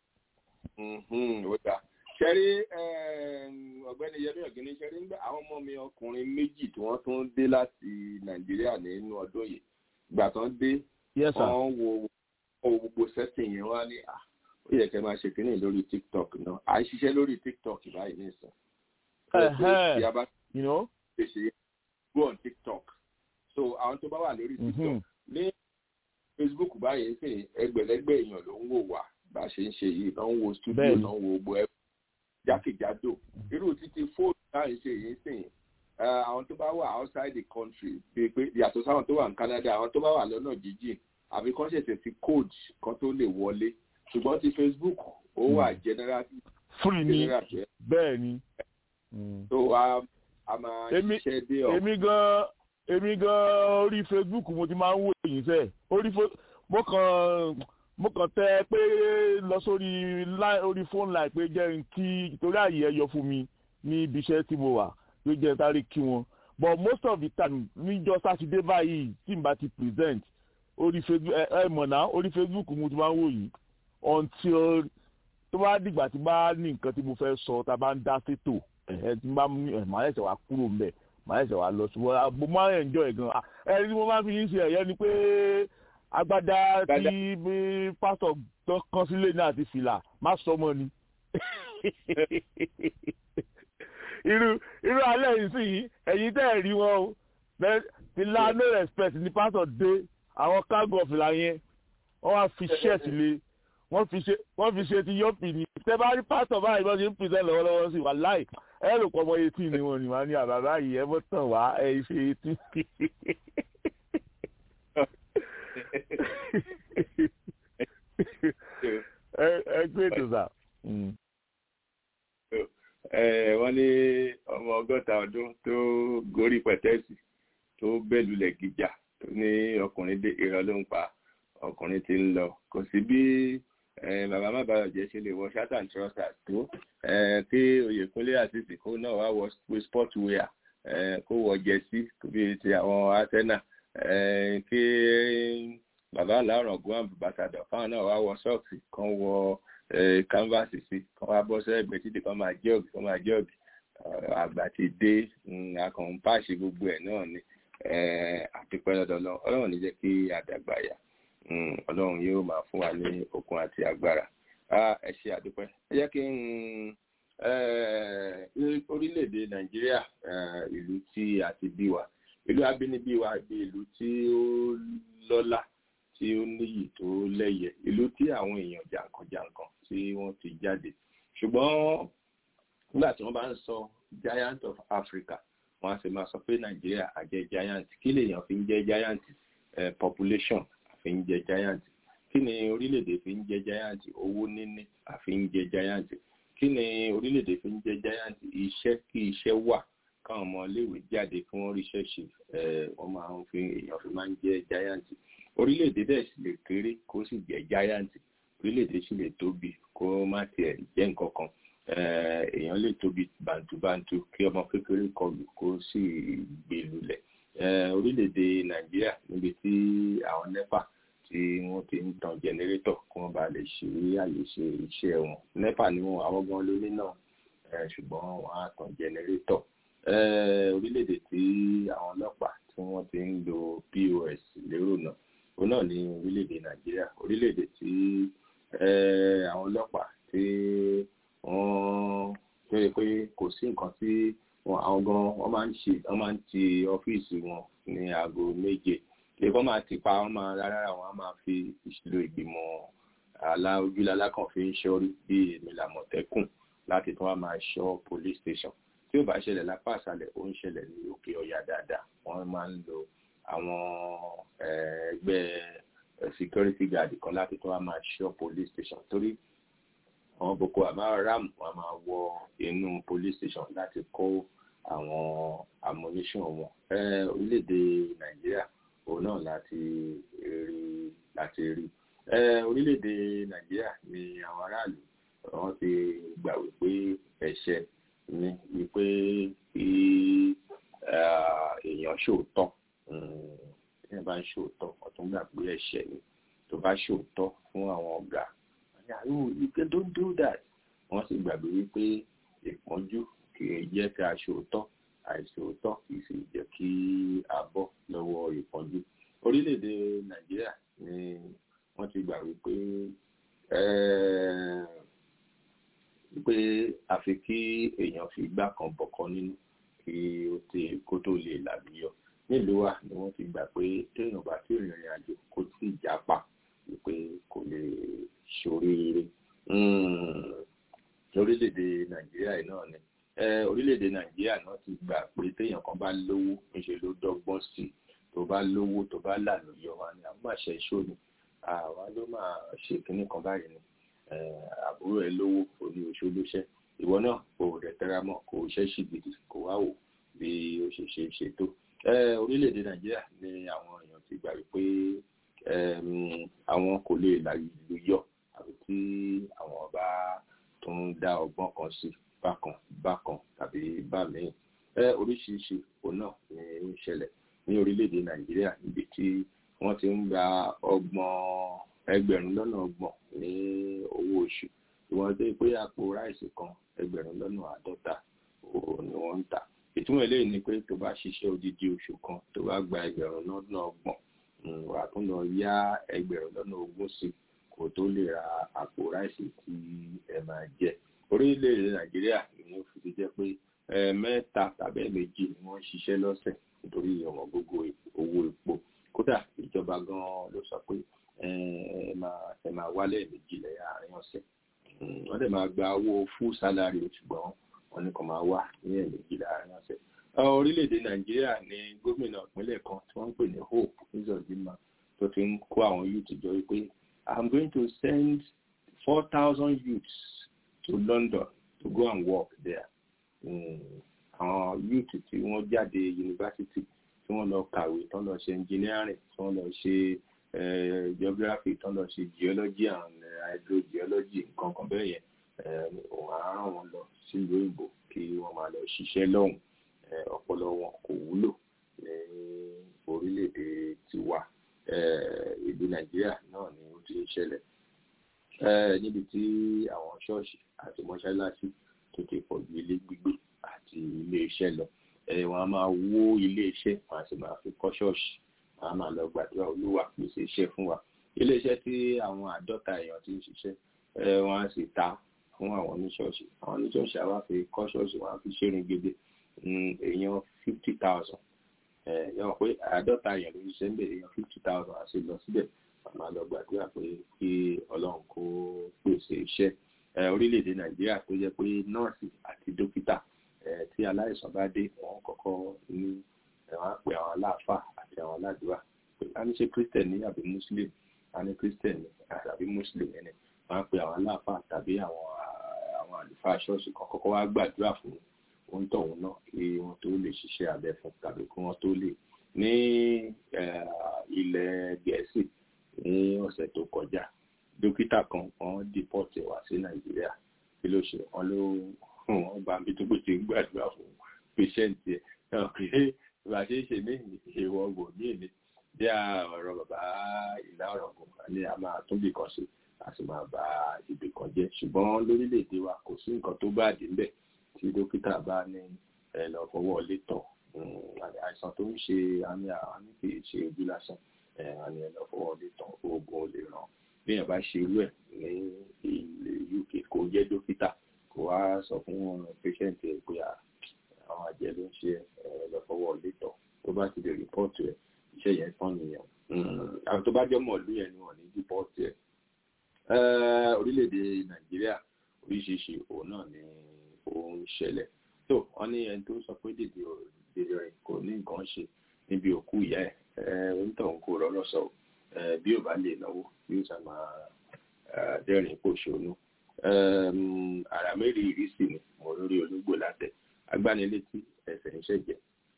ṣẹ́rí ọ̀gbẹ́ni yẹmí ọ̀gẹ́ni ṣẹ́rí ń gbé àwọn ọmọ mi ọkùnrin méjì tí wọ́n tún dé láti nàìjíríà nínú ọdún yìí ìgbà tán dé wọ́n wo gbogbo sẹ́tìn yẹn wá ní à ó yẹ kẹ́ máa ṣe kínní lórí tiktok náà à ń ṣiṣẹ́ lórí tiktok báyìí nìsín. you know. ṣe go on tiktok so àwọn tó bá wà lórí tiktok ní facebook báyìí sì ẹgbẹ̀lẹ́gbẹ̀ èèyàn ló ń wò wá bá a ṣe ń ṣe yìí náà ń wo studio náà ń wo gbogbo ẹ jákèjádò irú títí fóònù náà ń ṣe yìí sìn àwọn tó bá wà outside the country bíi pé yàtọ̀ sáwọn tó wà ní canada àwọn tó bá wà lọ́nà jíjìn àbí kán ṣẹ̀ṣẹ̀ fi code kan tó lè wọlé ṣùgbọ́n ti facebook ó wà general free ni bẹ́ẹ̀ ni. so a máa ṣiṣẹ́ dé ọ. èmi gan èmi gan orí facebook mo ti máa ń wò yín sẹ orí mo kàn mo kàn tẹ pé lọ sórí orí phone line pé jẹ́ n kí torí àyè ẹ yọ fún mi ní ibi iṣẹ́ tí mo wà ló jẹ́ sáré kí wọn but most of the time níjọ́ sátidé báyìí tí n bá ti present orí facebook ẹ ẹ mọ̀ náà orí facebook mo ti máa ń wò yín until tó bá dìgbà tí bá ní nǹkan tí mo fẹ́ sọ tá a bá ń dá sétò ẹ̀ tí n bá ẹ̀ máa ẹ̀sẹ̀ wá kúrò ń bẹ̀ màá ẹsẹ̀ wa lọ sí wọn mo máa ń enjoy gan ẹni tí mo máa ń fi yín ṣe ẹ̀yẹ ni pé agbádá tí pásítọ̀ tó kán sílé náà ti fìlà má sọ mọ́ ni. irú irú alẹ́ yìí sì yìí ẹ̀yin tẹ́ ẹ̀ rí wọn o fìlà no respect ni pásítọ̀ dé àwọn kágọ̀ fìlà yẹn wọ́n wá fi shirt lé wọ́n fi ṣe wọ́n fi ṣe ti yọ́pì ni tẹ́ bá rí pásítọ̀ báyìí bọ́ ṣe ń pèsè lọ́wọ́lọ́wọ́ sí wa láì ẹ rò pọ̀ ọmọ etí ni wọn ni wọn ní àbàbá yìí ẹ bọ́ tàn wá ẹ ṣe etí. ẹ gbé ètò sà. wọ́n ní ọmọ ọgọ́ta ọdún tó gorí pẹ̀tẹ́ẹ̀sì tó bẹ́lulẹ̀ gíjà tó ní ọkùnrin dé irọ́ ló ń pa ọkùnrin ti ń lọ kò sí bí bàbá má bàa jẹ́ ṣe lè wọ shirt and trousers tó kí oyèkúnlé àtìsí kó náà wá wọ sport wear kó wọ jẹ́sí bí ti àwọn arsenal kí bàbá aláàrọ̀ gún àbùbàtàdọ̀ káwọn náà wá wọ sọ́ọ̀sì kan wọ canvas sí kan wá bọ́ sẹ́gbẹ̀ẹ́ títí kan máa jọ́ọ̀gì kan máa jọ́ọ̀gì àgbà ti dé akọ̀hún páàṣì gbogbo ẹ̀ náà ni àpipẹ́ lọ́dọọlọ́ ọlọ́run ní jẹ́ kí àdàgbà yà ọlọ́run yóò máa fún wa ní okun àti agbára ẹ ṣe àdúpẹ́ ẹ jẹ́ kí n orílẹ̀-èdè nàìjíríà ìlú tí a ti bí wa ìlú abínibí wa bí ìlú tí ó lọ́lá tí ó níyì tó lẹ́yẹ ìlú tí àwọn èèyàn jàǹkànjàǹkàn tí wọ́n ti jáde ṣùgbọ́n nígbà tí wọ́n bá ń sọ giant of Africa wọ́n á sì máa sọ pé nàìjíríà àjẹ́ giant kí lèèyàn fi ń jẹ́ giant eh, population àfi ń jẹ́ giant kí ni orílẹ̀-èdè fi ń jẹ́ giant owó níní àfi ń jẹ́ giant kí ni orílẹ̀-èdè fi ń jẹ́ giant iṣẹ́ kí iṣẹ́ wà káwọn ọmọ iléèwé jáde kí wọ́n ríṣẹ́ ṣe wọ́n máa ń fi èèyàn fi máa ń jẹ́ giant orílẹ̀-èdè dẹ̀ sì lè kéré kó sì jẹ́ giant orílẹ̀-èdè sì lè tóbi kó má tiẹ̀ jẹ́ nǹkan kan èèyàn lè tóbi bàǹtùbàǹtù kí ọmọ kékeré kọlù kó sì gbé lulẹ̀ orílẹ̀-èdè nàìjíríà níbi tí àwọn nepa tí wọ́n ti ń tan jẹnẹrétọ̀ kí wọ́n bá lè ṣe àyè ṣe iṣẹ́ wọn nepa ni wọn àwọn gan lórí náà ṣùgbọ́n wọ́n á tan jẹnẹrétọ̀ orílẹ̀-èdè tí àwọn ọlọ́pàá tí wọ́n ti ń lo pos lérò náà òun náà ní orílẹ̀-èdè nàìjíríà orílẹ̀-èdè tí àwọn ọlọ́pàá tí wọ́n tó yẹ pé kò sí nǹkan tí àwọn gan wọ́n máa ń ṣe wọ́n máa ń ti ọ́fíìsì wọn ní aago méje lè kọ́ máa ti pa wọ́n máa rárá wọn á máa fi ìṣèlú ìgbìmọ̀ àlà ojúlálá kan fi ń ṣọ́rí bí èmi làmọ̀tẹ́kùn láti tún wá máa ṣọ́ police station tí ó bá ṣẹlẹ̀ lápá àṣálẹ̀ ó ń ṣẹlẹ̀ ní òkè ọ̀yà dáadáa wọ́n máa ń lo àwọn ẹgbẹ́ security guard kan láti tún wá máa ṣọ́ police station torí àwọn boko haram wọn máa wọ inú police station láti kó àwọn ammunition wọn orílẹ̀-èdè nàìjíríà òun náà láti rí láti rí orílẹ̀-èdè nàìjíríà ni àwọn aráàlú wọn ti gbà wípé ẹ̀ṣẹ̀ ni wípé kí èèyàn ṣòótọ́ tí wọ́n bá ń ṣòótọ́ ọ̀tún gbà pé ẹ̀ṣẹ̀ ni tó bá ṣòótọ́ fún àwọn ọ̀gá àyàwó ike don't do that wọ́n sì gbàgbé wípé ìpọ́njú kì í jẹ́ kí a ṣòótọ́ àìṣòótọ́ kì í sì jẹ́ kí a bọ́ lọ́wọ́ ìpọ́njú orílẹ̀-èdè nàìjíríà ni wọ́n ti gbà wípé wípé àfi kí èèyàn fi igbá kan bọ̀kan nínú kí ó ti kó tó lè làlùyọ nílùú wa ni wọ́n ti gbà pé téèyàn bá tí ìrìn àjò kó tí ì jápa wípé kò lè ṣoríire lórílẹ̀‐èdè nàìjíríà yìí náà ni orílẹ̀‐èdè nàìjíríà náà ti gbà pé téèyàn kan bá lówó níṣẹ́ ló dọ́gbọ́n sí i tó bá lówó tó bá lànà yọ wa ni àwọn àṣẹ ìṣó ni àwa ló máa ṣe kínní kan báyìí ni àbúrò ẹ lówó oní oṣù lóṣẹ ìwọ náà kò rẹ̀ tẹ́ra mọ́ kò ṣẹ́ sì gidi kò wá wò bí ó ṣe ṣe ṣètò orílẹ̀‐èdè nàìjíríà ni àwọn èèyàn ti gbà wípé àwọn kò lè làlù yọ àbí tí àwọn bá tún dá ọgbọ́n kan sí bákan bákan tàbí bá míì oríṣiríṣi òun náà ní ń ṣẹlẹ̀ ní orílẹ̀-èdè nàìjíríà níbi tí wọ́n ti ń gba ọgbọ̀n ẹgbẹ̀rún lọ́nà ọgbọ̀n ní owó oṣù ìwọ̀n tó pé àpò ráìsì kan ẹgbẹ̀rún lọ́nà àádọ́ta ni wọ́n ń tà ìtumọ̀ eléyìí ni pé tó bá ṣiṣẹ́ odidi oṣù kan tó bá gba ẹgbẹ̀rún lọ́nà ọgbọ̀n wà tún lọ yá ẹgbẹ̀rún lọ́nà ogún sí kó tó lè ra àpò ráìsì tí ẹ máa jẹ orílẹ̀-èdè nàìjíríà ni ó fi jẹ́ pé mẹ́ta tàbí méjì ni wọ́n ń ṣiṣẹ́ lọ́sẹ̀ nítorí ọ̀wọ́n gbogbo owó epo kódà ìjọba gan-an ló sọ pé ẹ máa ẹ máa wálẹ̀ méjì lẹ́yìn àárín ọ̀sẹ̀ wọ́n dẹ̀ máa gba owó full salary ṣùgbọ́n wọ́n ní kàn máa wà ní ẹ̀ẹ̀mejì láàárín ọ̀sẹ̀. orílẹ̀-èdè nàìjíríà ní gómìnà ìpínlẹ̀ kan tí wọ́n ń pè ní hope nzọ̀dìmá tó ti ń kó àwọn youth jọ wípé i'm going to send four thousand youths to london to go and work there. àwọn youth tí wọ́n jáde yunifásitì tí wọ́n lọ kàwé tán lọ ṣe engineering tí wọ́n lọ ṣe geography tán lọ ṣe geology and hydrogeology nǹkan kan bẹ́ẹ̀ yẹn òun á rán wọn lọ sílùú òyìnbó kí wọ́n máa lọ ṣiṣẹ́ lọ́hùn ọpọlọ wọn kò wúlò ní orílẹ̀-èdè tiwa ìlú nàìjíríà náà ni ó ti ń ṣẹlẹ̀ níbi tí àwọn ṣọ́ọ̀ṣì àti mọ́ṣáláṣí tó ti pọ̀ ju ilé gbígbé àti ilé iṣẹ́ lọ wọ́n á máa wó ilé iṣẹ́ wọ́n á sì máa fi kọ́ ṣọ́ọ̀ṣì wọ́n á máa lọ gbàdúrà olúwa pèsè iṣẹ́ fún wa ilé iṣẹ́ tí àwọn àádọ́ta èèyàn ti ń ṣiṣẹ́ wọ́n á sì ta fún àwọn oníṣọ́ọ̀ṣì àwọn oníṣọ́ọ̀ṣì àwa fi kọ́ ṣọ́ọ̀ṣì wọ́n á fi ṣẹ́rin gèdè èèyàn fifty thousand yọ̀wọ̀ pé àádọ́ta èèyàn ló ń ṣiṣẹ́ ń bẹ̀ èèyàn fifty thousand àti lọ síbẹ̀ wọ́n máa lọ gbàdúrà pé kí ọlọ́run kó pèsè iṣẹ́ orílẹ̀-èdè nàìjíríà tó jẹ́ pé nọ́ọ̀sì àti dókítà tí aláìsàn bá dé wọ́n kọ́kọ́ ní wọ́n á pe àwọn aláàfáà àti àwọn aládùúrà pé a ní ṣe christian ní àbí muslim a ní christian ní àbí muslim ẹni wọ́n á pe àwọn aláàfáà tàbí àwọn àwọn àlùfáà ṣọ́ọ̀ṣì kan kọ́kọ́ wá gbàdúrà fún ohun tóun náà kí wọ́n tó lè ṣiṣẹ́ abẹ fún tàbí kí wọ́n tó lè ní ilẹ̀ gẹ̀ẹ́sì ní ọ̀sẹ̀ tó kọjá dókítà kan wọ́n dìpọ́tì wá sí nàìjíríà kí ló ṣe wọ́n ló wọ́n gba bí tó gbèsè gbàdúrà fún pèṣẹ́ǹtì ẹ̀ náà pé bá ṣe é ṣe ní ìwọ gbò ní èmi bí ọ̀rọ̀ bàbá ìlà ọ̀rọ̀ kò ní a máa tún bì kan sí a sì máa bá ibì kan jẹ́ ṣùgbọ́n lórílẹ̀‐èdè wa kò sí nǹkan tó bá dé ńbẹ̀ tí dókítà bá ní ẹ lọ fọwọ́ lé tọ̀ àìsàn tó ń ṣe àmì àwọn kì í ṣe ojú lásán àmì ẹ lọ fọwọ́ lé tọ̀ oògùn ò lè ràn bí èèyàn bá ṣe irú ẹ̀ ní ilẹ̀ UK kò jẹ́ dókítà kò wá sọ fún patient ẹ̀ pé àwọn àjẹ́ ló ń ṣe ẹ lọ fọwọ́ lé tọ̀ tó bá ti lè rìpọ́ọ̀tù ẹ̀ iṣẹ́ yẹn tán nìyẹn àwọn tó bá jẹ́ mọ̀ọ́lú yẹn ni wọ́n ní rìpọ́ọ̀tù ẹ̀ orílẹ̀-èdè Nàìjíríà oríṣiríṣi òun náà ni òun ṣẹlẹ̀ tó wọ́n ní ẹni tó sọ pé dèdè dèdè rẹ̀ kò ní nǹkan ṣe níbi òkú ìyá ẹ̀ onítọ̀hún kò rọ́rọ́ sọ bí ò bá lè náwó bí ó sá máa dẹ́rìn pòṣónú àrà mẹ́rin ìrísí ni mo lórí ológbò látẹ agbánilétí ẹsẹ̀ ń ṣẹ̀jẹ̀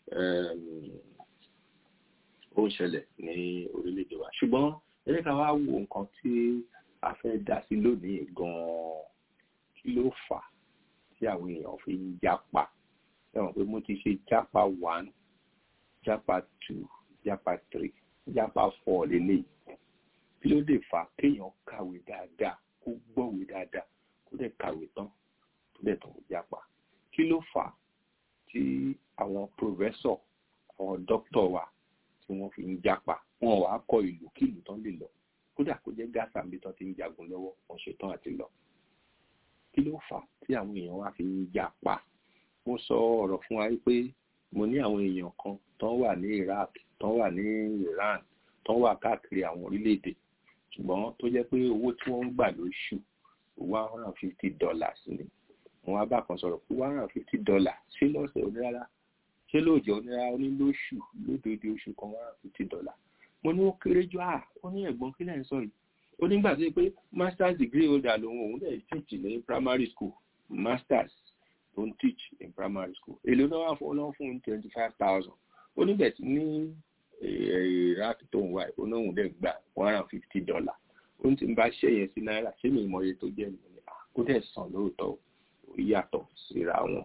ó ń ṣẹlẹ̀ ní orílẹ̀-èdè wa ṣùgbọ́n ẹ jẹ́ ká wá wo nǹkan tí a fẹ́ dá sí lónìí gan-an kí ló fà á tí àwọn èèyàn fi ń jápa ẹ̀wọ̀n pé mo ti ṣe jápa one jápa two jápa three jápa four lélẹ́yìí kí ló lè fà á kéèyàn kàwé dáadáa kó gbọ́wé dáadáa kó dẹ̀ kàwé tán kó dẹ̀ tán jápa kí ló fà á tí àwọn pòfẹ́sọ̀ àwọn dókítọ̀ wa tí wọ́n fi ń jápa wọn wàá kọ ìlú kí ìlú tán lè lọ kódà kó jẹ́ gáàsà níbi tán ti ń jagun lọ́wọ́ wọn ṣetán àti lọ kí ló fà á tí àwọn èèyàn wa fi ń jápa mo sọ ọ̀rọ̀ fún wa pé mo ní àwọn èèyàn kan tán wà ní Iraq tán wà ní Iran tán wà káàkiri àwọn orílẹ̀-èdè ṣùgbọ́n tó jẹ́ pé owó tí wọ́n ń gbà lóṣù one hundred and fifty dollars ni wọn á bá kan sọ̀rọ̀ pé one hundred and fifty dollars ṣé lọ́sẹ̀ onírárá ṣé lóòjọ́ onírárá ó ní lóṣù lódòdó oṣù kan one hundred and fifty dollars mo ní ó kéré jù à ó ní ẹ̀gbọ́n kí lẹ́yìn sọ yìí ó nígbà tó yẹ pé masters degree holder lòun òun dẹ̀ teach ní primary school masters tó ń teach in primary school èlò náà wà fún ọlọ́run fún twenty five thousand ó níbẹ̀ tí ní iraq tó ń wá ó náà òun dẹ̀ gbà one hundred and fifty dollar ó ń ti bá ṣẹ́ yẹn sí náírà ṣé mi mọ iye tó jẹ́ mi ní ó dẹ̀ sàn lóòótọ́ ó yàtọ̀ síra wọn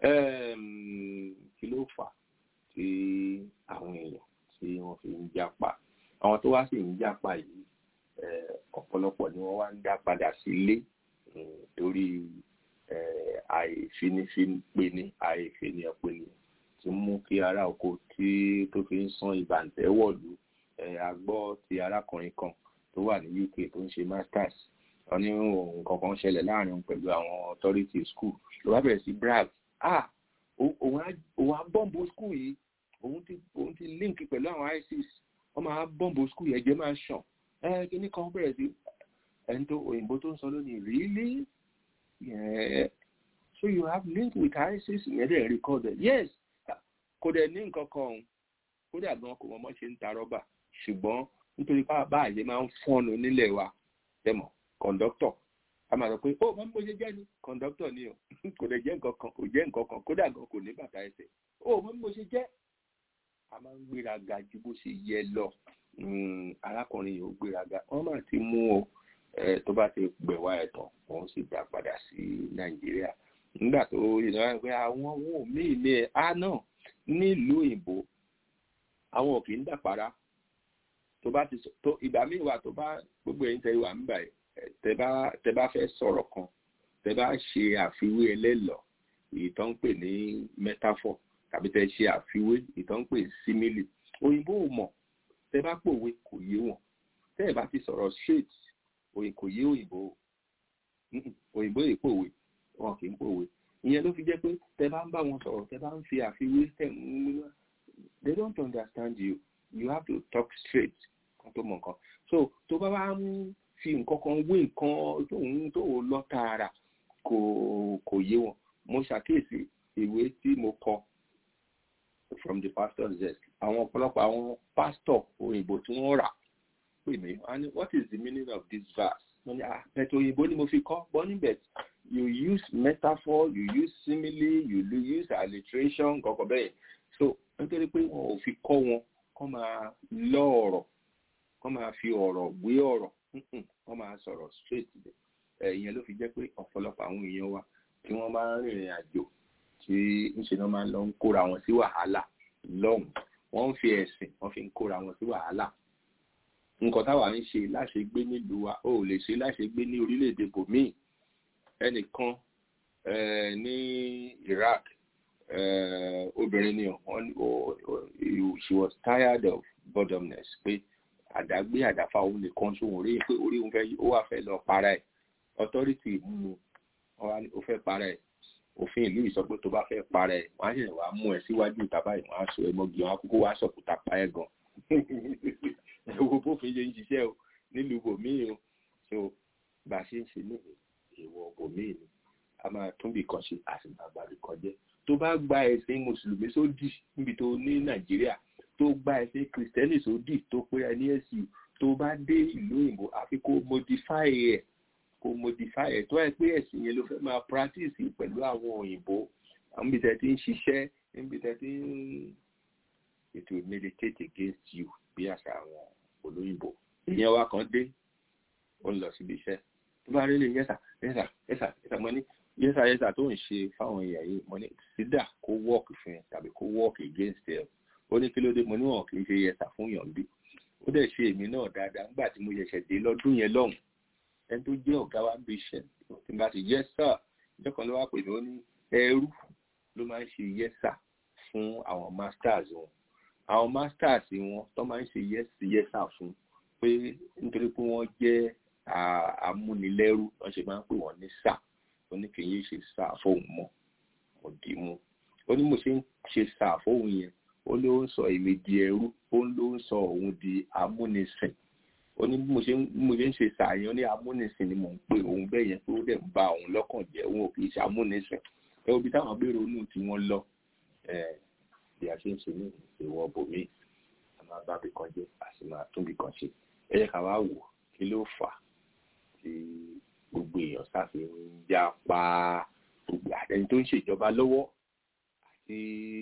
kí ló fà tí àwọn èèyàn tí wọ́n fi ń jápa àwọn tó wá sì ń jápa yìí ọ̀pọ̀lọpọ̀ ni wọ́n wá ń dá padà sílé torí àìfinifínpeni àìfinipeni ti mú kí ará oko tí tó fi ń san ìbàǹtẹ́ wọ̀lú àgbọ́ ti arákùnrin kan tó wà ní UK tó ń ṣe masters wọ́n ní nǹkan kan ṣẹlẹ̀ láàrin pẹ̀lú àwọn authority school ló bá bẹ̀rẹ̀ sí brag ah òun á bọ́ǹbù school yìí òun ti òun ti link pẹ̀lú àwọn ISIS wọ́n máa bọ́ǹbù school yẹn jẹ́ máa ṣàn ẹ kíní kan bẹ̀rẹ̀ sí ẹni tó òyìnbó tó ń sọ lónìí really yeah. so you have link with ISIS ìyẹn dẹ̀ record it yes kò dẹ̀ ní nǹkan kan ọ̀hún kódà gan kò mọ̀ mọ́ ṣe ń ta rọ́bà ṣùgbọ́n nítorí báàyè máa ń fọ́nu nílẹ̀ wa tẹ̀mọ̀ kọ̀ǹdọ́tọ̀ a máa sọ pé ó mọ̀ bó ṣe jẹ́ ni kọ̀ǹdọ́tọ̀ ni o kò dẹ̀ jẹ́ nǹkan kan kò jẹ́ nǹkan kan kódà gan kò ní bàtà ẹsẹ̀ ó mọ̀ bó ṣe jẹ́ a máa ń gbéraga ju bó ṣe yẹ lọ arákùnrin yìí ó gbéraga wọ́n máa ti mú o tó bá ti gbẹ̀wá ẹ̀ tán wọ́n sì dá padà sí nàìjíríà nígbà tó yìnbọn pé àwọn ohun míì ní ẹ̀ á náà nílùú òyìnbó àwọn ò kì í dàpárá tó bá ti tó ìgbà míì wà tó bá gbogbo ẹ̀yin tẹ́ wà ń bà tẹ́ bá tẹ́ bá fẹ́ sọ̀rọ̀ kan tẹ́ bá ṣe àfiwé ẹlẹ́lọ̀ èyí tó ń pè ní metaphor tàbí tẹ́ ṣe àfiwé èyí tó ń pè simile òyìnbó ò mọ̀ tẹ́ bá pòwe kò yé wọn tẹ́ ẹ̀ bá ti sọ̀rọ̀ straight òyìn kò yé òyìnbó òyìnbó yìí pòwe wọn kì í pòwe ìyẹn ló fi jẹ́ pé tẹ́ bá ń bá wọn sọ̀rọ̀ tẹ́ bá ń fi àfiwé tẹ̀ ń mú they don't understand you you have to talk straight kan tó mọ nǹkan so tó bá wá ń fi nǹkan kan wé nǹkan tó ń tó lọ tààrà kò kò yé wọn mo ṣàkíyèsí ìwé tí mo kọ from the pastor's desk àwọn ọ̀pọ̀lọpọ̀ àwọn pastor òyìnbó tí wọ́n rà pè mí and what is the meaning of this verse wọ́n ní ah bẹ̀tẹ̀ òyìnbó ni mo fi kọ́ bọ́ níbẹ̀ you use metaphor you use simile you use alliteration kọ̀ọ̀kan bẹ́ẹ̀ so nítorí pé wọn ò fi kọ́ wọn kọ́ máa lọ ọ̀rọ̀ kọ́ máa fi ọ̀rọ̀ gbé ọ̀rọ̀ kọ́ máa sọ̀rọ̀ straight ẹ̀yìn ló fi jẹ́ pé ọ̀pọ̀lọpọ̀ àwọn èèyàn wa tí wọ́n máa ń rìnrìn àjò tí ńṣe náà máa ń lọ ń kóra wọn sí wàhálà lọ́hùn wọ́n ń fi ẹ̀sìn wọ́n fi ń kóra wọn sí wàhálà nǹkan táwa ń ṣe láṣegbé nílùú wa ó lè ṣe láṣegbé ní orílẹ̀-èdè bòmíì ẹnìkan ní Iraq uh, obìnrin ni wọn she was tired of boredomness pé àdágbé àdáfà òun nìkan sóhun rí pé orí òun fẹ́ ó wà fẹ́ lọ para ẹ̀ authority mú un ó fẹ́ para ẹ̀ òfin ìlú yìí sọ pé tó bá fẹ́ para ẹ̀ wọ́n á ṣe wàá mú ẹ síwájú ìta báyìí wọ́n á sọ ẹ mọ́gi wọn á kúkú wá sọ̀kúta pa ẹ̀ gan ẹ wo bófin ṣe ń ṣiṣẹ́ o nílùú bòmíì o so bá a ṣe ń ṣe ní ìwọ̀ bòmíì ni a máa tún bì kan ṣe a sì máa gbàgbé kan jẹ́ tó bá gba ẹ̀sìn mùsùlùmí sódì níbi tó ní nàìjíríà tó gba ẹ̀sìn kìrìsìtẹ́nì sódì tó pé ẹ ní ẹ̀sìn tó bá dé ìlú òyìnbó àfi kó modify ẹ̀ kó modify ẹ̀ tó ẹ pé ẹ̀sìn yẹn ló fẹ́ máa practice pẹ̀lú àwọn òyìnbó àwọn ibi tẹ́ ti ń ṣiṣẹ́ níbi tẹ́ ti ń it will militate against you bí àṣà àwọn olóyìnbó ìyẹn wa kan dé ó ń lọ síbi iṣẹ́ tó bá rí lè yẹ́sà yẹ́sà yẹ́sà yẹ́sà mọ́ ní yẹ́sà yẹ́sà tó ń ṣe fáwọn èèyàn yìí mo ní sídà kó work fún ẹ tàbí kó work against ẹ ó ní kí ló dé mo níwọ̀n kì í ṣe yẹ́sà fún yàn bí ó dẹ̀ ṣe èmi náà dáadáa nígbà tí mo ṣẹ̀ṣẹ̀ dé lọ́dún yẹn lọ́hùn ẹni tó jẹ́ ọ̀gá wa ń bí iṣẹ́ tí n bá ti yẹ́sà ìjọ kan ló wá pè mí ó ní ẹrú ló máa ń ṣe yẹ́sà fún àwọn masters wọn àwọn masters wọn tó máa ń ṣe yẹ́sà fún pé nítorí pé wọ́n jẹ́ amúnilẹ́rú wọ́n ṣe máa ń pè wọ́n ní sáà ó ní kì í ṣe sáà fóun mọ́ mo dì í mú ó ní mo ṣe ń ṣe sáà fóun yẹn ó ló ń sọ èmi di ẹrú ó ló ń sọ òun di amúnisìn ó ní mo ṣe ń ṣe sáà yẹn ó ní amúnisìn ni mò ń pè òun bẹ́ẹ̀ yẹn pé ó dẹ̀ ń ba òun lọ́kàn jẹ́ òun ò kì í ṣe amúnisìn ẹ obi táwọn béèrè onú tí wọ́n lọ bí a ṣe ń ṣe ní ìwọ bòmí a máa bá bì kan jẹ́ a sì máa tún bì kan ṣe ẹ yẹ ká wá wò kí ló fà á tí gbogbo èèyàn sáfi ń já pa gbogbo ẹni tó ń ṣèjọba lọ́wọ́ àti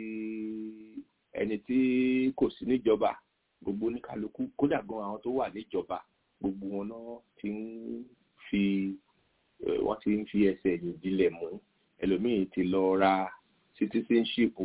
ẹni tí kò sí níjọba gbogbo oníkálukú kódà gan àwọn tó wà níjọba gbogbo wọn náà ti ń fi wọ́n ti ń fi ẹsẹ̀ yìí dilẹ̀ mú ẹlòmíín ti lọ ra citizenship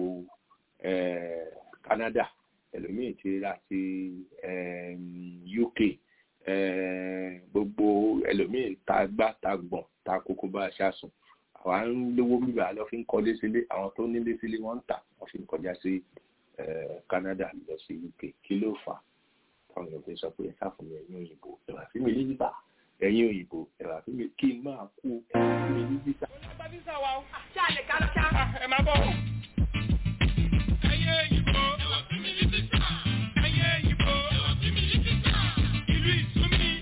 Canada ẹlòmíín ti ra ti UK gbogbo ẹlòmíín ta gbá ta gbọ̀n ta kókó bá a ṣàsùn àwa ń lówó bíbá lọ fi ń kọ́lé sílé àwọn tó nílé sílé wọ́n ń tà wọ́n fi ń kọjá sí Canada lọ sí UK kí ló fà á táwọn èèyàn fi sọ pé ẹ sáfún mi ẹ̀yin òyìnbó ẹ̀wà sí mi lílítà ẹ̀yin òyìnbó ẹ̀wà sí mi kí n máa kú ẹ̀wà sí mi lílítà. ẹ máa bọ̀. ẹ̀yin òyìnbó ẹ̀wà sí mi lílítà ẹ̀yin òyìnbó ẹ̀wà sí mi lílítà ìlú ìsúnmi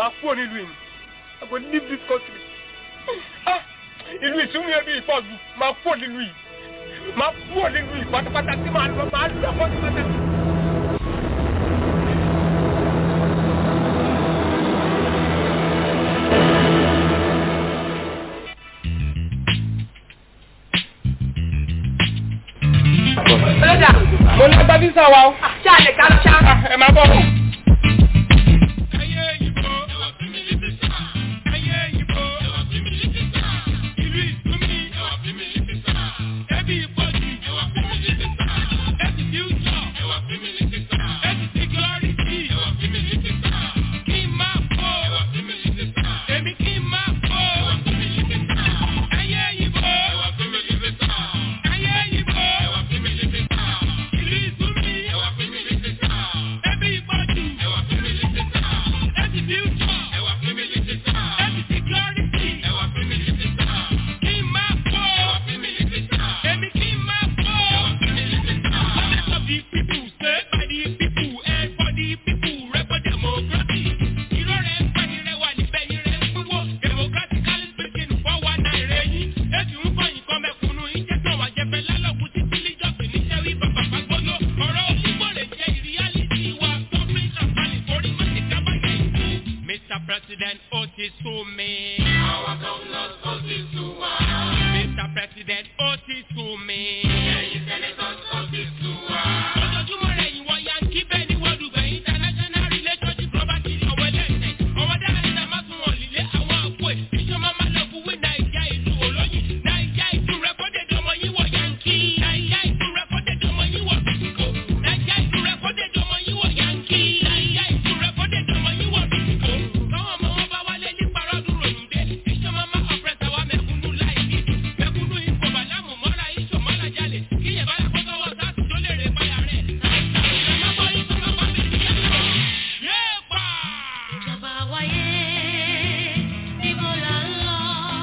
máa kúrò nílùú yìí I go leave this country ah ìlú ìsúnmí ẹbí ìfọ̀jù máa kúrò nílùú yìí máa kúrò nílùú yìí pátápátá tí màá lọ máa lọ pátápátá. Ọlọ́dà, mo ní ẹgbẹ́ físà wa o. ṣé àlè ká lọ ṣá? ẹ máa bọ̀. Mr. President, ó ti sú mi. Àwọn governors ó ti sú wa. Mr. President, ó ti sú mi. Ẹ̀yin senators ó ti sú wa. Ojoojúmọ́ rẹ̀ yìí wọ́n yankí bẹ́ẹ̀ ni wọ́n dùgbẹ̀ international relationship property ọ̀wọ́ ẹlẹ́sẹ̀. Ọwọ́ dára ìta máa tún wọ̀n lílé àwọn àpò ẹ̀. Ìjọba máa lọ fún wí Nàìjíríà ìlú olóyìn. Nàìjíríà ìlú rẹ́kọ́dẹ̀dì ọmọ yín wọ̀ yankí. Nàìjíríà ìlú rẹ́kọ́dẹ̀dì ọmọ yín wọ̀ bìtìkò. Nàìjíríà ìlú rẹ́kọ́dẹ̀dì ọmọ yín wọ̀ yankí. Nàìjíríà ìlú rẹ́kọ́dẹ̀dì ọmọ yín wọ̀ bìtìkò. Káwọn ọmọ wọn bá wálé ní parọ́dù ròyìn dé. Ìjọba máa ọ̀pẹ̀sẹ̀ wa mẹ̀kúnnú láì ní. Mẹ̀kúnnú ipò bàlámù mọ́ra iṣò mọ́ra jalè. Kíyè bá yà kọ́kọ́ wọ sáàtì tó lè rè báyà rẹ̀. Ìjọba wáyé, níbo là ń lọ?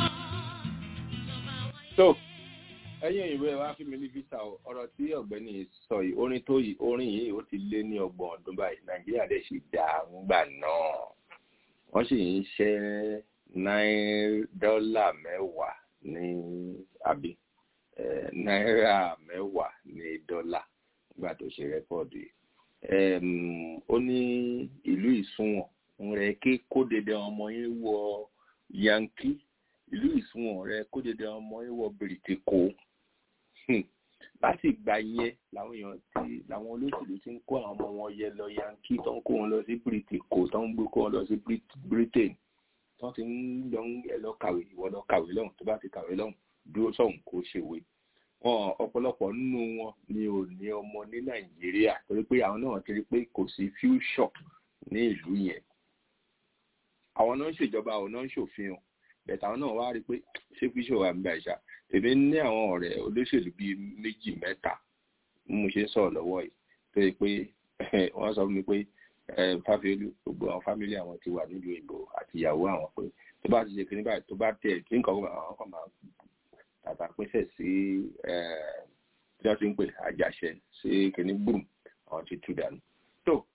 so ẹ̀yin òyìnbó ẹ wá fún mi ní visa o ọ̀rọ̀ tí ọ̀gbẹ́ni sọ yìí orin tó yìí orin yìí ó ti lé ní ọgbọ̀n ọdún báyìí nàìjíríà dẹ̀ sì dá ńgbà náà wọ́n sì ń ṣẹ́ náírà dọ́là mẹ́wàá ní àbí eh, náírà mẹ́wàá ní dọ́là nígbà tó ṣe rẹ́kọ̀dù yìí Em, ó ní ìlú ìsúnwọ̀n ń rẹ kí kó dédé ọmọ yín wọ yankee ìlú ìsúnwọ̀n rẹ kó dédé ọmọ yín wọ bìrìtìkó Hmm. láti ìgbà yẹn làwọn èèyàn ti làwọn olóṣèlú ti ń kó àwọn ọmọ wọn yẹ lọ yankee tó ń kó wọn lọ sí bìrìtìkó tó ń gbé kó wọn lọ sí Brit- britain tó ti ń lọ ń ẹ lọ kàwé ìwọ lọ kàwé lọ́hùn tó bá ti kàwé lọ́hùn dúró sọ̀hún kó ṣèwé wọn ọ̀pọ̀lọpọ̀ nínú wọn ni ò ní ọmọ ní nàìjíríà torí pé àwọn náà ti rí pé kò sí future ní ìlú yẹn àwọn náà ń ṣèjọba àwọn náà ń ṣòfin o bẹ̀tà àwọn náà wá rí pé ṣé future wà nígbà ìṣá tèmi ní àwọn ọ̀rẹ́ olóṣèlú bíi méjì mẹ́ta bí mo ṣe ń sọ̀rọ̀ lọ́wọ́ yìí tó yẹ pé wọ́n sọ fún mi pé fáfiolú gbogbo àwọn fámílì àwọn ti wà nílùú ìbò àti ìyàwó àwọn pé tó bá ti ṣe kíní báyìí tó bá tẹ̀ kí nǹkan àwọn kan máa tàbá pèsè sí tí wọ́n ti ń pè àjàṣe sí kíní gbùm àwọn ti tú dànù. tó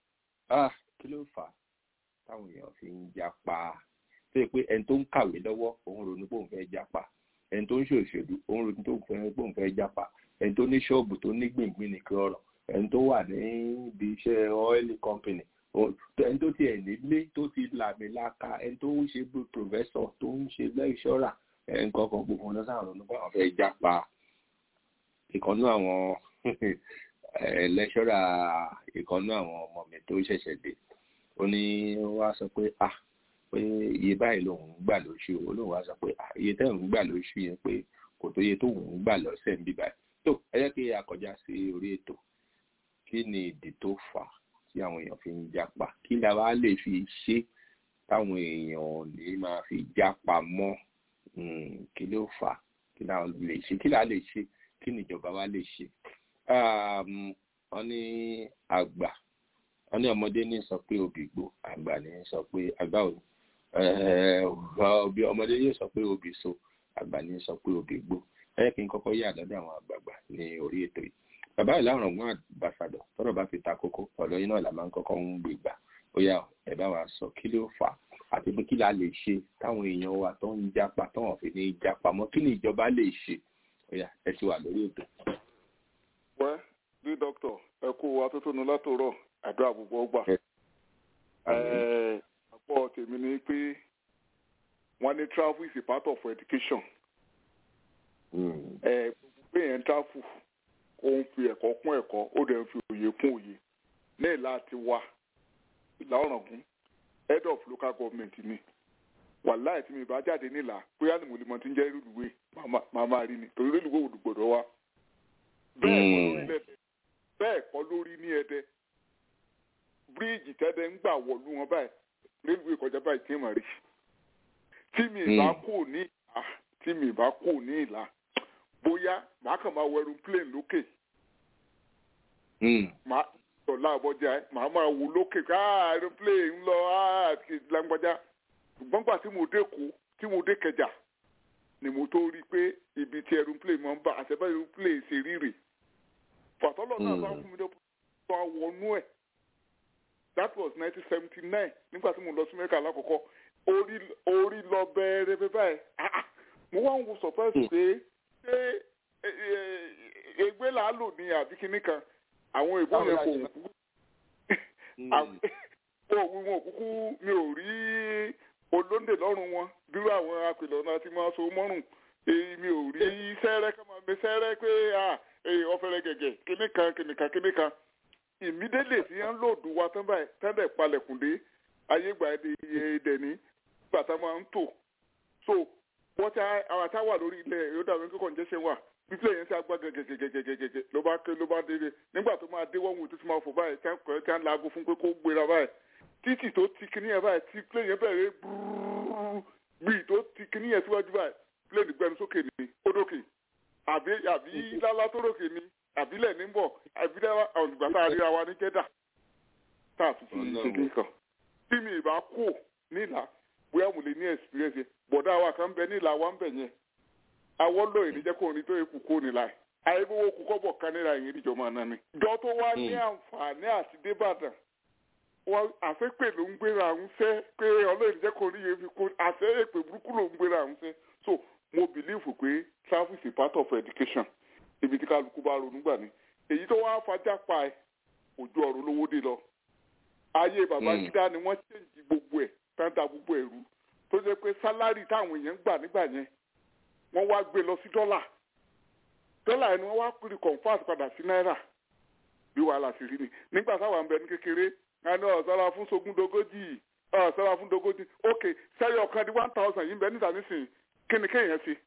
kí ló fà á táwọn èèyàn fi ń japa tó yẹ pé ẹni tó ń kàwé lọ́wọ́ òun ronú pé òun fẹ́ japa ẹni tó ń ṣòṣèlú òun ronú pé òun fẹ́ japa ẹni tó ní ṣọ́ọ̀bù tó ní gbìngbìn nìkan ọ̀rọ̀ ẹni tó wà níbi iṣẹ́ ọ́ìlì company ẹni tó tiẹ̀ nílé tó ti làmìlaka ẹni tó ń ṣe bí professor tó ń ṣe lẹ́ṣọ́rà ẹni kankan gbogbo wọn lọ́sàn àwọn ọ̀nà àwọn fẹ́ jápa ìkànnú àwọn lẹ́ṣọ́rà ìkànnú àwọn ọmọ mi tó ṣẹ̀ṣẹ̀ dé ó ní wá sọ pé ah pé iye báyìí lòun ń gbà lóṣù ó lóun wá sọ pé ah iye tẹ́ òun gbà lóṣù yẹn pé kò tó iye tó òun ń gbà lọ́sẹ̀ ń bí báyìí tó ẹ jẹ́ kí a kọjá sí orí ètò kí ni ìdí tó fà á tí àwọn èèyàn fi ń jápa kí la wá lè fi ṣe táwọn èèyàn ò ní máa fi jápa mọ́ kí ló fà á kí la lè ṣe kí la lè ṣe kí ni ìjọba wa lè ṣe. wọ́n ní àgbà wọ́n ní ọmọdé ní sọ pé obì gbó àgbà ní sọ pé àgbà ò ọmọdé yóò sọ pé obì so àgbà ní sọ pé obì gbó ẹ kí n kọ́kọ́ yà lọ́dọ̀ àwọn àgbààgbà ní orí ètò yìí bàbá ìlànà ọgbọ́n àbàṣàdọ̀ tọ́rọ̀ bá fi ta kókó ọ̀dọ̀ yín náà là máa ń kọ́kọ́ ń gbé gbà ó yá ẹ bá wa sọ kí ló fà á àti pé kí la lè ṣe táwọn èèyàn wa tó ń japa tó wọn fi ní japa mọ́ kí ni ìjọba lè ṣe ó yá ẹ ti wà lórí ètò. wẹ́ bí dókítà ẹ kó wa tó tónu látòrọ̀ àdúrà gbogbo ọgbà. àpọ̀ tèmi ni pé wọ́n ní travel is a part of education. gbogbo pé yẹn travel ó ń fi ẹ̀kọ́ kún ẹ̀kọ́ ó dẹ̀ ń fi òye kún òye ní ìlà ti wá ìlà ọ̀ràngún head of local government ni wàláì tí mi bá jáde nílà bóyá ni mo lè mọ tí ń jẹ́ rélùwé màá máa rí ni torí rélùwé ò gbọ́dọ̀ wá. bẹ́ẹ̀ kọ́ lórí ní ẹdẹ bíríìjì tẹ́dẹ̀ ń gbà wọ̀lú wọn báyìí rélùwé kọjá báyìí tí mà rí. tí mi bá kò ní ìlà tí mi bá kò ní ìlà bóyá màá kàn máa wọ aeroplane lókè. màá ọ̀la àbọ̀jà màá máa wò lókè ká aeroplane ń lọ lágbájá ṣùgbọ́n gbà tí mo dé kó tí mo dé kẹjà ni mo tó rí i pé ibi tí aeroplane máa ń bá àṣẹbá aeroplane ṣe ríre fàtọ́lọ̀ náà bá fún mi dé tó àwọnú ẹ̀ that was nineteen seventy nine nígbà tí mo lọ sí mẹ́ka lákòókò orí orí lọ bẹ́ẹ̀rẹ̀ bẹ́ẹ̀ báyìí mo wá ń wo surprise pé ṣé ègbé làá lò ní àbí kinní kan àwọn ìbò yẹn kò kú òwú wọn kúkú mi ò rí olóńdè lọ́rùn wọn dúró àwọn apèlọ́ náà ti máa so mọ́rùn mi ò rí sẹ́rẹ́ ká máa mi sẹ́rẹ́ pé ọ̀fẹ́rẹ́ gẹ̀gẹ̀ kíní kan kíní kan kíní kan ìmídélè tí wọ́n lòdù wa tán báyìí tẹ́lẹ̀ palẹ̀kùndé ayégbà ẹ̀dẹ̀ ní bàtà máa ń tò so wọ́n ti àwọn àtàwà lórí ilẹ̀ yóò dàbí kíkọ́ ǹjẹ́ ṣe wà pípẹ́ yẹn ti agbá gẹ́gẹ́gẹ́gẹ́gẹ́gẹ́ ló bá ké ló bá délé nígbà tó máa dé wọ́n wù tó ti máa fò báyìí tí wọ́n ti ń laago fún pé kó gbéra báyìí títì tó ti kíní yẹn báyìí tí plane yẹn bẹ̀rẹ̀ búrúrú gbìyì tó ti kíní yẹn síwájú báyìí plane gbẹnu sókè ní ódókè àbí àbí lálá tó rókè ní àbílẹ̀ ní bọ̀ àbí ọ̀dùgbà tá a ríra wa ní jẹ́dà tá a tún fi ṣe kí kan tí mi ìbá kú nílà bóyá mo lè ní experience bọ̀dá wa kan bẹ nílà wa ń bẹ̀ yẹn àwọn lóye ní jẹ́ kó ní tó ikú kó nílà àyẹ̀wò kú kọ́bọ̀ kan nílà yẹn níjọba náà ni. jọ tó wá ní àǹfààní àti débàdàn wọn àfẹ́pẹ́ ló ń gbéra ń fẹ́ pé ọlọ́run jẹ́ kó rí yẹn fi kó àfẹ́ èpè burúkú ló ń gbéra ń fẹ́ so mo believe pé travel is a part of education ibi tí kálukú bá ronú gbà ní èyí tó wá fajá pa ẹ òjò ọ̀rọ̀ lówó dé lọ ayé Babangida ni wọ́n ṣèǹjì gbogbo ẹ̀ tàǹtà gbogbo ẹ̀rú tó jẹ́ pé sálárì táwọn èèyàn ń gbà nígbà yẹn wọ́n wá gbé lọ sí dọ́là dọ́là yẹn ni wọ́n wá pèrè convert padà sí náírà bí wàhálà sì rí ni nígbà táwọn àmbẹ̀ ní kékeré ẹni ọ̀sára fún sogúndogójì ọ̀sára fún dogójì ok sẹ́yìn ọ̀kan di one thousand yìí ń bẹ níta nísìnyí kí ni kéèyàn ṣe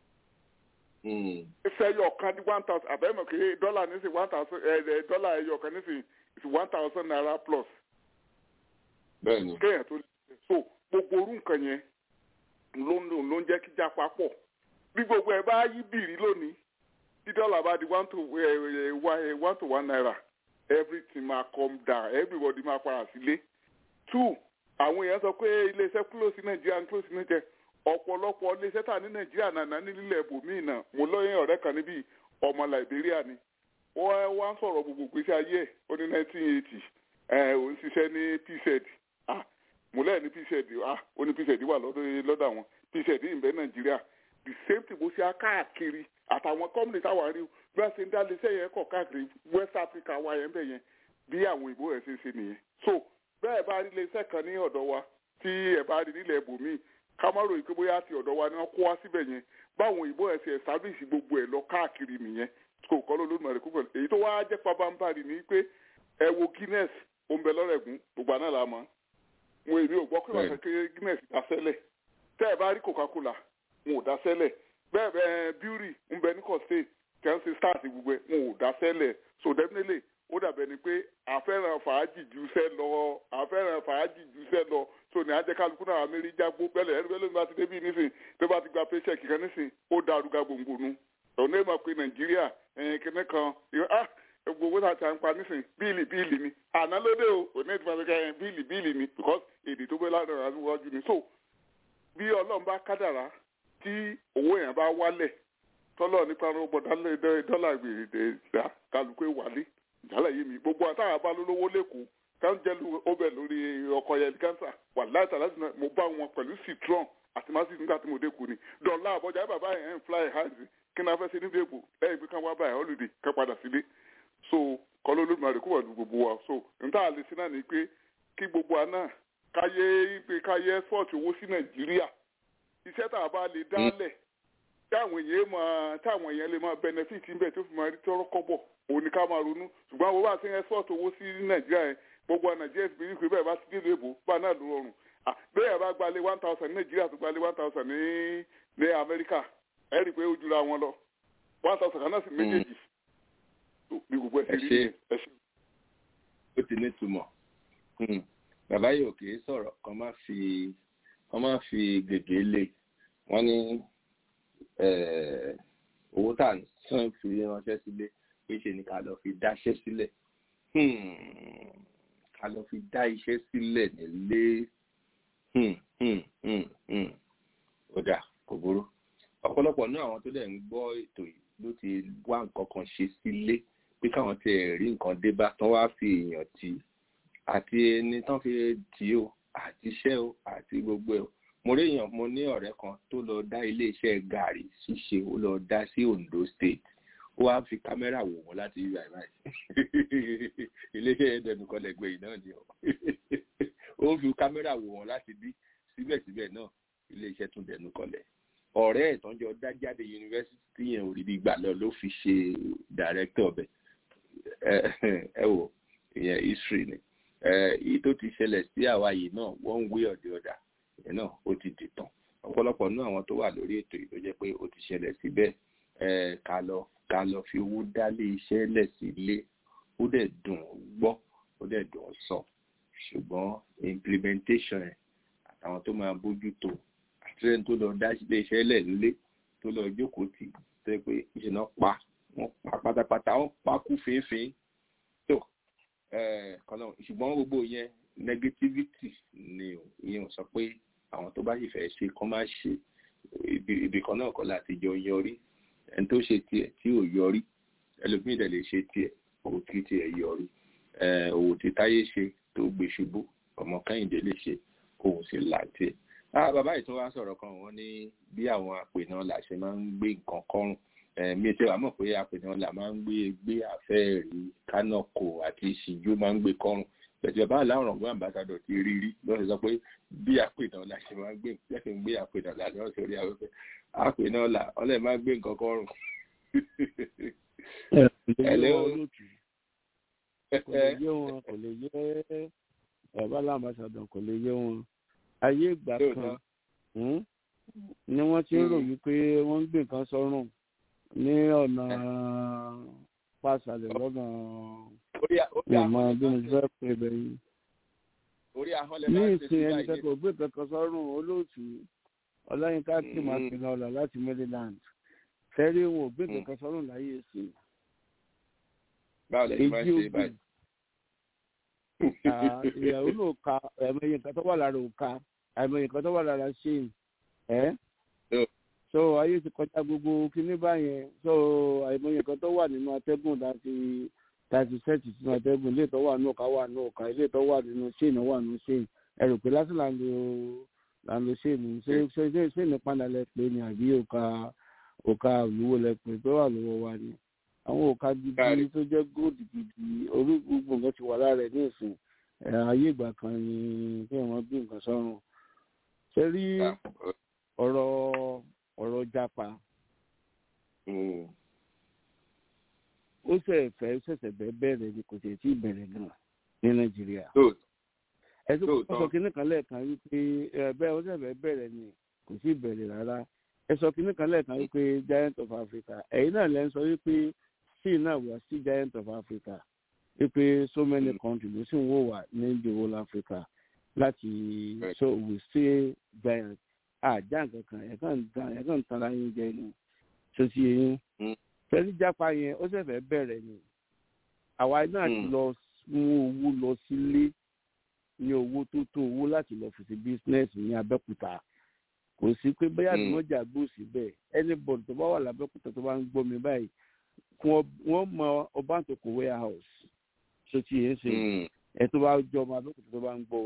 sẹ́yìn ọ̀kan di one thousand àbẹ́mọ̀ kí dọ́là nísìnyí one thousand ẹ̀ dọ́là ẹ̀yọ̀ ọ̀kan nísìnyí is one thousand naira plus bẹ́ẹ̀ni kéèyàn tó so gbogbo orú nǹkan yẹn ló ń ló ń jẹ́ kí jápa pọ̀ bí gbogbo ẹ̀ bá yí bìrì lónìí tí dọ́là bá di one to one to one naira everything ma come down everybody ma para sílé two àwọn èèyàn sọ pé iléeṣẹ́ close nàìjíríà close nàìjíríà ọ̀pọ̀lọpọ̀ iléeṣẹ́ tà ní nàìjíríà nàná nílẹ̀ ibòmíì náà mo lóyún ọ̀rẹ́ kan níbí ọmọ liberia ni wọ́n wá ń sọ̀rọ̀ gbogbo gbèsè ayé ẹ̀ ó ní nineteen eighty òun ṣiṣẹ́ ní pz ah mo lẹ́yìn ní pz ah ó ní pz wà lọ́dọ̀ àwọn pz ìbẹ́ nàìjíríà the same thing bó ṣe á káàkiri àtàwọn company táwọn rí bí wọ́n ṣe ń dá iléeṣẹ́ yẹn kọ̀ káàkiri west africa wa yẹn bẹ̀ yẹn bí àwọn òyìnbó rẹ̀ ṣe ń ṣe nìyẹn so bẹ́ẹ̀ bá rí iléeṣẹ́ kan ní ọ̀dọ̀ wa tí ẹ̀ bá rí nílẹ̀ ibòmíì ká má ròyìn pé bóyá ti ọ̀dọ̀ wa ni wọ́n kó wá síbẹ̀ yẹn báwọn òyìnbó rẹ̀ ṣe establish gbogbo ẹ̀ lọ káàkiri nìyẹn kò kọ́ ló lónìí rẹ̀ kúkọ̀ èyí tó wá jẹ́ pabambarì ni pé ẹ wo guinness òǹbẹ lọ́rẹ̀gùn gbogbo àná la mọ̀ wọn èmi ò gbọ́ pé wọ́n fẹ́ guinness dasẹ́lẹ̀ tẹ́ ẹ bá rí coca-cola wọn ò dasẹ́lẹ̀ bẹ́ẹ̀ bẹ́ẹ̀ beauty ń bẹ ní kọ́sítẹ́ kẹ́ńsì stars gbogbo ẹ̀ wọn ò dasẹ́lẹ̀ so definitely ó dàbẹ̀ ni pé àfẹ́ràn fàájì jùṣẹ́ lọ àfẹ́ràn fàájì jùṣẹ́ lọ so ní ajẹ́ kálukú náà amẹ́rí jágbó bẹ́lẹ̀ ẹni bẹ́ẹ̀ ló ń bá ti débi nísìn tó bá ti gba paycheck kan nísìn ó dàrú ga gbòǹgbònú ọ̀nà ìmọ̀ pé nàìjíríà ẹ̀yìn kìnnì kan ah gbogbo náà ti à ń pa nísìn bíìlì bíìlì ni àná lóde o òní ìtumọ̀ pé ẹ̀yìn bíìlì bíìlì ni because èdè tó bẹ́ lánàá àtiwájú ni so bí ọlọ́run bá kádàrá tí owó yẹn bá wálẹ̀ tọ́lọ́ nípa dọ́là gbèrè kálukú wálé ìjálẹ̀ yé mi gbogbo àtàwọn abálólówó lẹ́kọ̀ọ́ ká ń jẹ́lu ọbẹ̀ lórí láti láti náà mo bá wọn pẹ̀lú citron àti masis nígbà tí mo dé kù ni dọ̀là àbọ̀jà ẹ̀ bàbá yẹn ń fly high kí ni a fẹ́ ṣe níbi èbò lẹ́yìn pé ká wá báyìí holiday ká padà sílé so kọ́lọ́ olódùmarè kó wà ní gbogbo wa so níta àlè sí náà ni pé kí gbogbo wa náà káyé pé káyé export owó sí nàìjíríà iṣẹ́ tá a bá lè dálẹ̀ táwọn èèyàn máa táwọn èèyàn lè máa benefit níbẹ̀ tó fi máa rí tọ́rọ́ kọ́bọ̀ òun ni ká máa ronú ṣùgbọ́n àwọn bá ti ń export owó sí nàìjíríà yẹn gbogbo nàìjíríà ti bí pé bẹ́ẹ̀ bá ti dé lóòbó bá náà ló rọrùn bẹ́ẹ̀ bá gbalé one thousand ní nàìjíríà tó gbalé one thousand ní ní amẹ́ríkà ẹ̀ rí i pé ó jura wọn lọ one thousand kan náà sì méjèèjì bí gbogbo ẹ̀ sì rí ẹ̀ ṣe. ó ti ní túmọ̀ bàbá yìí ò kì í sọ̀rọ̀ kan má fi kan má fi gègé lé wọ́n ní owó tá à ń sàn fi ránṣẹ́ sílé pé ṣe ni ká lọ fi dáṣẹ́ sílẹ̀ ká lọ fi dá iṣẹ́ sílẹ̀ nílé ó dà kò burú ọ̀pọ̀lọpọ̀ náà àwọn tó dẹ̀ ń gbọ́ ètò yìí ló ti wá nǹkan kan ṣe sílé pé káwọn ti rí nǹkan dé bá tán wá fi èèyàn tì í àti ẹni tán fi tì í o àti iṣẹ́ o àti gbogbo ẹ̀ o mo rí èèyàn mo ní ọ̀rẹ́ kan tó lọ dá iléeṣẹ́ gàrí ṣíṣe ó lọ dá sí Ondo State ó wá fi kámẹ́rà wò wọ́n láti rí báyìí báyìí iléeṣẹ́ yẹn dẹnu kọlẹ̀ gbé yìí náà ni ó fi kámẹ́rà wò wọ́n láti bí síbẹ̀síbẹ̀ náà iléeṣẹ́ tún dẹnu kọlẹ̀ ọ̀rẹ́ ìtọ́jọ́ dájáde yunifásitì yẹn ò rí bí gbà lọ ló fi ṣe dàrẹ́kítọ̀ ọbẹ̀ ẹ wò ìyẹn history ni èyí tó ti ṣẹlẹ̀ sí àwa yìí náà one way or the other ìyẹn náà ó ti dìtàn ọ̀pọ̀lọpọ̀ náà àwọn tó wà lórí ètò yìí ló jẹ́ pé ó ti ṣẹlẹ̀ síbẹ̀ ká lọ ká lọ fi owó dálé iṣẹ́ lẹ̀ sílé ó dẹ̀ dùn gbọ́ ó dẹ̀ dùn sọ ṣùgbọ́n implementation ẹ̀ àtàwọn tó máa bójú tó àtìlẹ́yìn tó lọ dá ilé iṣẹ́ lẹ̀ nílé tó lọ jókòó tì tó yẹ pé ìṣe náà pa wọ́n pa pátápátá wọ́n pa kú fínfín tó kọ́nà ṣùgbọ́n gbogbo yẹn negativity ni ìyẹn ò sọ pé àwọn tó bá sì fẹ́ ṣe kọ́ máa ṣe ibì kan náà kọ́ láti jọ yọrí ẹni tó ṣe tiẹ̀ tí ò yọrí ẹlòmíì dẹ̀ lè ṣe tiẹ̀ òwò tí tiẹ̀ yọrí òwò tí táyé ṣe tó gbé ṣubú ọmọ kẹ́hìndé lè ṣe òun sì là tiẹ̀. bàbá yìí tún wá sọ̀rọ̀ kan wọ́n ní bí àwọn àpènà là ṣe máa ń gbé nǹkan kọ́rùn mi ṣe wà mọ̀ pé àpènà là máa ń gbé gbé àfẹ́ẹ̀rí kánọ̀kò àti ìṣíjú máa ń gbé kọ́rùn bẹ̀tẹ̀ bá láwọn ọ̀gbọ́n àmbásádọ̀ ti rí rí lọ́sẹ̀ sọ pé bí àpènà là ṣe máa ń gbé lẹ́sìn ń gbé àpènà là lọ́wọ́ sórí afẹ́fẹ́ àpènà là ọlẹ́ máa ń gbé nǹkan kọ́rùn. ẹ̀lẹ́ olóòtú kò lè yé wọn kò lè yé bàbá làmbásádọ̀ kò lè yé wọn ayé ìgbà kan ni wọ́n ti ń rò wípé wọ́n ń gbé nǹkan sọ́rùn ní ọ̀nà pàṣàlẹ̀ lọ́nà ìmọ̀ bí mo fẹ́ pè bẹ́yìn. ní ìsìn ẹni kẹ́kọ̀ọ́ gbé kankan sọ́rùn olóòtú ọláyínká tí màá fi lọ ọ̀la láti maryland fẹ́rí wọn ò gbé kankan sọ́rùn láyé ìsìn. báwo lè ṣe máa ń ṣe báyìí. ìyàwó ló ka àìmọye nǹkan tó wà lára òka àìmọye nǹkan tó wà lára ṣéyìn ẹ́ so ayé ti kọjá gbogbo kíní báyẹn so àìmọye nǹkan tó wà nínú atẹ́gùn láti láti sẹ́ẹ̀tì sínú atẹ́gùn ilé ìtọ́ wà nínú ọ̀ka wà nínú ọ̀ka ilé ìtọ́ wà nínú ṣéènì wà nínú ṣéènì ẹrù pé lásìkò là ń lo là ń lo ṣéènì ṣé ṣé ṣéènì padà lẹ pé ni àbí òka òka olúwo lẹ pé tó wà lọ́wọ́ wa ni àwọn òka gidi tó jẹ́ góòdù gidi orí gbogbo nǹkan ti wà lára ẹ̀ ní ìsìn ayé ìgbà kan ni kí wọ́n bí nǹkan sọ́run ṣe rí ọ̀rọ̀ ọ̀rọ̀ japa ó ṣẹ̀fẹ̀ ṣẹ̀ṣẹ̀ bẹ́ẹ̀ bẹ̀rẹ̀ ni kò tẹ̀ tí ì bẹ̀rẹ̀ gan ní nàìjíríà ẹ tó kọ́ sọ kínní kan lẹ́ẹ̀kan wípé bẹ́ẹ̀ ó ṣẹ̀fẹ̀ bẹ̀rẹ̀ ni kò sí bẹ̀rẹ̀ rárá ẹ sọ kínní kan lẹ́ẹ̀kan wípé giant of africa ẹ̀yin náà lẹ́ ń sọ wípé sí náà wà sí giant of africa wípé so many countries ló sì ń wò wá ní the whole africa láti so we stay giant àjà nǹkan kan ẹ̀ kàn ń tanra yín jẹ ni tó ti yẹn fẹ́rí jápa yẹn ó ṣẹ̀fẹ̀ bẹ̀rẹ̀ ni àwa náà ti lọ mú owó lọ sílé ní owó tó tó owó láti lọ fi ṣe bísínẹ́sì ní abẹ́òkúta kò sí pé bóyá tí wọ́n jà gbó síbẹ̀ anybody tó bá wà lábẹ́òkúta tó bá ń gbọ́ mi báyìí wọ́n mọ ọbàntòkò warehouse tó ti yẹn ṣe ẹ̀ tó bá jọ ọmọ abẹ́òkúta tó bá ń gbọ́ wa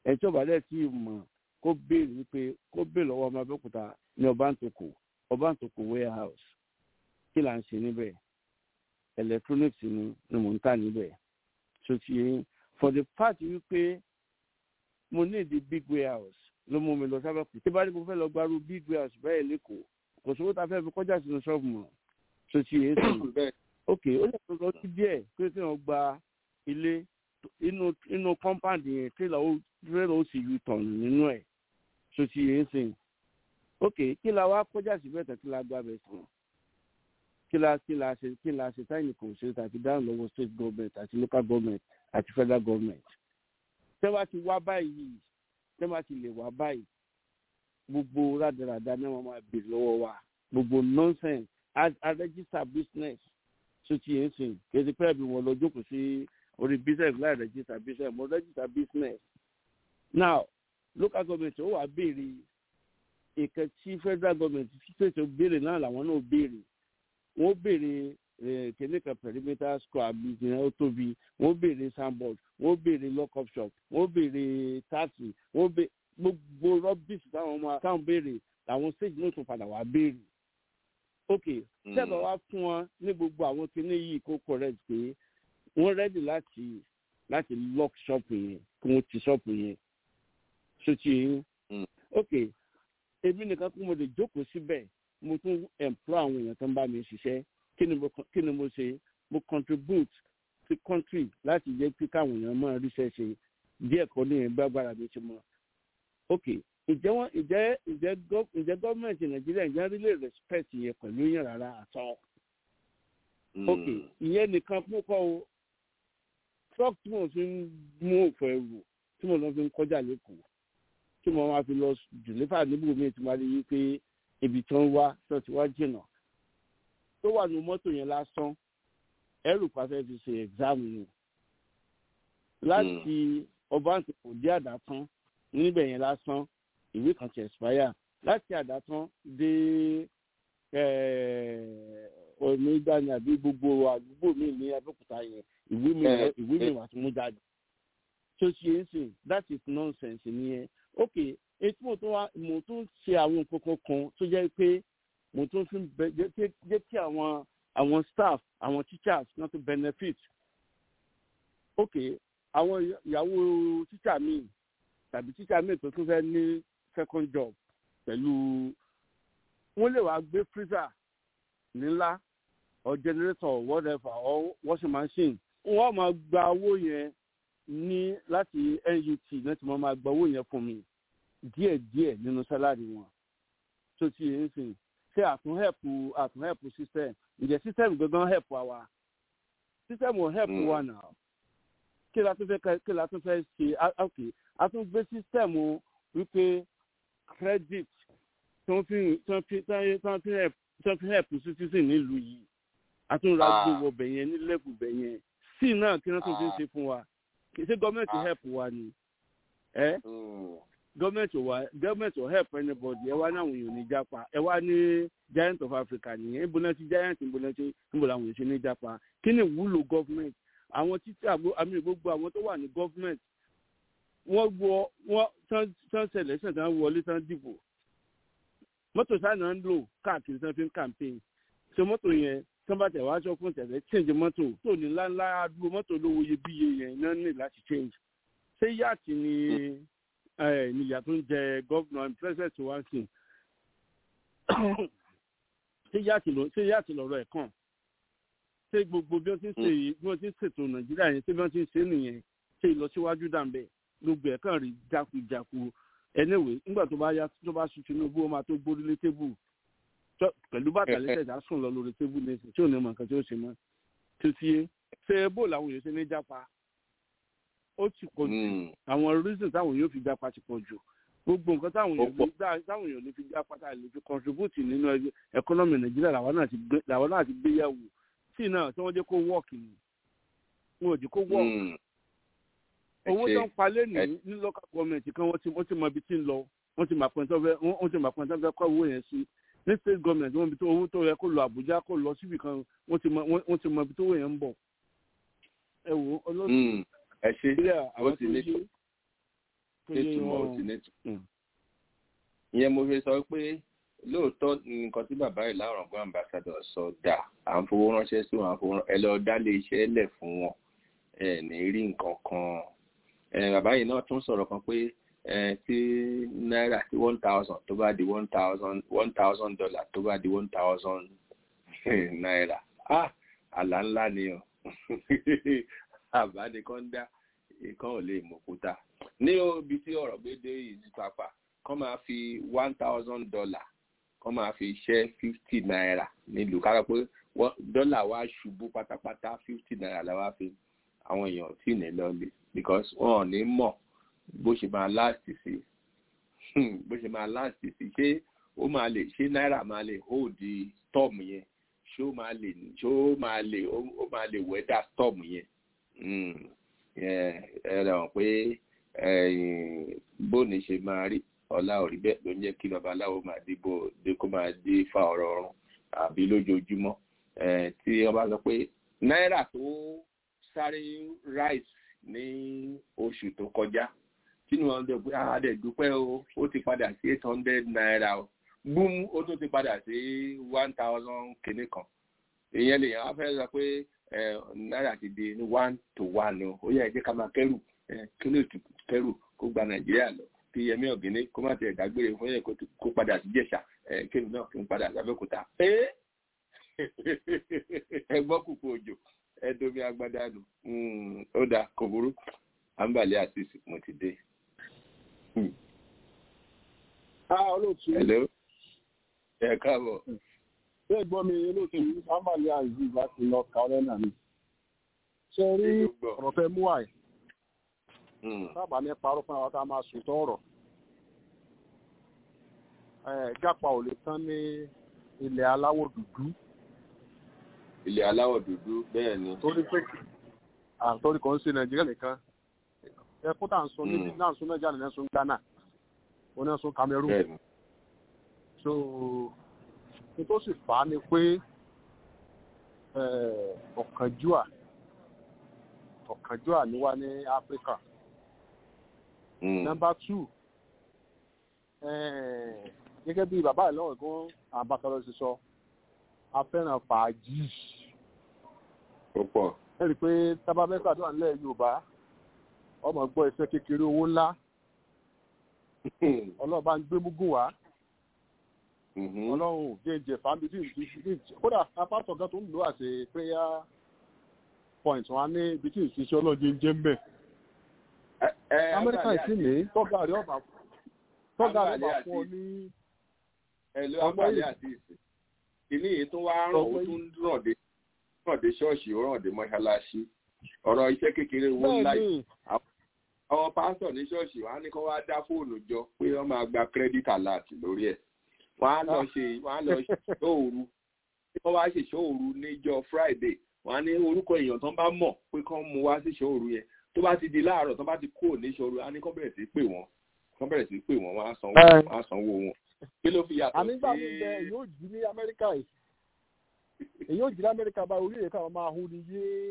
ẹ̀ tí ọba dẹ̀ tí mọ̀ kó béèrè wípé kó béèrè lọ́wọ́ ọmọ abẹ́òkúta ní ọbàntòkò ọbàntòkò warehouse kí là ń ṣe níbẹ̀ electronics ni ni mò ń tà níbẹ̀ so ti yẹn for the fact wípé mo ní ìdí big warehouse ló mú mi lọ sábẹ́kù tí bá ní mo fẹ́ lọ gbarú big warehouse bẹ́ẹ̀ lẹ́kọ̀ọ́ kò sówó ta fẹ́ fi kọjá sínú ṣọ́ọ̀bù mọ́ so ti yẹn sìn ok ó lè tó lọ sí díẹ̀ pé kí wọ́n gba ilé inú inú compound yẹn tírélà ó tírélà ó sì yù tọ̀nù nínú ẹ̀ so ti yẹn sìn ok kí la wá kọjá sí bẹ́ẹ̀ tán kí la gba bẹ̀ sàn kí la kí la ṣe kí la ṣe táyì kò ṣe àti dáhùn lọ́wọ́ state government àti local government àti federal government tẹ́ bá ti wá báyìí tẹ́ bá ti lè wá báyìí gbogbo rádaràda náà wọ́n máa bèrè lọ́wọ́ wa gbogbo nonsense a register business so ti yẹn sìn kìí pẹ́ bí wọ́n lọ jókòó sí orí business láì register business mo register business now local government ó wà béèrè ìkan tí federal government state béèrè náà làwọn náà béèrè wọ́n béèrè kìnìún kan perimeter square bíi ìyẹn ó tóbi wọ́n béèrè sandboard wọ́n béèrè lock up shop wọ́n béèrè taxi wọ́n béèrè gbogbo rubbish táwọn ọmọ táwọn béèrè làwọn stage náà tún padà wá béèrè ok sẹ́ẹ̀bà wá fún wọn ní gbogbo àwọn kinní yìí kó correct pé wọ́n ready láti láti lock shop yẹn kí wọ́n ti shop yẹn sotí yẹn ok èmi nìkan kó mo lè jókòó síbẹ̀ mo tún employ àwọn èèyàn tó ń bá mi ṣiṣẹ́ kí ni mo kí ni mo ṣe mo contribute sí country láti jẹ́ pé káwọn èèyàn máa ríṣẹ́ ṣe díẹ̀ kan ní ẹgbẹ́ agbára mi ṣe mọ́ ok ìjẹ́ wọn ìjẹ́ ìjẹ́ ìjẹ́ gọ́ọ̀mẹ̀ntì nàìjíríà ìjẹ́ rí lè respect yẹn pẹ̀lú yẹn rárá àtọ́ ok ìyẹn nìkan fún kọ́ o truck tí mo fi ń mú òfò ẹrù tí mo lọ fi ń kọjá lẹ́kọ̀ọ́ tí mo máa fi lọ jùlẹ́fà níbo mi ti máa rí i pé ibi tí wọ́n wá tó ti wá jìnnà tó wà ní mọ́tò yẹn lásán ẹrù pàṣẹ fi ṣe ẹ̀gzáàmù ni láti ọba àti kò dé àdàtán níbẹ̀ yẹn lásán ìwé kan ti expire láti àdàtán dé onígbàni àbí gbogbo àdúgbò mi ní abẹ́òkúta yẹn ìwé mi ìwé mi wà tó mú jáde tó ṣe é sìn that is nonsense nìyẹn ok etí mo tún wá mo tún ṣe àwọn nǹkan kan tó jẹ́ pé mo tún fi bẹ jẹ́ kí àwọn àwọn staff àwọn teachers náà tún benefit ok àwọn ìyàwó teacher mi tàbí teacher mi tó tún fẹ́ ní second job pẹ̀lú wọ́n lè wá gbé freezer nílá or generator or whatever or washing machine wọ́n máa gba owó yẹn ní láti nut láti máa máa gba owó yẹn fún mi díẹ̀díẹ̀ nínú sálárì wọn tó ti yẹn sìn ṣé àtún hẹ́pù àtún hẹ́pù system ǹjẹ́ system gangan hẹ́pù àwa system ò hẹ́pù wa náà kí la tún fẹ́ kí la tún fẹ́ ṣe ok a tún gbé system wípé credit tó fi tó fi tó fi hẹ́pù tó fi hẹ́pù citizen nílùú yìí a tún ra gbowó bẹ̀yẹn ní lẹ́kù bẹ̀yẹn sí náà kí wọ́n tún fi ṣe fún wa ṣé gọ́ọ̀mẹ̀ntì hẹ́pù wa ni ẹ́ gọọmenti wa gọọmenti ò help anybody ẹ wá ní àwọn èèyàn ní japa ẹ wá ní giant of africa nìyẹn níbo náà ti giant níbo náà ti níbo làwọn èèyàn ṣe ní japa kí ni ìwúlò gọọmenti àwọn títí àmì gbogbo àwọn tó wà ní gọọmenti wọ́n wọ wọ́n tán ṣẹlẹ̀ ṣẹ̀ tán wọlé tán dìbò mọ́tò sáà ń lò káàkiri tán fi ń campaign ṣe mọ́tò yẹn tán bá tẹ̀ wá aṣọ fún tẹ̀lé change mọ́tò tó ní ńláńlá àdúgbò mọ́tò lówó iyebíye yẹn náà ní láti change ṣé yáàtì ni níyà tó ń jẹ gọ́vnà president wa sí ṣé yáàtì lọ́rọ̀ ẹ̀ kàn ṣé gbogbo bí wọ́n ti ń ṣe yìí bí wọ́n ti ń ṣètò nàìjíríà yẹn ṣé bí wọ́n ti ń ṣe nìyẹn ṣé ìlọsíwájú dàmbẹ̀ gbogbo ẹ̀ kàn rí jákujáku anyway nígbà tó bá yá tó bá sùn tinubu ó máa tó gbórí lé tébù pẹ̀lú bàtà lẹ́sẹ̀ dá sùn lọ lórí tébù lẹ́sẹ̀ tí ò ní mọ̀ nǹkan tí ó ṣe mọ́ tó ti yé ṣé bó làwọn èèyàn ṣe ní jápa ó ti pọ̀ jù àwọn reason táwọn yóò fi jápa ti pọ̀ jù gbogbo nǹkan táwọn èèyàn lè gbà táwọn èèyàn lè fi jápa tá a lè fi contribute nínú economy nàìjíríà làwọn náà ti gbé yẹ̀wò tí náà tí wọ́n jẹ́ kó work ni wọn ò jẹ́ kó work owó tó ń palẹ̀ ní ní local government kan wọ́n ti wọ́n ti mọ ibi tí ń lọ wọ́n ti mọ àpẹẹntọ́ fẹ́ wọ́n ti mọ àpẹẹntọ́ fẹ́ kọ́ owó yẹn sí ní state government wọ́n ibi tó owó tó yẹ kó lọ àbújá kó lọ síbi kan wọ́n ti mọ wọ́n ti mọ ibi tó owó yẹn ń bọ̀ ẹ wò olóòtú ẹ ṣe nàìjíríà àwọn tó yé nítumọ̀ ò sí nítumọ̀ ìyẹn mo fi sọ pé lóòótọ́ nǹkan tí bàbá yìí láwọn ọ̀gbọ́n ambassadọ̀ sọ dà à ń fowó ránṣẹ́ sí wọn à ń fowó ẹ lọ dálé iṣẹ́ lẹ̀ fún wọn ẹ ní rí nǹkan kan bàbá yìí náà tún sọ̀rọ̀ kan pé tí náírà tí one thousand tó bá di one thousand one thousand dollar tó bá di one thousand náírà ah àlá ńlá ni o àbá nìkan dá nǹkan ò lè mọ̀ kúta ní ibi tí ọ̀rọ̀ gbé dé yìí pàpà kọ́ máa fi one thousand dollar kọ́ máa fi ṣẹ́ fifty naira nílùú kára pé dọ́là wa ṣubú pátápátá fifty naira la wá fi àwọn èèyàn tí ní lọ́lẹ̀ because wọn ò ní mọ̀ bó ṣe máa last sí bó ṣe máa last sí ṣé ó máa lè ṣé náírà máa lè hold storm yẹn ṣé ó máa lè ṣé ó máa lè ó máa lè weather storm yẹn ẹ rẹ̀ wọ̀n pé bóni ṣe máa rí ọlá òrí bẹ́ẹ̀ ló ń jẹ́ kí babaláwo máa dìbò dé kó máa dé fa ọ̀rọ̀ ọ̀run àbí lójoojúmọ́ tí wọ́n bá sọ pé náírà tó sáré rice ní oṣù tó kọjá tínú wọn dẹ̀ pé àádẹ́ dúpẹ́ o ó ti padà sí eight hundred naira o búm ó tún ti padà sí one thousand kìíní kan ìyẹn lè yàn á fẹ́ sọ pé náírà ti di ní one to one o ó yẹ ẹ̀jẹ̀ ká máa kẹ́rù kílò kẹ́rù kó gba nàìjíríà lọ kí yẹmí ọ̀gẹ́ni kó má tiẹ̀ dágbére fún yẹn kó padà sí jẹ̀ṣà kéwì náà kí n padà sábẹ́kúta. ẹ gbọ́ kúkú òjò ẹ domi agbádá nù ó dáa kò burú àǹbàlẹ̀ àṣìṣe mo ti dé. olóòtú hello ẹ káàbọ̀. ṣé ẹ gbọ́ mi olóòtú àǹbàlẹ̀ àṣìṣe láti lọ kàọ́lẹ́nà mi. ṣe rí ọ̀rọ̀ fẹ́ mú àì sábà ní parọ́ fún àwọn tá a máa sòtọ́ ọ̀rọ̀ jápa ò lè tán ní ilẹ̀ aláwọ̀ dúdú. ilẹ̀ aláwọ̀ dúdú bẹ́ẹ̀ ni. torí pé àtọ́rí kan ń ṣe nàìjíríà nìkan ẹkún tá à ń sọ níbi náà ń sọ nàìjíríà nìkan ń sọ ghana wọn náà ń sọ cameroon. so ní tó sì fà á ni pé ọ̀kánjúà ọ̀kánjúà ni wá ní áfíríkà number two gẹ́gẹ́ bí bàbá ìlọ́wọ̀ gan àbákọ́lọ́ ṣe sọ a fẹ́ràn fàájì. ó pọ̀. ẹ rí i pé tábà fẹ́ ṣàdúrà nílẹ̀ yorùbá ọmọ gbọ́ iṣẹ́ kékeré owó ńlá ọlọ́run bá ń gbé múgùn wá ọlọ́run jẹ́ǹjẹ̀ fàmí tí ìdí kódà apátọ̀ gan tó ń lò àṣẹ prayer point wọn á ní ibi tí ìṣiṣẹ́ ọlọ́run jẹ́ǹjẹ́ ń bẹ̀ amẹ́ríkà ìsìn ní tọ́gà rẹ̀ ọ̀bà tọ́gà rẹ̀ ọ̀bà fún ọ ní. ẹ̀lú àgbàlẹ̀ àti ìsìn kìíní yìí tó wá ràn ó tún rọ̀dé rọ̀dé ṣọ́ọ̀ṣì ó rọ̀dé mọ́ṣáláṣí ọ̀rọ̀ iṣẹ́ kékeré owó ńlá yìí àwọn pásítọ̀ ní ṣọ́ọ̀ṣì wọn á ní kó wá dá fóònù jọ pé wọ́n máa gba credit alert lórí ẹ̀ wọ́n á lọ ṣe wọ́n á lọ ṣe ṣóòru wọ́n wá ṣe ṣóòru níjọ́ friday wọ́n á ní orúkọ èèyàn tó ń bá mọ̀ pé kán mú wá sí ṣóòru yẹn tó bá ti di láàárọ̀ tó bá ti kúrò níṣòro á ní kán bẹ̀rẹ̀ sí pè wọ́n kán bẹ̀rẹ̀ sí pè wọ́n wọ́n á sanwó wọ́n á sanwó wọn. kí ló fi yàtọ̀ sí. ànígbà mi bẹ èyí ò jí ní amẹ́ríkà yìí èyí ò jí ní amẹ́ríkà bá orí èka máa hu ni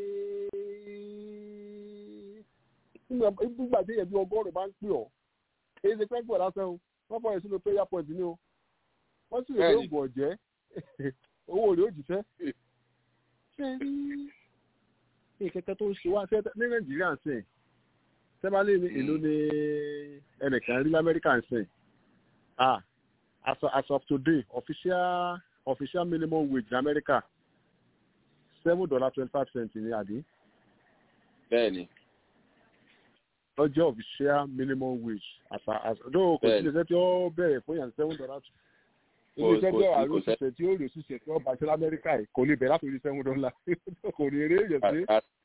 yéé nígbà tí èyí bí ọgọ́rùn-ún bá ń pè ọ́ èyí ṣe pẹ́ńpọ̀ lásán o wọ́n fọyín sínú prayer point ni o wọ́n sì rèé oògùn ọ̀jẹ́ owó rèé òjìṣẹ́ ṣé rí ìkẹ́kẹ́ tó ń ṣe wá ní nàìjíríà ń sìn sẹ́bálẹ̀ ní èlò ní ẹnìkan rí lamẹ́ríkà ń sìn ah as, as of today official official minimum wage in america seven dollar twenty five cent ní àdé. bẹ́ẹ̀ni. ó jẹ́ official minimum wage as as though kò sí iléeṣẹ́ tí ó bẹ̀rẹ̀ fún yàn seven dollar iléeṣẹ́ tí ó wà lóṣù tẹ̀ tí ó lè ṣiṣẹ́ tí ó bá ṣe lamẹ́ríkà yìí kò lè bẹ̀ látòrí seven dollar kò ní eré èyàn sí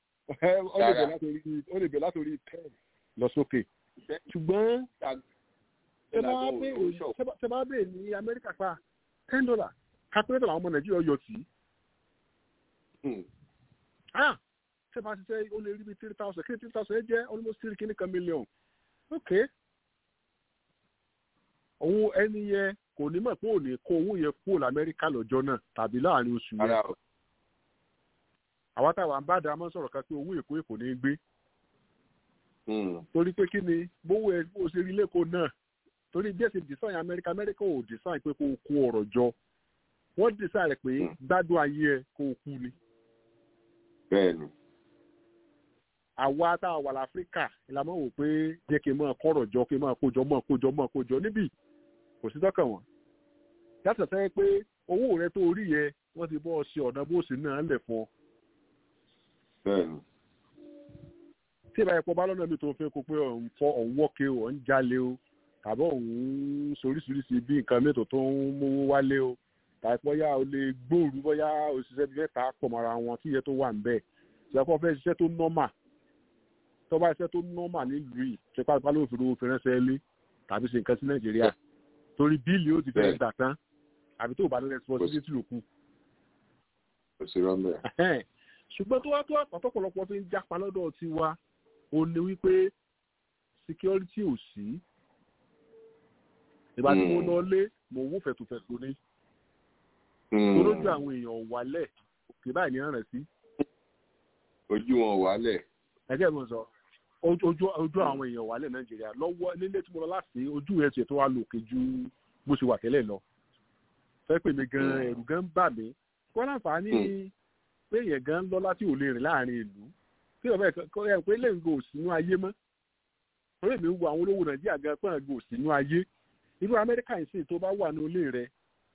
ó lè bẹ̀ látòrí ten lọ sókè ṣùgbọ́n tẹ bá bèèrè ní amẹ́ríkà pa ten dollar calculator àwọn ọmọ nàìjíríà yọ sí tẹ bá ṣiṣẹ́ ó lè rí bí three thousand kí ni three thousand ẹ jẹ́ almost three kìíní kan million ok òun ẹni yẹn kò ní mọ̀ pé ò ní kó owó yẹn kúrò lamẹ́ríkà lọ́jọ́ náà tàbí láàrin oṣù yẹn àwa táwa ń bá dáa mọ́ sọ̀rọ̀ kan pé owó èkó èkó ní gbé torí pé kí ni bówó ẹ bó ṣe rí lẹ́kọ̀ọ́ náà torí bí ẹ ṣe design amẹ́ríkà amẹ́ríkà ò design pé kó o kó ọ̀rọ̀ jọ wọ́n design rẹ̀ pé gbádùn ayé ẹ kó o kú ni. bẹ́ẹ̀ni. àwa tá a wà láfíríkà ìlànà wò pé jẹ́ kí n máa kọ́rọ̀ jọ kí n máa kójọ máa kójọ máa kójọ níbí kò sí tọ́kàn wọn. yàtọ̀ sẹ́yìn pé owó rẹ tó rí yẹ wọ́n ti bọ́ ọ ṣe ọ̀nà bó ṣe náà lẹ̀ fún ọ. bẹ́ẹ̀ni tí ìbáyìí pọ̀ bá lọ́nà mi tó fẹ́ kó pé òun fọ́ òun wọ́ọ̀kẹ́ o òun jalè o tàbí òun soríṣiríṣi bí nǹkan mẹ́tò tó ń mówó wálé o tàbí bóyá o lè gbòòrú bóyá òṣìṣẹ́ bíi mẹ́ta pọ̀ mọ́ra wọn tí iye tó wà ń bẹ̀ ṣẹ́kọ́ fẹ́ ṣiṣẹ́ tó nọ́mà tó bá ṣiṣẹ́ tó nọ́mà nílùú yìí ṣe pàápàá ló fi owó fi ránṣẹ́ lé tàbí ṣe nǹkan sí nàìjíríà torí bíìlì ó ti fẹ́ gbà tán àbí tó bá ní responsibility ló kù. ṣùgbọ́n tó wá tó àpàtọ́pọ̀lọpọ̀ fi ń jápa lọ́dọ̀ tiwa ó ní wípé security ò sí ìgbà tí mo lọ lé mo wó fẹ̀tùfẹ̀tù ni torójú àwọn èèyàn wálẹ̀ òkè báyìí ní rẹ̀ sí. ojú wọn wálẹ̀. ẹgbẹ́ mi sọ ojú ojú àwọn èèyàn wálẹ̀ nàìjíríà lọ́wọ́ nílé tí mo lọ láti ojú ẹ̀ tiẹ̀ tó wá lòkè ju bó ṣe wà tẹ́lẹ̀ lọ. fẹ́ pè mí gan ẹ̀rù gan ń bà mí kó láǹfààní pé èèyàn gan lọ láti ò lè rìn láàrin ìlú tí ọ̀bẹ kọ́ ẹ pé lẹ́yìn gò sínú ayé mọ́ orí mi wo àwọn olówó nàìjíríà gan pọ́n gò sínú ayé irú amẹ́ríkà yìí sì tó bá wà ní ilé rẹ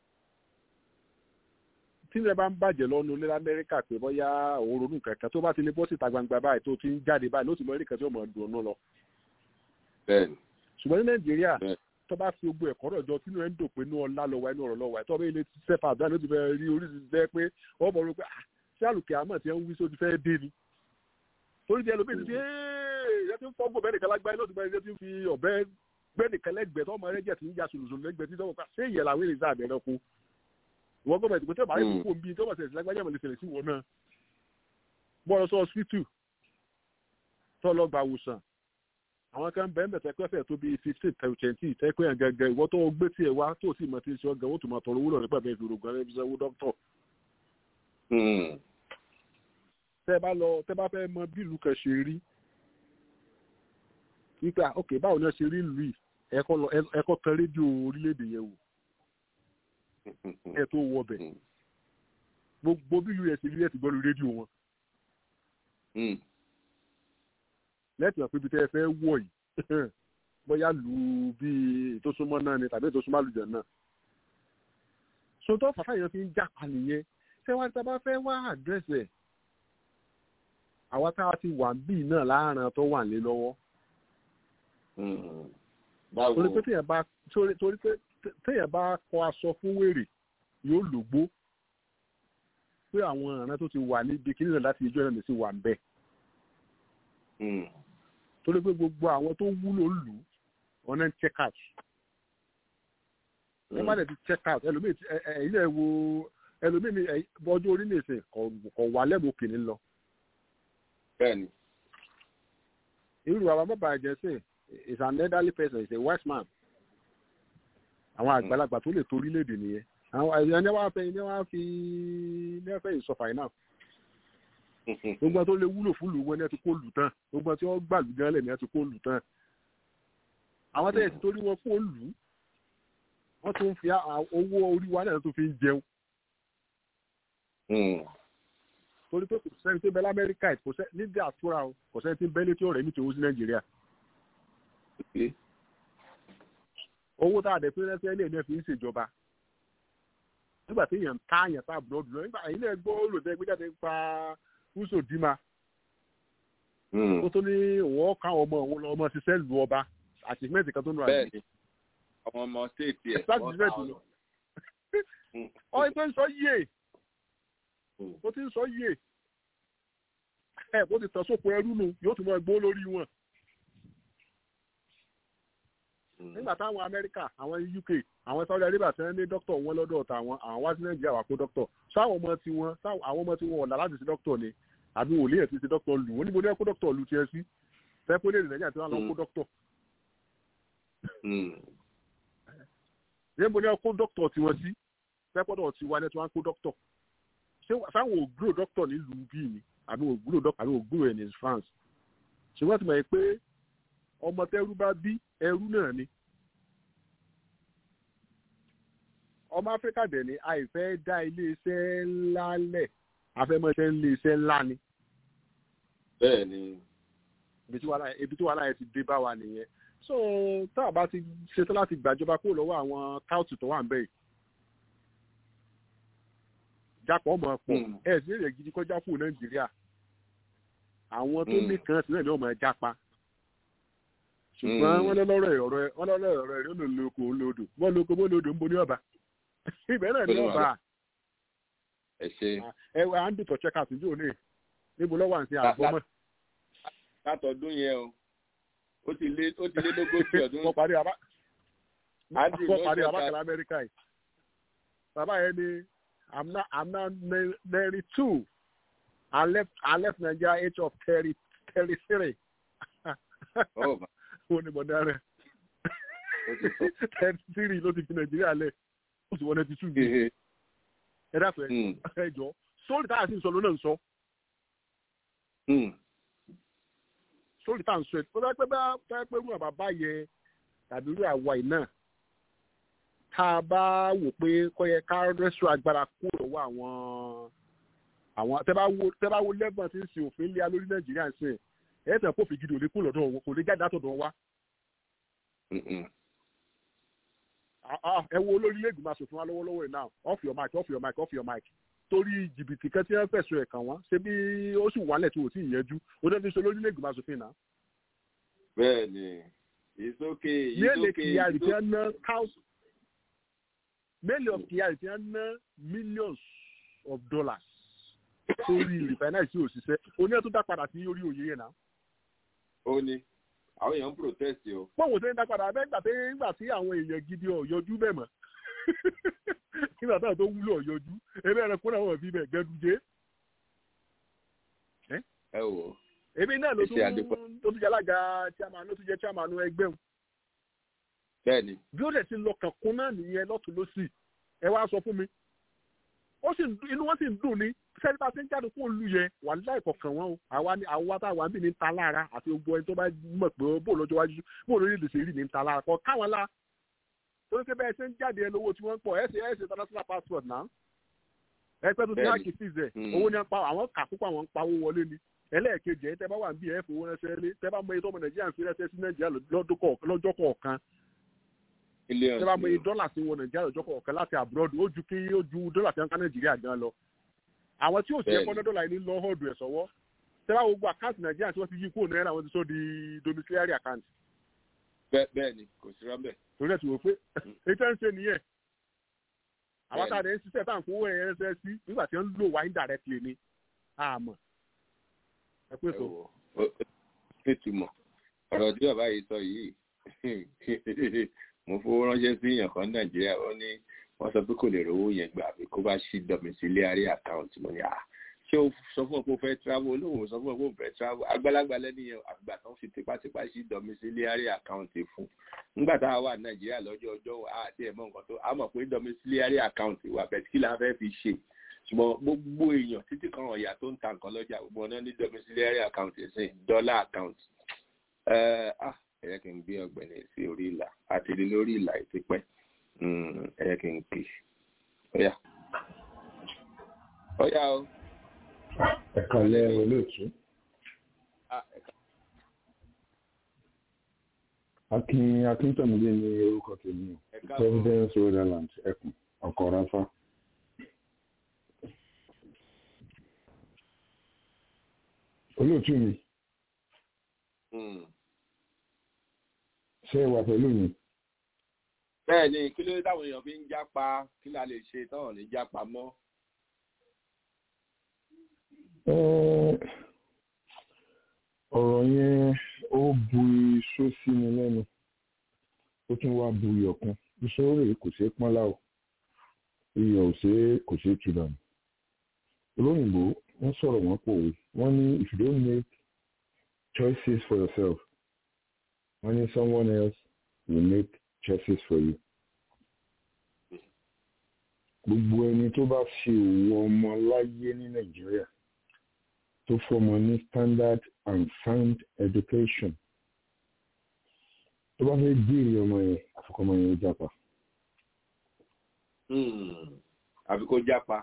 tí ilẹ̀ bá ń bàjẹ́ lọ́nu ilé amẹ́ríkà pé bóyá òun ronú kankan tó bá ti lè bọ́ síta gbangba báyìí tó ti ń jáde báyìí ló ti mọ ẹnìkan tí ó mọ̀ dùn ọ́nú lọ. ṣùgbọ́n ní nàìjíríà tó bá fi gbogbo ẹ̀kọ́ rọ̀ jọ sínú ẹ̀ ń dò pé inú ọlá lọ́wọ́ inú ọ̀rọ̀ lọ́wọ́ tó bá ilé sẹ́fà àdúrà ló ti fẹ́ rí oríṣiríṣi jẹ́ pé ọ mọ̀ ro pé ṣé àlùkè àmọ̀ tí ń wí sóti fẹ́ dé ni torí bí ẹlòmíì ti ṣe ẹ ti ń fọ́ gbọ́ bẹ́ẹ̀ nìkan lágbáyé ló ti bẹ́ẹ̀ ti ń fi ọ̀bẹ gbẹ́ nìkan lẹ́gbẹ̀ẹ́ tó ọmọ rẹ jẹ́ ti ń ja sùlùsùlù lẹ́gbẹ̀ẹ́ tí sọ́wọ́ ká ṣé ìyẹn làwọn èrè sáà bẹ̀rẹ̀ kú ìwọ gbọ́dọ̀ ìdìbò tẹ́ bá yẹ kókó nbí tó bá ṣẹlẹ̀ sí lágbájá mọ̀ lè ṣẹlẹ̀ sí wọn náà bọ́ọ̀lù sọ hospital tó lọ gba àwòsàn àwọn kan bẹ́ẹ̀ mẹ́tẹ́ pẹ́fẹ́ tó bíi fifteen twenty tẹ́pẹ́ yẹn gẹ́gẹ́ ìwọ tó gbé tiẹ̀ wá tó sì mọ̀ tí ń ṣe ọgàn ó tún máa tọrọ owó lọ nípa bẹ́ẹ̀ fi rògbòn ẹni fi sanwó dókítọ̀ tẹ bá lọ tẹ bá fẹ́ mọ bí ìlú kan ṣe rí wípé ok báwo ni wọ́n ṣe rí ìlú yìí ẹ̀kọ́ lọ ẹ̀kọ́ kan rédíò orílẹ̀-èdè yẹn wò ẹ̀ tó wọ bẹ̀ gbogbo bí ìlú yẹn ṣe rí ẹ̀ ti gbọ́ lórí rédíò wọn. lẹ́tì wọn pé ibi tẹ́ ẹ fẹ́ wọ̀ yìí bóyá lù ú bíi ètò súnmọ́ náà ni tàbí ètò súnmọ́ àlùjọ náà. sọtọ́ fàfà yẹn fi ń jápa nìyẹn ṣé wàá tí a bá fẹ́ wá àdírẹ́sì ẹ̀ àwa tá a ti wà bíi náà láàrin tó wà lé lọ́wọ́. torí pé téèyàn bá torí pé téèyàn bá kọ aṣọ fún wèrè yóò lògbó pé àwọn ọ̀ràn tó ti wà níbi kí nìyẹn láti ijó náà sì wà ń bẹ̀. torí pé gbogbo àwọn tó wúlò lù wọn náà ń check out. wọ́n má dẹ̀ ti check out ẹlòmíì ẹ̀yìn ẹ̀ wo ẹlòmíì ní ọjọ́ orí nìsín kọ̀ wà lẹ́bùn kìíní lọ bẹ́ẹ̀ni. irú àwọn bàbá àjẹsẹ is an elderly person is a wise man. àwọn àgbàlagbà tó lè torí léde nìyẹn àwọn ẹni wàá fẹ́ ẹni wàá fi ní ẹfẹ ìsọfà iná. gbogbo tó lè wúlò fún lùwọ́ ní ẹ ti kó lù tán gbogbo tí wọ́n gbà lù gan lẹ̀ ní ẹ ti kó lù tán. àwọn tẹ̀yẹ̀ tí torí wọn kó lù wọ́n tún fi owó orí wa náà tó fi ń jẹun torí pé kò sẹ́ni tó bẹ lamẹ́ríkà kò sẹ́ni ní diaspora o kò sẹ́ni tó bẹ létí ọ̀rẹ́ mi tó wú sí nàìjíríà. owó tá a dẹ̀ pé rẹ́sẹ̀ ilé ẹ̀ fi ń ṣèjọba nígbà tí èèyàn ká àyàn tá àbúrò dùn nígbà yìí náà gbọ́ olùdẹ́ gbéjáde pa húṣò dìímà. ó tó ní òun ọ̀ka ọmọ òun lọ ọmọ ṣiṣẹ́ lu ọba àtìmẹ́ǹtì kan tó ń lọ àyè. ọmọ ọmọ stéètì ẹ̀ wọ́n ta ọ. ọ̀ ẹ̀ tó ń sọ yíyẹ ó ti ń sọ yìí ẹ bó ti tàn sóko ẹrú nu yóò tún mọ ẹgbó lórí wọn. nígbà táwọn amẹ́ríkà àwọn uk àwọn saudi arabia ti ń ní dókítà wọn lọ́dọ̀ ọ̀tà àwọn àwọn wá sí nàìjíríà wà kó dókítà sáwọn ọmọ tí wọn àwọn ọmọ tí wọn ọ̀la láti ṣe dókítà ni àbí wòlíì ẹ̀ ti ṣe dókítà lù wọ́n níbo ní ẹ kó dókítà lù tiẹ̀ sí fẹ́ẹ́ pé lè nàìjíríà tí wọ́n lọ kó dókítà. níbo ní ẹ kó dókítà tiwọn sí fẹ́ẹ́ pọ́dọ̀ tiwa ní ẹ tí wọ́n á kó dókítà ṣé sáwọn ògbúrò dókítà nílùú bíi ni àbí ògbúrò dókítà àbí ògbúrò ẹ̀ ní France ṣùgbọ́n ti mọ̀ pé ọmọ tẹ́rú bá bí ẹrú náà ni. ọmọ áfíríkà dẹ̀ ni àìfẹ́ dá iléeṣẹ́ ńlá lẹ̀ afẹ́mọ́ṣẹ́ iléeṣẹ́ ńlá ni. bẹ́ẹ̀ ni. ibi tí wàhálà yẹn ti dé bá wa nìyẹn. so tá a bá ti ṣetán láti gbàjọba kúrò lọ́wọ́ àwọn káùtù tó wà ń bẹ̀ yìí. jápọ̀ mọ̀ pọ̀ ẹ̀ sí èrè gidi kọjá fún nàìjíríà. àwọn tó ní kan sílẹ̀ ní ọmọ ẹ̀ jápa ṣùgbọ́n wọ́n lọ́lọ́rọ̀ ọ̀rọ̀ ẹ̀ wọ́n lọ́lọ́rọ̀ ọ̀rọ̀ ẹ̀ ló lò kó lòdò wọ́n lò kó bó lòdò ń bo ní ọba ibẹ̀ náà ní ọba ẹ ṣe. ẹ wẹ andu tó check out njó ní níbo lọ́wọ́ àǹtí àgbọ̀mọ́. látọdún yẹn o ó ti lé ó ti lé lógójì ọdún. wọ́n parí abá wọ́n parí abákàlà amẹ́ríkà yìí bàbá yẹn ni i'm now i'm now thirty two i left i left nigeria age of thirty thirty three. oh my ó ní bọ̀dá rẹ̀ thirty three ló ti fi nàìjíríà lẹ̀ ó sì wọ́n ninety two gbé ẹ dáfẹ́ ẹ jọ sórí táyà sí ń sọ ló náà ń sọ sórí táyà ń sọ ẹ tó bá pẹ́ bá pẹ́ pẹ́ rú àbá yẹ tàbí rú àwa yìí náà tá a bá wò pé kọ́ yẹ ká rẹ́sọ̀ agbára kúrò lọ́wọ́ àwọn àwọn tẹ́ bá wo tẹ́ bá wo lẹ́gbọ̀n tí ń sin òfin lé lórí nàìjíríà ń sìn ẹ̀ tẹ̀ kó fi gidi òde kúrò lọ́dọ̀ wọn kò lè jáde látọ̀dọ̀ wa ẹ wo olórí lẹ́gbẹ̀ẹ́ máa sòfin wa lọ́wọ́lọ́wọ́ yìí náà off your mic off your mic off your mic torí jìbìtì kan tí wọ́n fẹ̀sùn ẹ̀ kàn wọ́n ṣé bí ó sì wálẹ̀ tí ò tí ì yẹjú ó dẹ́ fi ṣe olórí lẹ́gbẹ̀ẹ́ máa sòfin náà. bẹ́ẹ̀ni it's okay it's mélòó okay kìyàrì tí wọ́n ná thousand mélòó kìyàrì tí wọ́n ná millions of dollars sórí refinery tí ò ṣiṣẹ́ oní ẹ̀ tó dá padà sí orí òye yẹn náà. ó ní àwọn èèyàn ń protest o. pọ́wọ́ tó ń dá padà bẹ́ẹ̀ gbà pé nígbà tí àwọn èèyàn gidi ọ̀ yọjú bẹ́ẹ̀ mọ̀ nígbà táwọn tó wúlò ọ̀ yọjú ebe ẹ̀rọ kúnlẹ̀ wọn fi bẹ̀ gẹ́dújé. ẹ wò. ebi náà ló tún tó tún jẹ́ alága chairman ló tún jẹ́ chairman ẹgbẹ́ wọn. bẹ́ẹ̀ni. bí ó dẹ̀ ti lọ kànkún náà nìyẹn lọ́tún lọ́sì ẹ wá sọ fún mi ó sì inú wọn sì ń dùn ní sẹ́ni bá ti ń jáde fún olú yẹn wà láì kọ̀ọ̀kan wọn o àwa ni àwa tá a wà ń bì ní ta lára àti gbogbo ẹni tó bá mọ̀ pé bó lọ́jọ́ wájú bó lórí èdè sèrí ní ta lára kọ káwọn la torí pé bẹ́ẹ̀ ṣe ń jáde ẹni owó tí wọ́n ń pọ̀ ẹ̀ ṣe ẹ̀ ṣe international passport náà ẹ pẹ́ tó ti náà kì í fìzẹ̀ owó ni pa àwọn kà púpọ̀ àwọn ń pawó wọlé ni ẹlẹ́ẹ̀kejì ẹ̀ tẹ́ bá wà ń bí ẹ̀ fowó ránṣẹ́ lé tẹ́ bá mọ iye tó ọmọ nàìjíríà ń fi ránṣẹ́ sí nàìjíríà lọ́jọ́ kọ̀ọ̀kan tẹ́ bá mọ iye dọ́là sí wọn nàìjíríà lọ́jọ́ kọ̀ọ̀kan láti abroad ó ju kí ó ju dọ́là tí wọ́n ká nàìjíríà gan lọ àwọn tí ò sí ẹ̀kọ́ dọ́là yìí lọ họ́ọ̀dù ẹ̀ sọ́wọ́ tẹ́ bá gbogbo àkáǹtì nàìjíríà tí wọ́n ti yí kúrò náírà wọ́n ti sọ di domiciliary account. bẹ́ẹ̀ ni kò sí rọ́bẹ̀. torí ẹ̀ tí wò pé ètò ẹ̀ ń ṣe nìyẹn àwọn tá a dẹ̀ ń ṣiṣẹ́ tá à ń fowó ẹ̀ ẹ̀ sí nígbà tí wọ́n ń lò wá indirectly ni àmọ́ ẹ pé so. ẹ túmọ̀ ọ̀rọ̀ tí bàbá yìí sọ yìí mo fowó ránṣẹ́ sí èèyàn kan nàìjíríà ó ní wọ́n sọ pé kò lè rówó yẹn gbà àbí kó bá ṣí domiciliary account mo ní à ṣé o sọ fún ọ pé o fẹ́ travel olóhùn sọ fún ọ pé o fẹ́ travel àgbàlagbà lẹ́nu yẹn àgbà tó ń fi tipátipá ṣí domiciliary account fún nígbà tá a wà nàìjíríà lọ́jọ́ ọjọ́ àti ẹ̀mọ́ nǹkan tó a mọ̀ pé domiciliary account wà bẹ́ẹ̀ kí la fẹ́ fi ṣe ṣùgbọ́n gbogbo èèyàn títí kan ọ̀yà tó ń ta nǹkan lọ́jà gbogbo ọ̀nà ní domiciliary account ẹ̀sìn dollar account ẹ̀yẹ́ kí n gbé ọ̀gbẹ́ni sí orí ìlà àti ilé lórí ìlà ìtìpẹ́ ẹ̀yẹ́ kí n pè ọ̀yà ọ̀yà o. ẹ̀ka lẹ́ olóòtú. akin akíntọ́mídé ní orúkọ tèmi o providence rhode island ẹkùn ọkọ̀ ráfá. olóòtú mi ṣé ẹ wà pẹ̀lú mi. bẹ́ẹ̀ ni kí ló dé táwọn èèyàn fi ń jápa kí la lè ṣe táwọn ní jápa mọ́. ọ̀rọ̀ yẹn ó bu iṣó sí mi lẹ́nu ó tún wá bu iyọ̀ kan iṣó rè kò ṣeé pọ́n láò iyọ̀ ò ṣeé kò ṣeé tu dànù. olóyìnbó wọ́n sọ̀rọ̀ wọ́n pòwe wọ́n ní if you don't make choices for yourself only someone else will make choices for you. gbogbo ẹni tó bá ṣe òwò ọmọ láyé ní nàìjíríà tó fọmọ ní standard and sound education tó bá fẹ́ jèrè ọmọ yẹn àfikọ́mọ yẹn ó jápa. àfi kó jápa.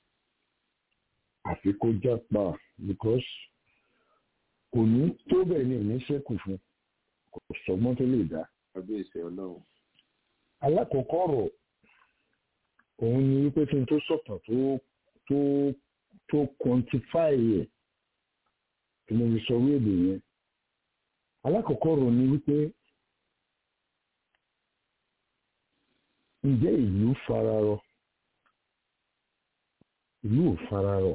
àfi kó jápa because kò ní tó bẹ́ẹ̀ ni ò ní ṣẹ́kù fún kò sọgbọ́n tó lè dá. ọdún ìṣẹ́ ọlọ́run. alákọ̀ọ́kọ́ ọ̀rọ̀ òun ni wípé kí n tó sọ̀tàn tó tó tó quantify ẹ̀ tí mo fi sọ wéèdè yẹn alákọ̀ọ́kọ́ ọ̀rọ̀ ni wípé ǹjẹ́ ìlú fararọ ìlú ò fararọ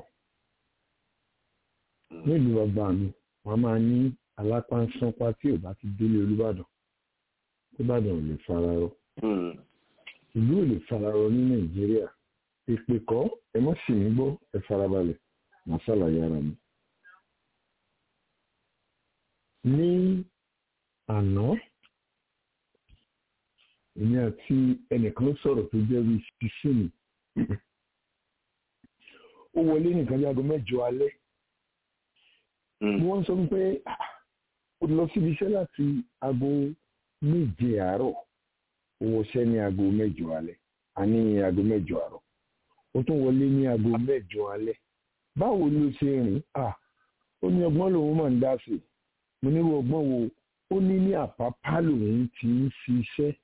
nílùú bàbá mi wọn máa ní alápánsánpá tí ò bá ti délé olúbàdàn olúbàdàn ò lè fararọ ìlú ò lè fararọ ní nàìjíríà ìpè kọ́ ẹ má sì mí gbọ́ ẹ farabalẹ̀ màá ṣàlàyé ara mi. ní àná èmi àti ẹnìkan sọ̀rọ̀ tó jẹ́ bí ṣiṣẹ́ni ó wọlé nìkan bí aago mẹ́jọ alẹ́ wọ́n sọ pé ó lọ síbi iṣẹ́ láti aago méje àárọ̀ ó wọṣẹ́ ní aago mẹ́jọ alẹ́ àní aago mẹ́jọ àárọ̀ ó tún wọlé ní aago mẹ́jọ alẹ́ báwo ló ṣe rìn ó ní ọgbọ́n lòun máa ń dá sí mo ní ọgbọ́n wo ó ní ní àpápá lòun ti ń ṣiṣẹ́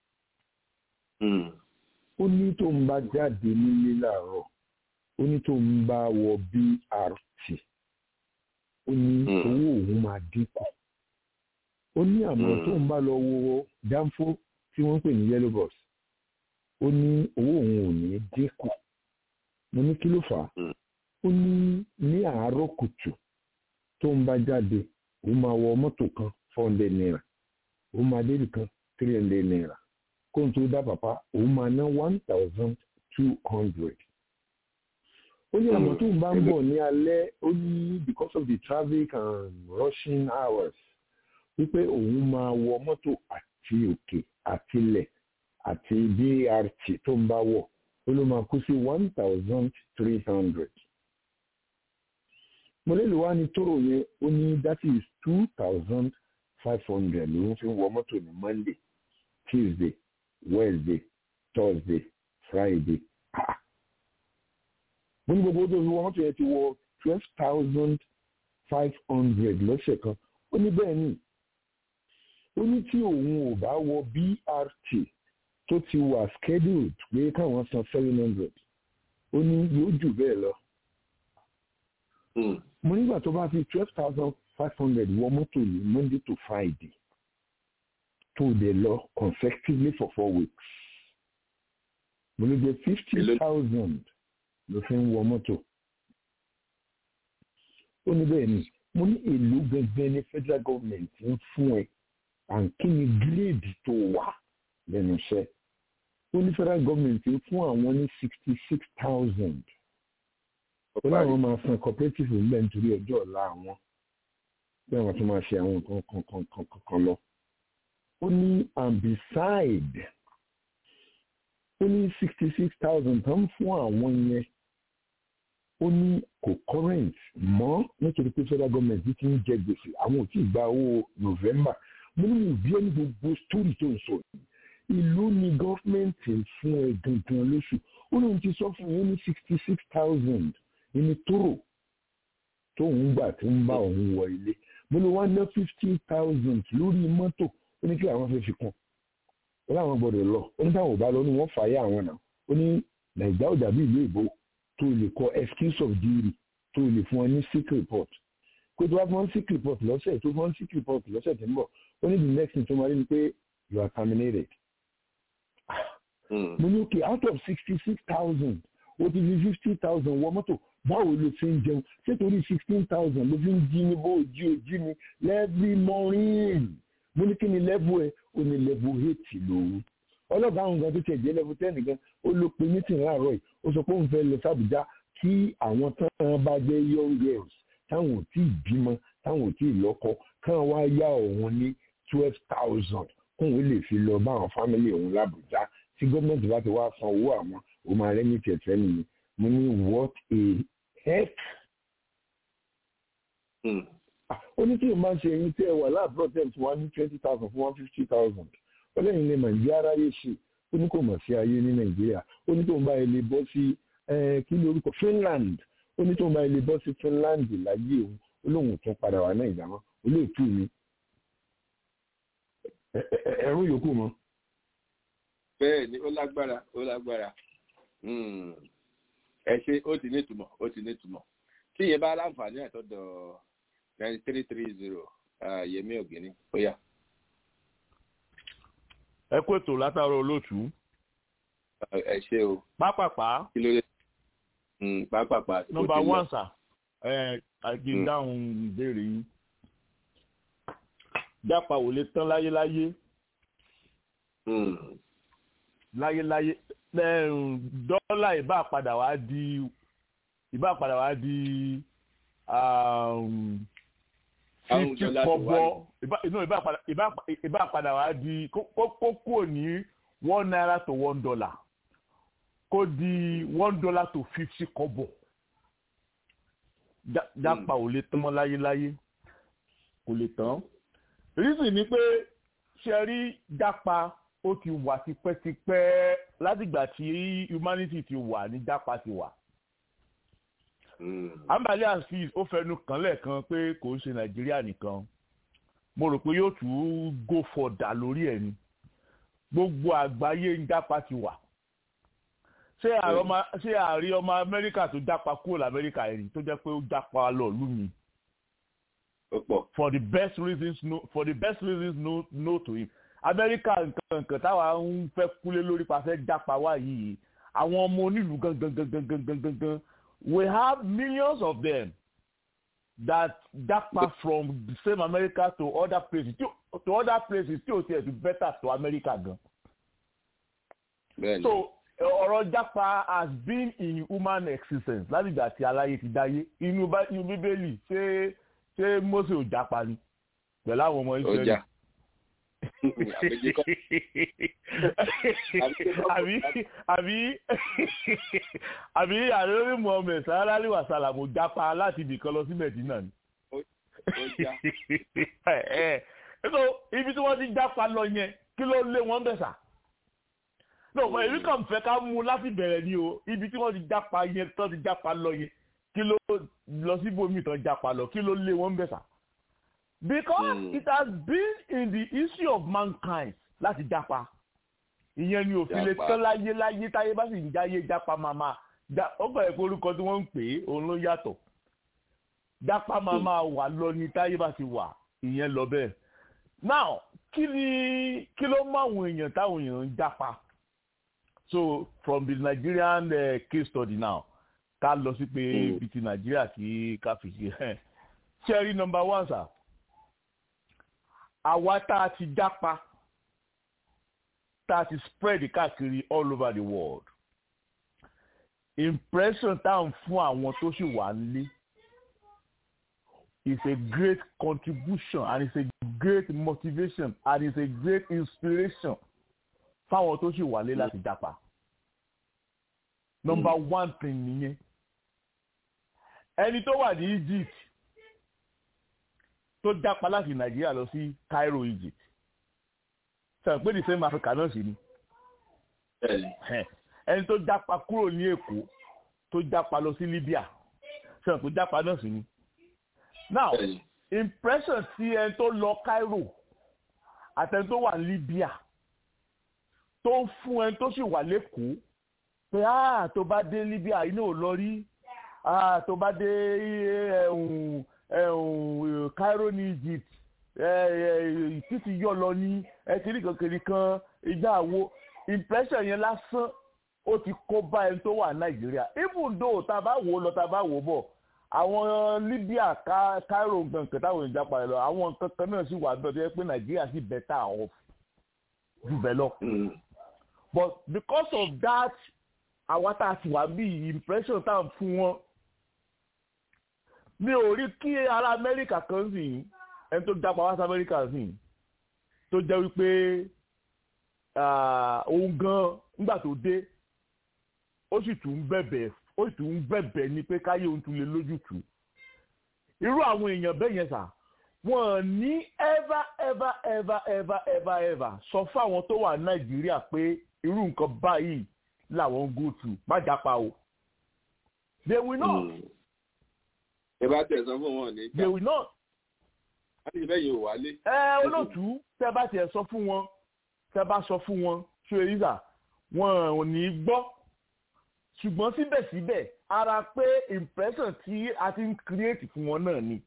ó ní tó ń bá jáde nílé láàárọ̀ ó ní tó ń bá wọ BRT ó ní owó òun máa dínkù ó ní àmọ́ tó ń bá lọ wo dánfó tí wọ́n ń pè ní yellow bus ó ní owó òun ò ní dínkù mo ní kí ló fà á ó ní ní àárọ̀ kùtù tó ń bá jáde ó máa wọ mọ́tò kan four hundred naira ó máa délì kan three hundred naira kó n tó dá pàpà ó máa ná one thousand two hundred. ó ní àmọ́ tó ń bá ń bọ̀ ní alẹ́ ó ní because of the traffic and rushing hours wípé òun máa wọ mọ́tò àti òkè àti ilẹ̀ àti BRT tó ń bá wọ̀ ó ló máa kú sí one thousand three hundred mo lè lò wá ní tóró yẹn ó ní that is two thousand five hundred ló ń fi wọ mọ́tò ní monday tuesday wednesday thursday friday ah mo ní gbogbo tó fi wọ mọ́tò yẹn ti wọ twelve thousand five hundred lọ́sẹ̀ kan ó ní bẹ́ẹ̀ ni ó ní tí òun ò bá wọ brt tó ti wà scheduled pé káwọn san seven hundred ó ní yóò jù bẹ́ẹ̀ lọ mo nígbà tó bá fi twelve thousand five hundred wọ mọ́tò ní monday to friday tó dẹ̀ lọ consecutively for four weeks mo lè jẹ fifty thousand ló fi ń wọ mọ́tò ó ní bẹ́ẹ̀ ni mo ní èlò gbẹgbẹ ní federal government ń fún ẹ and kí ni gírèdì tó wà lẹ́nu iṣẹ́ ó ní federal government ń fún àwọn ní sixty six thousand ó láwọn máa san cooperative ńlẹ̀ nítorí ọjọ́ ọ̀la àwọn bí àwọn tó máa ṣe àwọn nǹkan kan kan kan kan lọ. ó ní and beside ó ní sixty six thousand tó ń fún àwọn yẹn ó ní kò current mọ́ nítorí pé federal government ti ń jẹ gbèsè àwọn ò tí ì gba owó november mo ní mo bí ẹni gbogbo story tó ń sọ yìí ìlú ni gọ́fìmẹ̀ntì fún ẹ gangan lóṣù ó lóun ti sọ fún yín ní sixty six thousand ní tóró tóun gbà tó ń bá òun wọ ilé mo lè wá ná fifty thousand lórí mọ́tò ó ní kí àwọn fẹ́ fi kún ó láwọn gbọ́dọ̀ lọ ó ní táwọn ò bá lọ ní wọ́n fàáyà àwọn náà ó ní nàìjíríà ò dàbí ìlú ìbò tó lè kọ excuse of duty tó lè fún ọ ní sick report pé tó bá fún ọ sick report lọ́sẹ̀ tó fún ọ sick report lọ́sẹ̀ tó ń bọ̀ ó ní the next thing tó máa rí ni pé you are terminated. mo ní okay out of sixty six thousand ó ti fi fifty thousand wọ mọ́tò báwo ló fi ń jẹun ṣé torí sixteen thousand ló fi ń jí ní bó ojú ojú mi every morning mo ní kí ni level ẹ ó ní level eight lòun ọlọ́gá àwọn gan tó tiẹ̀ jẹ́ level ten gan ó ló pe meeting láàárọ̀ yìí ó sọ pé òun fẹ́ lọ sábùjá kí àwọn tán bá jẹ́ young girls táwọn ò tí ì bímọ táwọn ò tí ì lọ́kọ káwọn wá yá òun ní twelve thousand kóun lè fi lọ bá àwọn family òun lábùjá tí gọ́ọ̀mẹ̀ntì bá ti wá san owó àwọn ó máa rẹ́ ní tẹ̀tẹ̀ nìyí mo ní what a heck ó ní tí o máa ń ṣe ẹyin tí ẹ wà láàbúrò tẹ̀ tí wọ́n ní twenty thousand fún one fifty thousand ó lẹ́yìn ní nàìjíríà aráyé ṣe ó ní kò mọ̀ sí ayé ní nàìjíríà ó ní tó ń bá ilé bọ́ sí kí ló orúkọ Finland ó ní tó ń bá ilé bọ́ sí Finland láyé òun ó lóun tún padà wà náà ìdámọ́ olóòtú mi ẹ̀rú yòókù mọ́. bẹ́ẹ̀ ni ó lágbára ó lágbára ẹ ṣe ó ti ní ìtumọ̀ ó ti ní ìtumọ̀ tí ìyẹn bá láǹfààní àtọ́dọ̀ ninety three three zero yẹmí ògìní ó yá. ẹ kó ètò látàrọ olóòtú. ẹ ṣe o. pápápá. kí ló dé pápápá. nọ́mbà one sir ẹ àgbè dáhùn ìbéèrè yín. jápa ò lè tán láyéláyé. láyéláyé dọ́là ìbá padà wá di ìbá padà wá di fifty kọ́bọ̀ ìbá padà wá di kó kúrò ní one naira to one dollar kó di one dollar to fifty kọ́bọ̀ jápa ò lè tán mọ́ láyéláyé kò lè tán reason ni pé ṣe rí jápa ó ti wà tipẹ́tipẹ́ látìgbà tí humanity ti wà ní jápa ti wà. ambali azeez ó fẹnu kàn lẹ́ẹ̀kan pé kò ń ṣe nàìjíríà nìkan mo rò pé yóò tún go further lórí ẹ̀ ni gbogbo àgbáyé ń jápa ti wà. ṣé àárí ọmọ amẹ́ríkà tó jápa kúrò lamẹ́ríkà ẹ̀rí tó jẹ́ pé ó jápa lọ lú mi. for the best reasons no for the best reasons no no to him amẹ́ríkà nǹkan nǹkan táwa ń fẹ́ kúlé lórí pàṣẹ jápa wá yìí àwọn ọmọ onílùú gangan gangan gangan gangan we have millions of them that japa from the same america to other places to, to other places tí o tiẹ̀ to better to america gan. Bẹ́ẹ̀ni. so ọ̀rọ̀ japa has been in human existence láti ìgbà tí aláyé ti dáyé inú bíbélì ṣé ṣé mose ò japa ni pẹ̀lú àwọn ọmọ israẹli. ọjà àbí àbí àbí àlórí mohammed sàrálì wàsálà mo jápa láti ibìkan lọ sí medina ni. so ibi tí wọ́n ti jápa lọ yẹn kí ló lé wọn bẹ̀ sà. no èmi kàn fẹ́ ká mú láti bẹ̀rẹ̀ ni o ibi tí wọ́n ti jápa yẹn tó ti jápa lọ yẹn kí ló lọ síbòmí tán jápa lọ kí ló lé wọn bẹ̀ sà because mm. it has been in the history of mankind láti jápa ìyẹn ni òfin lè tán láyé láyé táyé bá sì ń jáyé jápa màmá ó bẹ̀rẹ̀ pé orúkọ tí wọ́n ń pè é òun ló yàtọ̀ jápa màmá wà lọ ní táyé bá ti wà ìyẹn lọ bẹ́ẹ̀ now kí ni kí ló mọ àwọn èèyàn táwọn èèyàn ń jápa so from the Nigerian uh, case study now ká lọ sí pé ibi ti Nàìjíríà kí ká fi ṣe ṣẹ́rí number one sir àwa tá a ti jápa tá a ti spread káàkiri all over the world impression tá à ń fún àwọn tó sì wà nílé is a great contribution and it's a great motivation and it's a great inspiration fáwọn tó sì wà nílé láti jápa number mm. one thing nìyẹn ẹni tó wà ní Egypt tó jápa láti nàìjíríà lọ sí Cairo Egypt sọ pé the same Africa náà sì ni ẹni tó jápa kúrò ní Èkó tó jápa lọ sí Libya sọ pé jápa náà sì ni now impression ti ẹni tó lọ Cairo àtẹni tó wà ní Libya tó ń fún ẹni tó sì wà lẹ́kọ̀ọ́ pé ah tó bá dé Libya inú ò lọ rí ah tó bá dé ẹ̀hún. Eh, Cairo ní Egypt títí yọ lọ ní ẹtìrí kankiri kan ìjà àwo impression yẹn lásán ó ti kó bá ẹni tó wà Nàìjíríà even though tá a bá wò lọ tá a bá wò bọ̀ àwọn Libya Cairo nǹkan táwọn èèyàn jápa lọ àwọn nǹkan kan náà sì wà bẹ́ẹ̀ tó yẹ pé Nàìjíríà sì better off jù bẹ́ẹ̀ lọ but because of that àwa tá a ti wà bí impression tá a fún wọn mi ò rí kí ará amẹ́ríkà kan sì ẹni tó jápa wá sí amẹ́ríkà sì tó jẹ́ wípé òun gan nígbà tó dé ó sì tún ń bẹ̀bẹ̀ ó sì tún ń bẹ̀bẹ̀ ni pé káyé òun tún lè lójútùú irú àwọn èèyàn bẹ́ẹ̀ yẹn sà wọn ní ever ever ever ever ever ever sọ fáwọn tó wà nàìjíríà pé irú nǹkan báyìí làwọn ń go through má jápa o they will not. ẹ bá tẹ̀sán fún wọn ní. they will not. láti bẹ́ẹ̀ yóò wálé. ẹ olóòtú tẹ bá tiẹ̀ sọ fún wọn tẹ bá sọ fún wọn ṣé èyíṣà wọn ò ní gbọ́ ṣùgbọ́n síbẹ̀síbẹ̀ ara pé impression tí a ti ń create fún wọn náà ni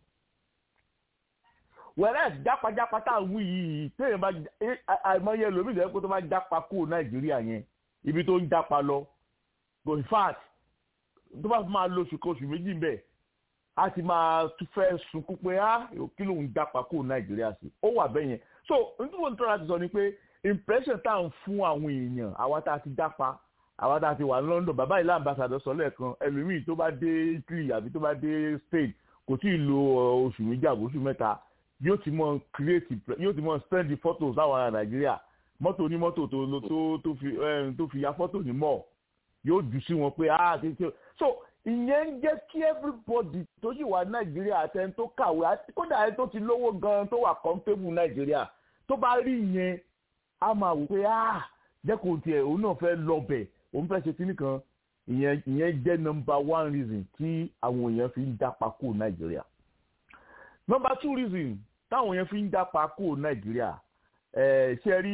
whereas jápajápa tá à ń wí yìí téèyàn bá àìmọye lómi ìdẹ́rẹ́ pé tó bá jápa kúrò nàìjíríà yẹn ibi tó ń jápa lọ go in fact tó bá máa lo oṣù kan oṣù méjì bẹ́ẹ̀ a ti máa tún fẹ́ sunkún pé á kí ló ń jápa kúrò nàìjíríà sí ó wà bẹ́ẹ̀ yẹn so nítorí wọn tó láti sọ ni pé impression tá à ń fún àwọn èèyàn àwa tá a ti jápa àwa tá a ti wà ní London bàbá ìlà ambassador sọ lẹ́ẹ̀kan ẹlòmíì tó bá dé Italy àbí tó bá dé Spain kò tí ì lo oṣù méjì àbò oṣù mẹ́ta yóò ti mọ create yóò ti mọ send the photos láwọn ará Nàìjíríà mọ́tò onímọ́tò tó tó tó fi tó fi ya fọ́tò ní mọ́ yóò jù sí wọn pé ah kékeré so ìyẹn ń jẹ́ kí everybody tó sì wà Nàìjíríà àtẹni tó kàwé àti kódà ẹni tó ti lówó gan tó wà comfortable Nàìjíríà tó bá rí ìyẹn a máa wò pé ah jẹ́ kó tiẹ̀ òun náà fẹ́ lọ bẹ̀ òun fẹ́ ṣe kíní kan ìyẹn ìyẹn jẹ́ number one reason tí àwọn èèyàn fi ń dápa kó nàìjíríà number two reason táwọn èèyàn fi ń dápa kó nàìjíríà ṣe rí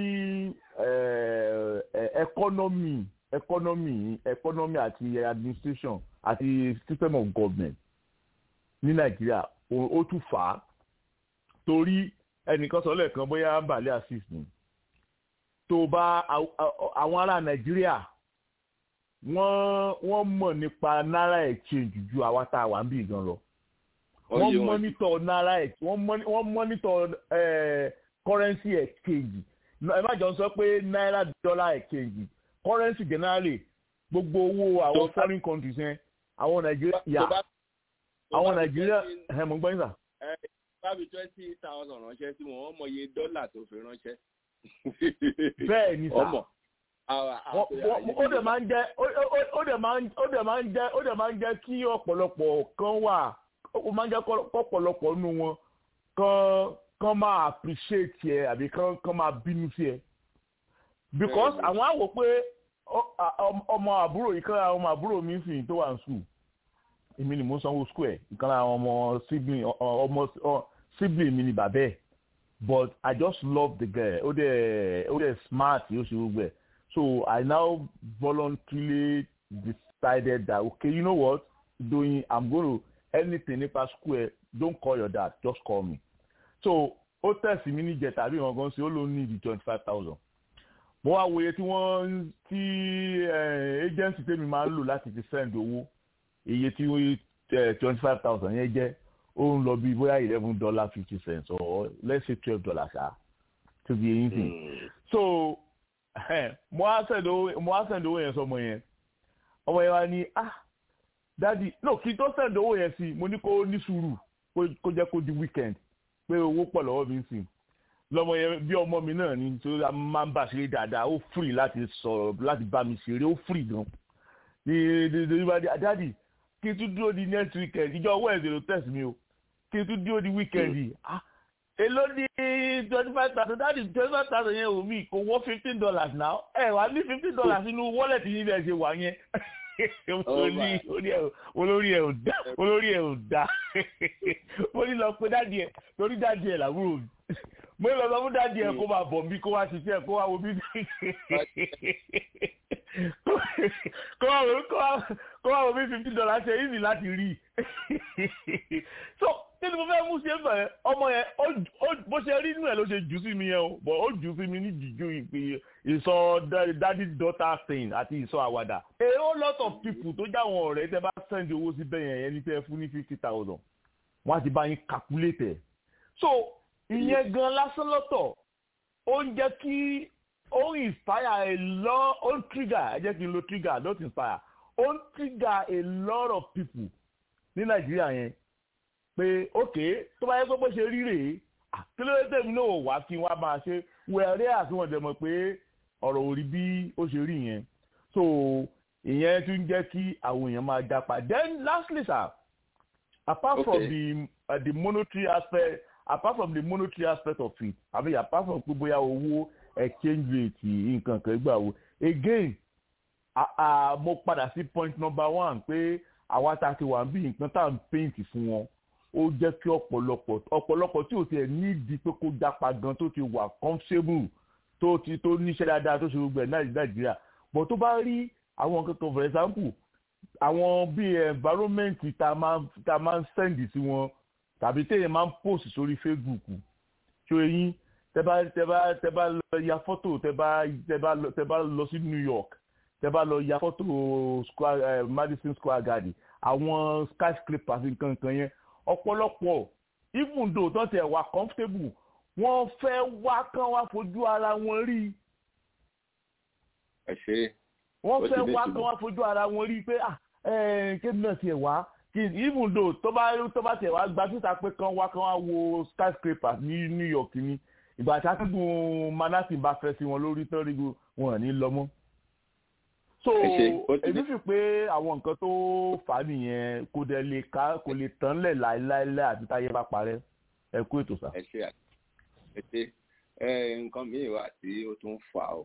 economy economy economy àti administration àti system of government ní nàìjíríà ó tún fà á torí ẹnìkan sọ lẹ́ẹ̀kan bóyá balẹ̀ assist ni tó bá àwọn ará nàìjíríà wọ́n wọ́n mọ̀ nípa náírà exchange ju àwa tá a wà ń bì gan lọ. wọ́n mọ́nítọ̀ náírà wọ́n mọ́nítọ̀ currency exchange ẹ má jọ sọ pé náírà dollar exchange currency generally gbogbo owó àwọn foreign countries yẹn àwọn nàìjíríà yà àwọn nàìjíríà ẹ mọ̀ gbọ́n sà. ẹ bá mi twenty thousand ránṣẹ́ sí wọn wọ́n mọ iye dọ́là tó fi ránṣẹ́. bẹ́ẹ̀ ni sà ó dẹ̀ máa ń jẹ́ ó dẹ̀ máa ń jẹ́ ó dẹ̀ máa ń jẹ́ kí ọ̀pọ̀lọpọ̀ kan wà ó máa ń jẹ́ ọ̀pọ̀lọpọ̀ nínú wọn kan kan máa appreciate ẹ àbí kan kan máa bínú sí ẹ because àwọn á wò pé ọmọ àbúrò ìkan àwọn ọmọ àbúrò mi sì tó wà ní school èmi ni mo ń sanwó school ẹ ìkan àwọn ọmọ sibling ọmọ sibling mi ni bàbá ẹ but I just love the girl ó dẹ̀ ó dẹ̀ smart yóò ṣe gbogbo ẹ̀ so I now voluntarily decided that okay you know what doing I'm going to anything nípa school ẹ don't call your dad just call me so ó tẹ̀sí mi níjẹ tàbí ìwọ̀n gan sí ó ló ní di twenty five thousand mo wá wòye tí wọ́n tí agency tèmi máa ń lò láti fi send owó iye tí twenty five thousand yẹn jẹ́ ó ń lọ bí bóyá eleven dollar fifty cents or let's say twelve dollars ah to be anything so mo wá send owó mo wá send owó yẹn sọmọ yẹn ọmọ yẹn wá ní ah dadi no kí n tó send owó yẹn sí mo ní kó ní sùúrù kó jẹ́ kó di weekend pé owó pọ̀ lọ́wọ́ mi ń sìn lọ́mọ yẹn bí ọmọ mi náà ni tó máa ń bá ṣeré dáadáa ó free láti sọ̀rọ̀ láti bá mi ṣeré ó free gan ní ní bá dé dadi kí n tún dúró di next weekend ìjọ wednesday ló test mi o kí n tún dúró di weekend yìí ah èló ní twenty five thousand dadi twenty five thousand yẹn ò mí kò wọ́ fifteen dollars now ẹ wà ní fifteen dollars nínú wallet yìí bẹ́ẹ̀ ṣe wà yẹn olórí ẹ ò dá olórí ẹ ò dá mo ní lọ pé dáàdi ẹ torí dáàdi ẹ làwúrò mo ní lọ sọ fún dáàdi ẹ kó máa bọ̀ bí kó wá ṣiṣẹ́ kó wá wo bí kó wá wo kó wá wo bí fifty dollars ṣe easy láti rí so kí ni mo fẹ́ mú ṣe ń bẹ̀ ọmọ yẹn bó ṣe rí inú ẹ̀ ló ṣe jù sí mi yẹn o but ó jù sí mi ní jìjú ìpè ìsọ daddy daughter thing àti ìsọ àwàdà. a whole lot of people tó jáwọn ọ̀rẹ́ tẹ bá send owó sí bẹ́ẹ̀ yẹn ẹni tẹ́ fún ní fifty thousand wọ́n á ti bá yín calculate ẹ̀. so ìyẹn gan lásán lọ́tọ̀ ó ń jẹ́ kí ó ń inspire a lot ó ń trigger ẹ jẹ́ kí n lo trigger not inspire ó ń trigger a lot of people ní nàìjíríà yẹn pé ok tó bá yẹ pé bó ṣe rí rèé kí ló dé tèmi náà wá kí wọ́n máa ṣe wẹ̀rẹ́ àtúwọ̀n dẹ̀ mọ̀ pé ọ̀rọ̀ ò rí bí ó ṣe rí yẹn so ìyẹn tún jẹ́ kí àwọn èèyàn máa japa then lastly sir apart from the uh, the monetary aspect apart from the monetary aspect of it i mean apart from pé bóyá owó exchange rate nǹkan kan gbà wo again mo padà sí point number one pé àwa tá a ti wà bí nǹkan tá à ń paint fún wọn ó jẹ́ kí ọ̀pọ̀lọpọ̀ ọ̀pọ̀lọpọ̀ tí ò tiẹ̀ nídìí pé kó jápa gan tó ti wà comfortable tó ti tó níṣẹ́ dáadáa tó ṣe gbogbo ẹ̀ nàìjíríà but tó bá rí àwọn nǹkan kan for example àwọn bíi environment tá a máa ń send sí wọn tàbí téèyàn máa ń post sórí facebook ṣó eyín tẹ bá tẹ bá tẹ bá lọ ya fọ́tò tẹ bá tẹ bá tẹ bá lọ sí new york tẹ bá lọ ya fọ́tò square uh, madison square garden àwọn skyscrapers nǹkan kan yẹn ọ̀pọ̀lọpọ̀ even though tó tẹ̀ wà comfortable wọ́n fẹ́ wá kán wá fojú ara wọn rí. ẹ ṣe. wọ́n fẹ́ wá kán wá fojú ara wọn rí pé ah kébì náà tiẹ̀ wá even though tó bá tó bá tiẹ̀ wá gba síta pé kán wá kán wá wo skyscrapers ní new york ni ìgbà tí akẹ́kọ̀ọ́ manhattan bá fẹ́ sí wọn lórí tán rí wọn ní lọ mọ́ so èmi fi pé àwọn nǹkan tó fà á nìyẹn kò dẹ̀ lè ká kò lè tán lẹ̀ láéláé àti táyé bá parẹ́ ẹ kú ètò sá. ẹ ṣe ẹ ṣe nǹkan míì wà tí ó tún fà ó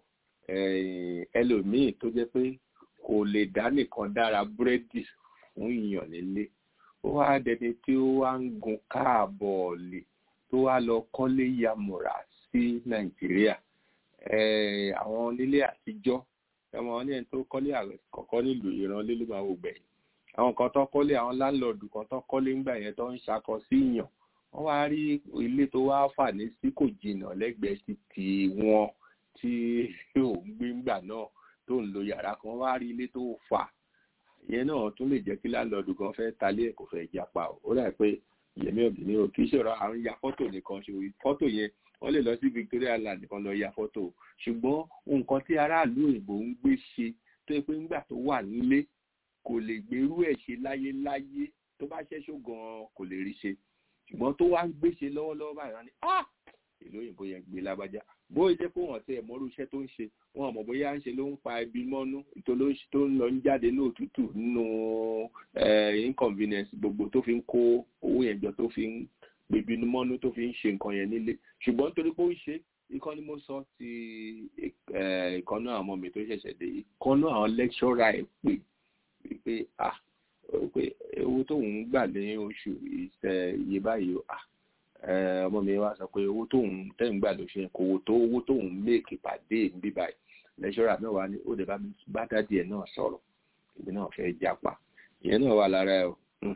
ẹlòmíì tó jẹ́ pé kò lè dá nìkan dára búrẹ́dì fún ìyàn nílé ó wá dẹni tí ó wá ń gun káàbọ̀ọ̀lì tó wá lọ kọ́lé yamura sí nàìjíríà àwọn onílé àtijọ́ ẹmọ ní ẹni tó kọ́lé kọ̀ọ̀kan nílùú ìrànlé ló máa wò gbẹ̀yìn àwọn kan tó kọ́lé àwọn láńlọ́ọ̀dù kan tó kọ́lé ńgbà yẹn tó ń ṣakọ sí ìyàn wọ́n wá rí ilé tó wá fà ní sí kò jìnnà lẹ́gbẹ̀ẹ́ títì wọn tí ò ń gbé ńgbà náà tó ń lo yàrá kan wọ́n wá rí ilé tó fà ìyẹn náà tún lè jẹ́ kí láńlọ́ọ̀dù kan fẹ́ talé ẹ̀ kò fẹ́ japa ó dà pé yẹmí òbí o kì í ṣòro àwọn ya fọ́tò nìkan ṣe fọ́tò yẹn wọ́n lè lọ sí Victoria Land nìkan lọ ya fọ́tò ṣùgbọ́n nǹkan tí aráàlú òyìnbó ń gbé ṣe tó yẹ pé ńgbà tó wà nílé kò lè gbèrú ẹ̀ ṣe láyéláyé tó bá ṣẹ́ṣó gan-an kò lè rí ṣe ṣùgbọ́n tó wá ń gbé ṣe lọ́wọ́lọ́wọ́ báyìí wọ́n ní ah ìlú òyìnbó yẹn gbé lágbájá bó ṣe kó wọn tẹ mọ́rú iṣẹ́ tó ń ṣe wọn mọ̀ bóyá ń ṣe ló ń pa ẹbí mọ́nú tó ń lọ ń jáde ní òtútù nínú inconvenience gbogbo tó fi ń kó owó yẹn jọ tó fi ń gbèbí mọ́nú tó fi ń ṣe nǹkan yẹn nílé ṣùgbọ́n nítorí pé ó ń ṣe ikọ́ ni mo sọ ti ìkànnú àwọn ọmọ mi tó ṣẹ̀ṣẹ̀ dé ìkànnú àwọn lẹ́kṣọ́rà ẹ̀ pé pé ah pé owó tóun ń gbà ní oṣù ìṣe iye báyìí ah ọmọ mi wá sọ pé owó tóun tẹ́yìn gbà lóṣù yẹn kò wò tó owó tóun méèkì pàdé níbí báyìí lẹ́ṣọ́rà náà wá ní ó lè bá mi bá dádì ẹ̀ náà sọ̀rọ̀ èmi náà fẹ́ jápa ìyẹn náà wà lára ẹ̀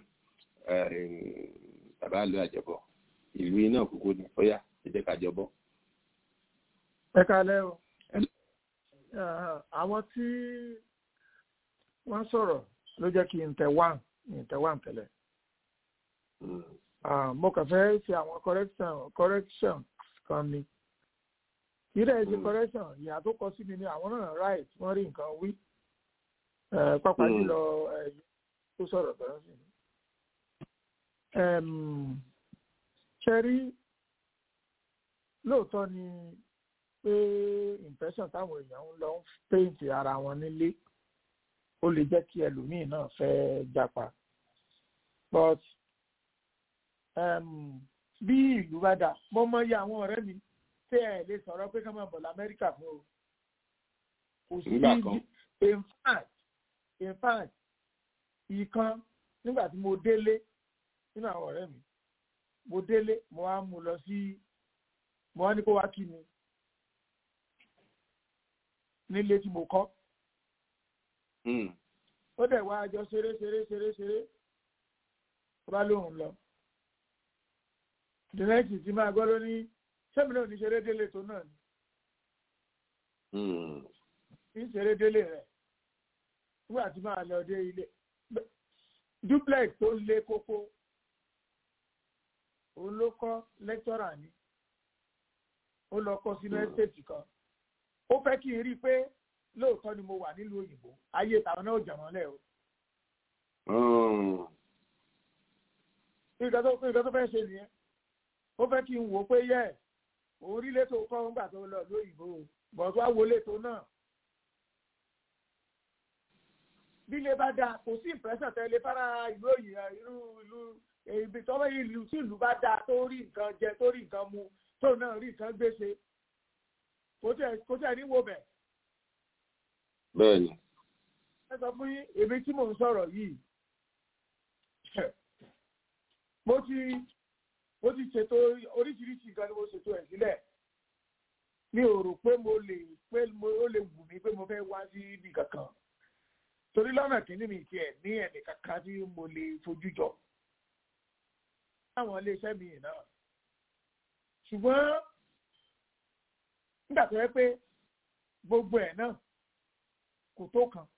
bàbá ìlú àjọbọ ìlú iná kúkú ni ó yá ẹ jẹ́ ká jọbọ. ẹ kalẹ́ o àwọn tí wọ́n sọ̀rọ̀ ló jẹ́ kí n tẹ̀ wá n tẹ̀ wá tẹ́lẹ̀ mo kàn fẹ́ ṣe àwọn correction correction kan ni kí lè ṣe correction ìyá tó kọ sí mi ni àwọn náà right wọ́n rí nǹkan wí pápá jùlọ tó sọ̀rọ̀ tọ́lá sí mi. ṣe rí lóòótọ́ ni pé impression táwọn èèyàn ń lọ ń paint ara wọn nílé ó lè jẹ́ kí ẹlòmíì náà fẹ́ japa but um, bí ìlú bá dà mo mọ iye àwọn ọ̀rẹ́ mi tẹ́ ẹ̀ lè sọ̀rọ̀ pé ká máa bọ̀ lamẹ́ríkà fún o kò sí in fact in fact ìkan nígbà tí mo délé nínú àwọn ọ̀rẹ́ mi mo délé mo wá mú lọ sí mo wá ní kó wá kí mi nílé tí mo kọ́ ó dẹ̀ wá àjọ ṣeré ṣeré ṣeré ṣeré ó bá lóun lọ dìrẹ́tì tí máa gbọ́ ló ní sẹ́mi náà ní ṣeré délé tó náà ni ní ṣeré délé rẹ̀ nígbà tí máa lọ dé ilé duplex tó lé kókó òun ló kọ́ lẹ́tọ́rà ni ó lọ kọ́ sínú ẹ́stéètì kan ó fẹ́ kí n rí i pé lóòótọ́ ni mo wà nílùú òyìnbó ayé tàwọn náà jàmọ́ lẹ̀ o. nǹkan tó fẹ́ ṣe nìyẹn ó fẹ́ kí n wò ó pé yẹ òun rí létò kọ́ ńgbà tó lọ lóyìnbó bọ̀dọ̀ wá wo létò náà. bí ilé bá dáa kò sí ìpẹ́sẹ̀ tẹ́lẹ̀ fara ìlú òyìnbó irú ìlú ibi tọ́wọ́ ìlú tí ìlú bá dáa tó rí nǹkan jẹ tó rí nǹkan mu tó náà rí nǹkan gbèsè kò tẹ̀ kò tẹ̀ ní wo bẹ̀. bẹ́ẹ̀ni. ẹ sọ fún yín èmi tí mò ń sọ̀rọ̀ yìí mo ti mo ti ṣètò oríṣiríṣi nǹkan ni mo ṣètò ẹ̀ sílẹ̀ mi ò rò pé mo lè pé ó lè wù mí pé mo fẹ́ wá sí ibi kankan torí lọ́nà kìíní mi tiẹ̀ ní ẹnì kankan tí mo lè fojú jọ láwọn iléeṣẹ́ mi náà ṣùgbọ́n nígbà tó yẹ pé gbogbo ẹ̀ náà kò tó kan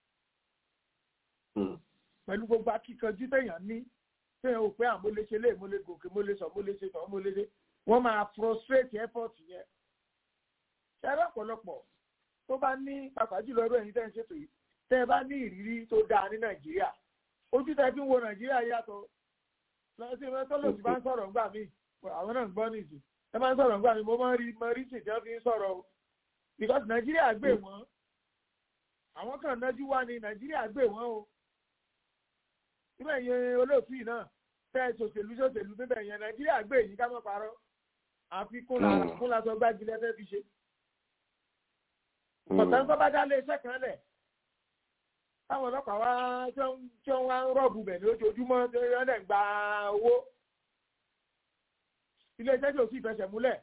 pẹ̀lú gbogbo akíkanjú téèyàn ní téèyàn ò pé àwọn mo lè ṣe lé mo lè gòkè mo lè sọ mo lè ṣe tọ̀ mo lè ṣe wọ́n máa frustrate effort yẹn ṣẹ́rẹ́ ọ̀pọ̀lọpọ̀ tó bá ní pàpà jùlọ ẹrú ẹ̀yin tẹ́ ń ṣètò yìí tẹ́ ẹ bá ní ìrírí tó dáa ní nàìjíríà ojú tẹ́ fi ń wo nàìjíríà yàtọ̀ lọ́sí ẹ tọ́lọ̀ tí bá ń sọ̀rọ̀ ńgbà mí àwọn náà ń gbọ́ nìyí ẹ máa ń sọ̀rọ̀ ńgbà mí mo máa ń rí mo rí sì tí wọ́n fi ń sọ̀rọ̀ o because nàìjíríà gbé wọ́n àwọn kan nájú wá ní nàìjíríà gbé wọ́n o níbẹ̀ yẹn olóòtú yìí náà tẹ́ ẹ ṣòṣèlú ṣòṣèlú níbẹ̀ yẹn nàìjíríà gbé yìí ká mọ́ parọ́ àfi kúnla sọ gbájúlẹ̀ fẹ́ fi ṣe ọ̀tá tó bá dá lé iṣẹ́ kan lẹ̀ táwọn ọlọ́pàá wá tí wọ́n wá ń rọ́ọ̀bù bẹ̀ ní ojoojúmọ́ tí wọ́n dẹ̀ ń gba owó iléeṣẹ́ tí ò sì fẹsẹ̀ múlẹ̀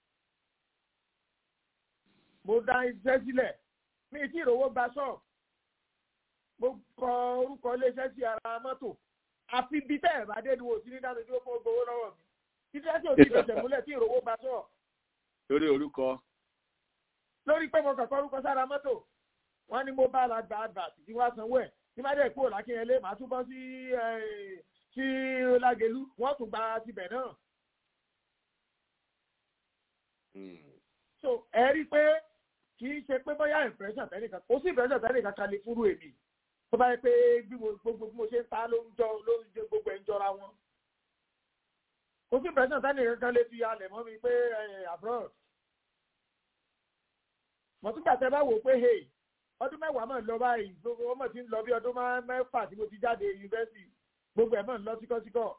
mo dá iṣẹ́ sílẹ̀ mi tí ìrówó gba ṣọ́ọ̀bù mo kọ orúkọ iléeṣẹ́ sí ara mọ́tò àfi bí tẹ́ ẹ̀ bá dé ni wò sí ní dáadọ́ dúró fún gbowó lọ́wọ́ mi iṣẹ́ tí ò sì fẹsẹ̀ múlẹ̀ tí ìrówó gba ṣọ́ọ̀bù. lórí orúkọ lórí pé mo kọ̀kọ́ orúkọ sára mọ́tò wọ́n ní mo bá la gba advert tí wọ́n sanwó ẹ̀ tí má dẹ̀ kúrò lákínyẹlé màá tún bọ́ sí sí lágẹ̀lú wọ́n tún gba tibẹ̀ náà. so ẹ rí i pé kì í ṣe pé bóyá impression tẹ́nìkan kò sí impression tẹ́nìkan kan lè fúrú èmi tó bá yẹ pé gbogbo bí mo ṣe ń ta ló ń jọ ló ń jẹ gbogbo ẹ̀ ń jọra wọn. kò sí impression tẹ́nìkan kan lè fi alẹ̀ mọ́ mi pé abroad mọ̀túgbà tẹ bá wò pé hey ọdún mẹ́wàá mọ̀ ń lọ báyìí gbogbo ọmọ tí ń lọ bí ọdún mẹ́fà tí mo ti jáde yunifásitì gbogbo ẹ̀ mọ̀ ń lọ síkọ́síkọ́.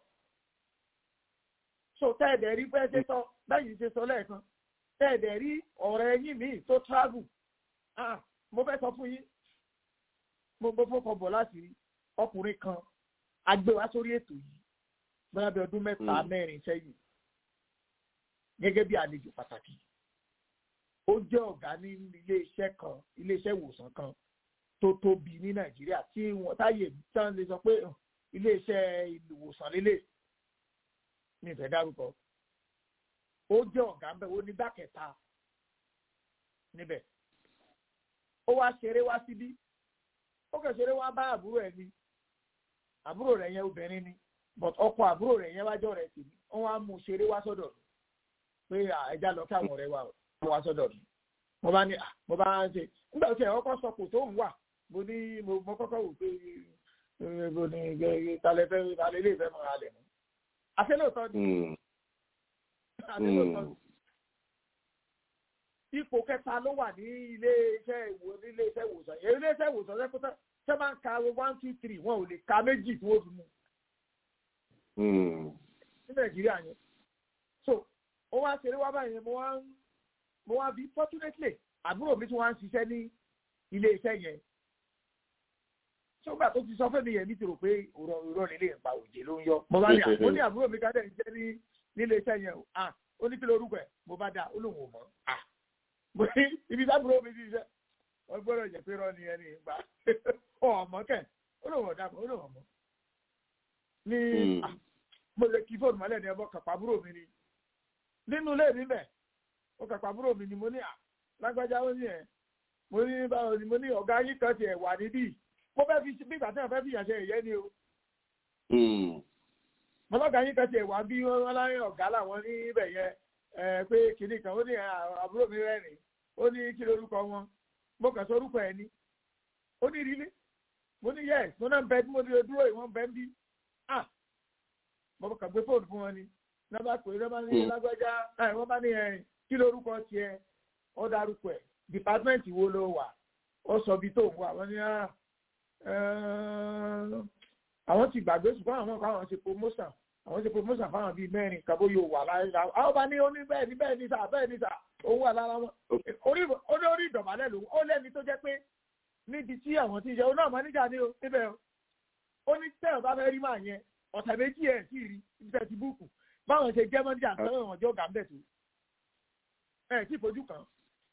so tẹ́ẹ̀dẹ̀ rí bẹ́ẹ̀ ṣe sọ bẹ́ẹ̀ ṣe sọ lẹ́ẹ̀kan tẹ́ẹ̀dẹ̀ rí ọ̀rẹ́ yín mi tó travel ah mo fẹ́ sọ fún yín mo mo fọkàn bọ̀ láti rí ọkùnrin kan agbéwá sórí ètò yìí bóyá bí ọdún mẹ́ta mẹ́rin sẹ́yìn gẹ́gẹ́ bí àlejò pàtàkì ó jẹ́ ọ̀gá ní iléeṣẹ́ kan iléeṣẹ́ ìwòsàn kan tó tóbi ní nàìjíríà tí wọ́n táyè tán lè sọ pé iléeṣẹ́ ìwòsàn lélẹ̀ ní ìfẹ́ dárúkọ ó jẹ́ ọ̀gá ń bẹ̀ ó nígbà kẹta níbẹ̀ ó wá ṣeré wá síbí ó kẹ̀ ṣeré wá bá àbúrò ẹ̀ ni àbúrò rẹ̀ yẹn obìnrin ni but ọkọ àbúrò rẹ̀ yẹn wájọ́ rẹ̀ sì ni wọ́n wá mú ṣeré wá sọ́dọ̀ pé ẹja lọ kí àwọn ọ̀rẹ́ wa o wá sọ́dọ̀ mi mo bá ní mo bá ń ṣe nígbà tí ẹ̀ kọ́kọ́ sọ kò tó ń wà mo ní mo kọ́kọ́ wò pé mo ní talẹ̀ fẹ́ talẹ̀ ilé ìfẹ́ mọ́ra lẹ̀ mọ́ àṣẹ lóòótọ́ ni àṣẹ lóòótọ́ ni ipò kẹta ló wà ní ilé iṣẹ́ ìwò ní ilé iṣẹ́ ìwòsàn yẹn ilé iṣẹ́ ìwòsàn ṣe kótó ṣé máa ń ka one two three wọn ò lè ka méjì tí wọ́n fi mú ní nàìjíríà yẹn so ó wá ṣeré wá báyìí mo wá ń mo wá bí fortunately àbúrò mi tí wọ́n á ń ṣiṣẹ́ ní ilé iṣẹ́ yẹn ṣọ́gbà tó ti sọ fẹ́mi yẹn mi ti rò pé òrọ̀ òrọ̀ nílé ìpa òjè ló ń yọ mo bá ní àpò ní àbúrò mi kájẹ́ ìṣẹ́ ní nílé iṣẹ́ yẹn ah ó ní kí lorúkọ ẹ̀ mo bá dá ó lóun ò mọ̀ ah mo ní ibi tábúrò mi ti ṣiṣẹ́ wọ́n gbọ́dọ̀ jẹ́ pé rọ́ọ̀nì ẹni ìgbà ọ̀mọ́ kẹ̀ ó lóun ọ̀dà ó lóun ọ̀mọ́ ní mo lè kí fóònù mọ́lẹ̀ ní ẹbọ kàpá àbúrò mi ni nínú ilé mi bẹ̀ ó kàpá àbúrò mi ni mo ní à lágbájá ó ní ẹ̀ mo ní báwo ni mo ní ọ̀gá yín kan tiẹ̀ wà níbí mo fẹ́ fi bí ìgbà tí wọ́n fẹ́ fi yàn ṣe ìyẹn ni o. mo lọ́gàá yín kan tiẹ̀ wà bí wọ́n láyé ọ̀gá làwọn níbẹ̀ yẹn pé kìnnì kan ó ní àbúrò mi rẹ́rìn ó ní kí lórúkọ wọn mo kàn sọ orúkọ ẹ̀ ni ó ní ìrírí mo ní yẹ mo náà ń bẹ mo dúró ìwọ̀n bẹ ń bí ah mo kàn gbé fóònù fún wọn ni lọ́ba pé lọ́ba ní lágbájá wọ́n bá ní ẹ̀ kí lórúkọ tiẹ̀ ó dárúkọ ẹ̀ dìpátímẹ́ǹtì wo ló wà ó sọ bí tó wà wọ́n ní àwọn ti gbàgbé ṣùgbọ́n àwọn kan àwọn ṣe promotion àwọn ṣe promotion fáwọn bíi mẹ́rin kàbó yóò wà láyé la àwọn bá ní oní bẹ́ẹ̀ ní bẹ́ẹ̀ ní sà bẹ́ẹ̀ ní sà òun wà lára wọn orí orí ìdọ̀bálẹ̀ lòun ó lẹ́ni tó jẹ́ pé níbi tí àwọn ti ń ṣe òun náà mọ́níjà ní o níbẹ̀ o ó ní tẹ́ ọ̀ bá fẹ́ rí màá yẹn ọ̀sẹ̀ méjì ẹ̀ sì rí iṣẹ́ ti búùkù báwọn ṣe jẹ́ mọ́níjà sọ́wọ́n wọn jọ gà ń bẹ̀ tó ẹ̀ tí fojú kan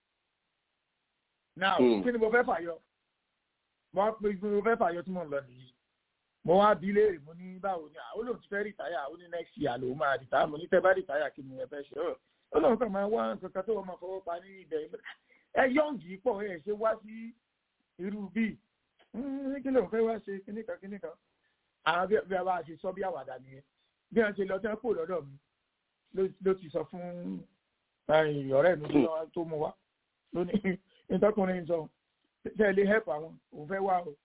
now kí ni mo fẹ́ fàyọ mo pe mo fẹ́ fàyọ tí mo ń lọ nìyí mo wá bí léèrè mo ní báwo ni àwọn olóhùn ti fẹ́ rìtáyà ó ní next year lòun máa rìtáyà mo ní tẹ́ bá rìtáyà kí ni ẹ fẹ́ ṣe ọ́ olóhùn kan máa wá nǹkan kan tó wọ́n máa fọwọ́ pa ní ibẹ̀ ẹ yọ̀ǹgì pọ̀ ẹ ṣe wá sí irú bíi kí ló ń fẹ́ wá ṣe kíníkan kíníkan àwọn bí a bá ṣe sọ bí àwàdà nìyẹn bí wọ́n ṣe lọ tẹ́ kó lọ́dọ̀ mi ló ti sọ fún ọ̀rẹ́ mi tó mú wá lónìí ìtọ́kùnrin sọ ṣe lè help àwọn òun fẹ́ wá o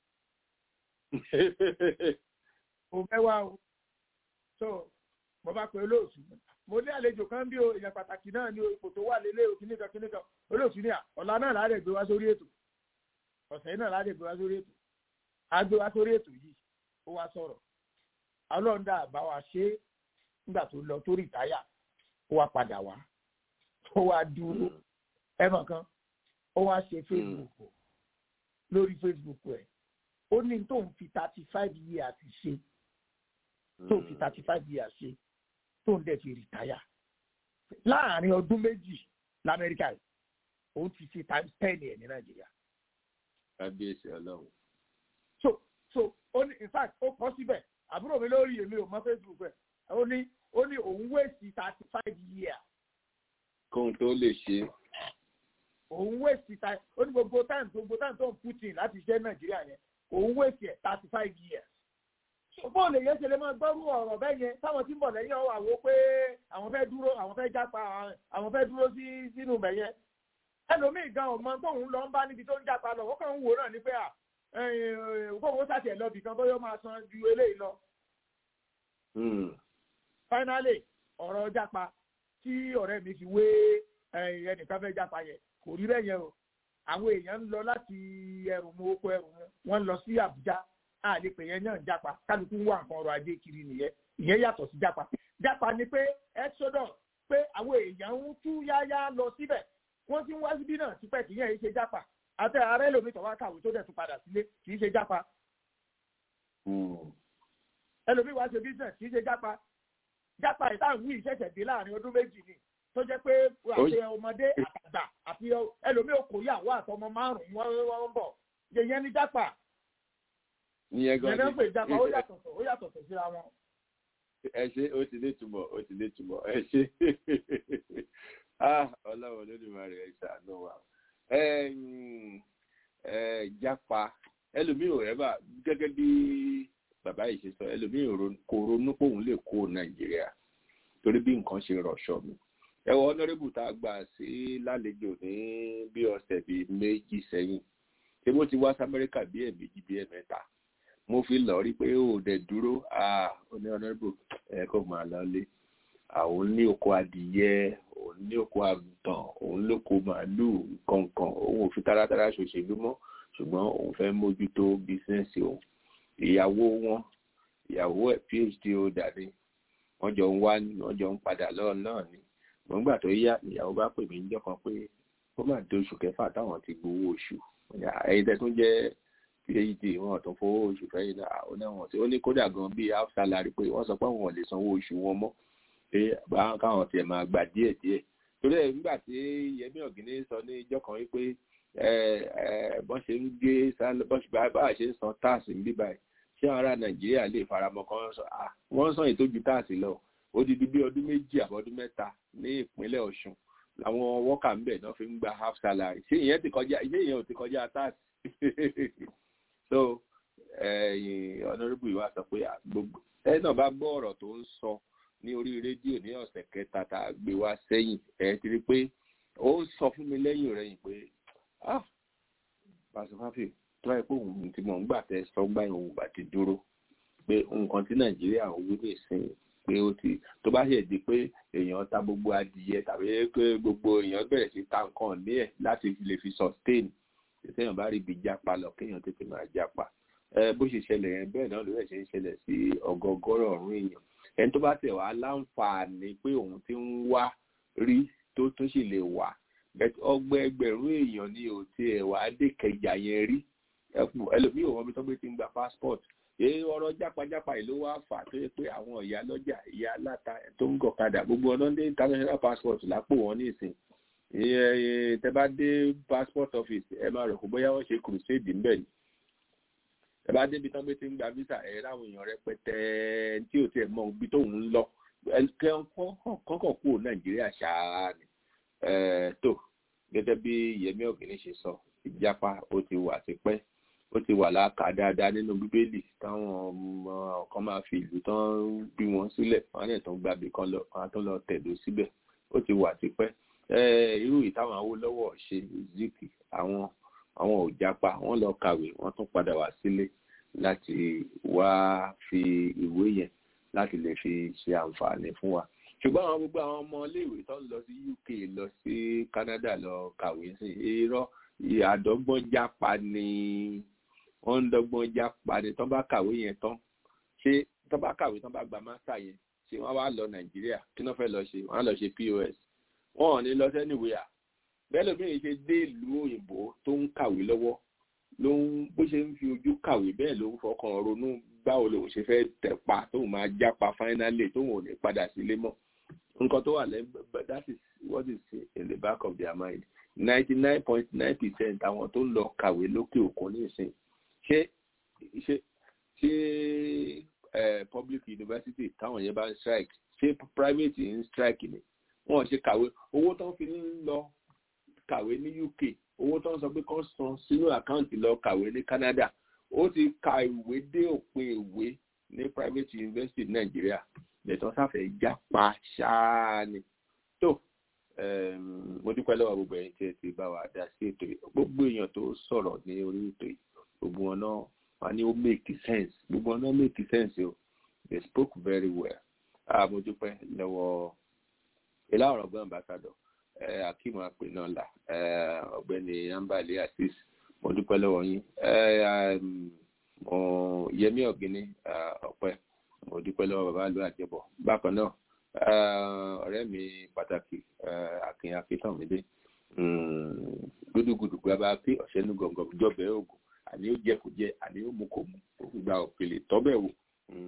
òun fẹ́ wá o so mo bá pe olóòtú mo ní àlejò kan bí o èèyàn pàtàkì náà ní ipò tó wà lélẹ̀ o kìnnìkan kìnnìkan olóòtú ní à ọ̀la náà láàrẹ̀ gbé wá sórí ètò ọ̀sẹ̀ náà láàrẹ̀ gbé wá sórí ètò a gbé wá sórí ètò yìí ó wá sọ̀rọ̀ ọlọ́ọ̀dà àbá wa ṣe nígbà tó lọ tó rìtáyà ó wá padà wá ó wá dúró ẹ̀mọ̀ kan ó wá ṣe facebook lórí facebook ẹ̀ ó ní tóun fi thirty five years ṣe tóun fi thirty five years ṣe tóun dẹ̀ fi rìtáyà láàrin ọdún méjì lamẹ́ríkà yìí òun ti ṣe times ten ẹ̀ ní nàìjíríà. kábíyèsí ọlọ́run. so so ó ní in fact ó kọ́ síbẹ̀ àbúrò mi lórí èmi ò mọ facebook ẹ̀ ó ní ó ní òun wéèsì thirty five years. kóhun tó lè ṣe. òun wéèsì ó ní gbogbo time gbogbo time tó ń putin láti ṣe nàìjíríà yẹn òun wéèsì ẹ̀ thirty five years. ṣùgbọ́n olè yẹn ṣe lè máa gbọ́rú ọ̀rọ̀ bẹ́ẹ̀ yẹn táwọn tí ń bọ̀ lẹ́yìn ọ̀wọ́ àwo pé àwọn fẹ́ dúró àwọn fẹ́ jápa àwọn fẹ́ dúró sí sínú bẹ̀ yẹn. ẹlòmíì gan ọmọ tóun lọ ń bá níbi tó ń jápa lọ wọ́n kàn ń wò náà ní pé à kóun sàtẹ̀ lọ bìkan bóyá máa san ju eléyìí lọ. finally ọ̀rọ̀ jápa tí ọ̀rẹ́ mi fi wé ẹnìkan fẹ́ jápa yẹn kò rí bẹ́ẹ̀ yẹn o àwọn èèyàn ń lọ láti ẹrù mu oko ẹrù mu wọ́n lọ sí àbújá a lè pè yẹn náà jápa kálukú ń wá nǹkan ọrọ̀ ajé kiri nìyẹn ìyẹn yàtọ̀ sí jápa jápa ni pé exodus pé àwọn èèyàn ń tú yáyá lọ síbẹ̀ wọ́n ti ń wá síbí náà tipẹ́ kì í yẹn ṣe jápa àti ààrẹ lómi tọ́wá kàwé tó dẹ̀ tún padà sílé kì í ṣe jápa ẹlòmíì wá ṣe business kì í ṣe jápa jápa ìtàn wí ìṣẹ̀ṣẹ̀ dé láàrin ọdún méjì ni tó jẹ́ pé àti ọmọdé àtàgbà àti ẹlòmíì okòyàwó àtọmọ márùn-ún wọ́n ń bọ̀ yẹn ní jápa ìyẹn gan ni ìyẹn pè jápa ó yàtọ̀ ó yàtọ̀ síra wọn. ẹ ṣe ó ti lè túbọ̀ ó ti lè túbọ̀ ẹ ṣe ọlọ́run olódùmarè ẹ ṣàánú wa jápa ẹlòmíì ò rẹ́bà gẹ́gẹ́ bí bàbá yìí ṣe sọ ẹlòmíì kò ronú pé òun lè kó nàìjíríà torí bí nǹkan ṣe rọ̀ṣọ̀ mi ẹ wọ ọ̀nàrẹ́bù tá a gbà sí lálejò ní bí ọ̀sẹ̀ bíi méjì sẹ́yìn ṣé bó ti wá sí amẹ́ríkà bí ẹ̀ẹ̀mejì bí ẹ̀ẹ̀mẹ́ta mo fi lọ rí pé ó dẹ̀ dúró oní ọ̀nàrẹ́bù ẹ̀ kò máa lọ lé àwọn ní oko adìyẹ òun ní oko àgùntàn òun lóko màálùú kọ̀ọ̀kan òun ò fi taratara ṣòṣèlú mọ́ ṣùgbọ́n òun fẹ́ mójútó bísíǹsì òun ìyàwó wọn ìyàwó ẹ̀ phd holder ni wọ́n jọ ń wá wọ́n jọ ń padà lọ́ọ̀ náà ni wọ́n gbà tó yá ìyàwó bá pè mí níjọ́ kan pé ó mà dé oṣù kẹfà táwọn ti gbowó oṣù ẹ̀yin tẹ́ tún jẹ́ phd wọn tó fowó oṣù fẹ́yìn náà ó náà wọ́n ti ó ní kódà gan bíi half salary pé wọ́n sọ pé àwọn ò lè sanwó oṣù wọn mọ́ pé báwọn káwọn tiẹ̀ máa gbà díẹ̀ díẹ̀ torí ẹ̀ nígbà tí yẹmí ọ̀gíní sọ ní ìjọ kan wípé bọ́n ṣe ń gé bá a ṣe ń san táàsì ń bíbá ẹ̀ ṣé àwọn ará nàìjíríà lè faramọ́ kan sọ wọ́n sàn ètò ju táàsì lọ odidi bí ọdún méjì àbọ̀dún mẹ́ta ní ìpínlẹ̀ ọ̀ṣun làwọn wọ́kà ń bẹ̀ náà fi ń gba half salary ṣé ìyẹn ti kọjá ṣé ìyẹn ò ti kọjá táàsì so ọ̀nàrẹ́bù ìwà sọ pé gbogbo ẹ náà bá gbọ́ ọ̀rọ̀ tó ń sọ ní orí rédíò ní ọ̀sẹ̀ kẹta tá a gbé wá sẹ́yìn ẹ ti rí pé ó sọ fún mi lẹ́yìn rẹ̀ pé ah pàṣípàfì tó báyìí pé òun tí mò ń gbà tẹ sọ gbà òun gbà ti dúró pé nǹkan tí nàìjíríà ń wí nìsín pé ó ti tó bá ṣe di pé èèyàn ta gbogbo adìyẹ tàbí pé gbogbo èèyàn bẹ̀rẹ̀ sí ta nǹkan ní ẹ̀ láti lè fi sustain téèyàn bá rí ibi jápa lọ kéèyàn tètè máa jápa bó ṣe ṣẹlẹ̀ yẹn bẹ́ẹ̀ náà ló rẹ̀ ṣe ń ṣẹlẹ̀ sí ọgọgọ́rọ̀ ọ̀rún èèyàn ẹni tó bá tẹ̀ wá láǹfààní pé òun ti ń wá rí tó tún sì lè wà ọgbẹ́ ẹgbẹ̀rún èèyàn ni ò tiẹ̀ wá dé kẹjà yẹn rí ẹlòmíì ò wọ́n mi tó gbé ti ń gba passport èyí ọ̀rọ̀ jápajápa yìí ló wá fà tó yẹ pé àwọn ìyá lọ́jà ìyá aláta tó ń gọ̀kadà gbogbo ọ̀nà dé international passport lápò wọn ní ìsìn tẹ bá dé passport office ẹ máa rò kó bóyá wọ́n ṣe crusade ń bẹ̀ ni ẹ bá débi tán bí ti ń gba visa ẹ láwọn èèyàn rẹpẹtẹ tí ò tiẹ̀ mọ ibi tóun ń lọ kọ́kọ́ kú nàìjíríà ṣáá ni tó gẹ́gẹ́ bí yẹmí ọ̀gbìn ṣe sọ ìjápa ó ti wà tipẹ́ ó ti wà láàkà dáadáa nínú bíbélì táwọn ọmọ kan máa fi ìlú tán bí wọn sílẹ̀ wọn á tó ń gbàgbé kan lọ wọn á tó lọ tẹ̀dó síbẹ̀ ó ti wà tipẹ́ irú ìtàwọn Awólọ́wọ̀ ṣe zik àwọn àwọn ò jápa wọ́n lọ kàwé wọ́n tún padà wá sílé láti wá fi ìwé yẹn láti lè fi ṣe àǹfààní fún wa ṣùgbọ́n àwọn gbogbo àwọn ọmọ iléèwé tó ń lọ sí UK lọ sí Canada lọ kàwé sí irọ́ àdọ́gbọ́n jápa ni wọ́n ń dọ́gbọ́n jápa ni tó bá kàwé yẹn tán ṣé tó bá kàwé tó bá gba mástà yẹn ṣé wọ́n wá lọ Nàìjíríà kí wọ́n fẹ́ lọ ṣe wọ́n á lọ ṣe POS wọn ò ní lọ sẹ́nìwéà bẹ́ẹ̀ lóbìnrin ṣe dé ìlú òyìnbó tó ń kàwé lọ́wọ́ ló ń bó ṣe ń fi ojú kàwé bẹ́ẹ̀ ló ń fọkàn ronú báwo lòun ṣe fẹ́ tẹ̀pa tóun máa jápa fáínálì tóun ò ní padà sílé mọ́ nǹkan tó wà lẹ́gbẹ̀ẹ́ that is what is in the back of their mind ninety nine point nine percent àwọn tó ń lọ kàwé lókè òkun nísìn ṣé ṣé ṣé public university táwọn yẹn bá ń strike ṣé private ń strike ni wọn ṣe kàwé owó tó ń fi ń lọ kàwé ní UK owó tó ń sọ pé kán san sínú àkáǹtì lọ kàwé ní Canada ó ti ka ìwé dé òpin ìwé ní private university Nàìjíríà lẹ́tọ́ sáfẹ́ jápa ṣáá ni tó mo dúpẹ́ lọ́wọ́ gbogbo ẹ̀yin tí ẹ ti bá wa dá sí ètò yìí gbogbo èèyàn tó sọ̀rọ̀ ní orí ètò yìí gbogbo wọn náà wọn ní ó make sense gbogbo wọn náà make sense o they spoke very well mo dúpẹ́ lọ́wọ́ ìlà ọ̀rọ̀ gbọ́n ambassador akeem apè náà là ọ̀gbẹ́ni ambali asis mo dúpẹ́ lọ́wọ́ yín yẹmí ọ̀gbìnní ọ̀pẹ mo dúpẹ́ lọ́wọ́ bàbá àlọ́ àjẹbọ̀ bákan náà ọ̀rẹ́ mi pàtàkì akin akíntànmídé gbódúgbòdù gbábá pé ọ̀sẹ̀ ní gọ̀ǹgọ̀ jọbẹ̀ oògùn àní ó jẹ kò jẹ àní ó mú kò mú ó fi gba òkèlè tọ́bẹ̀ wò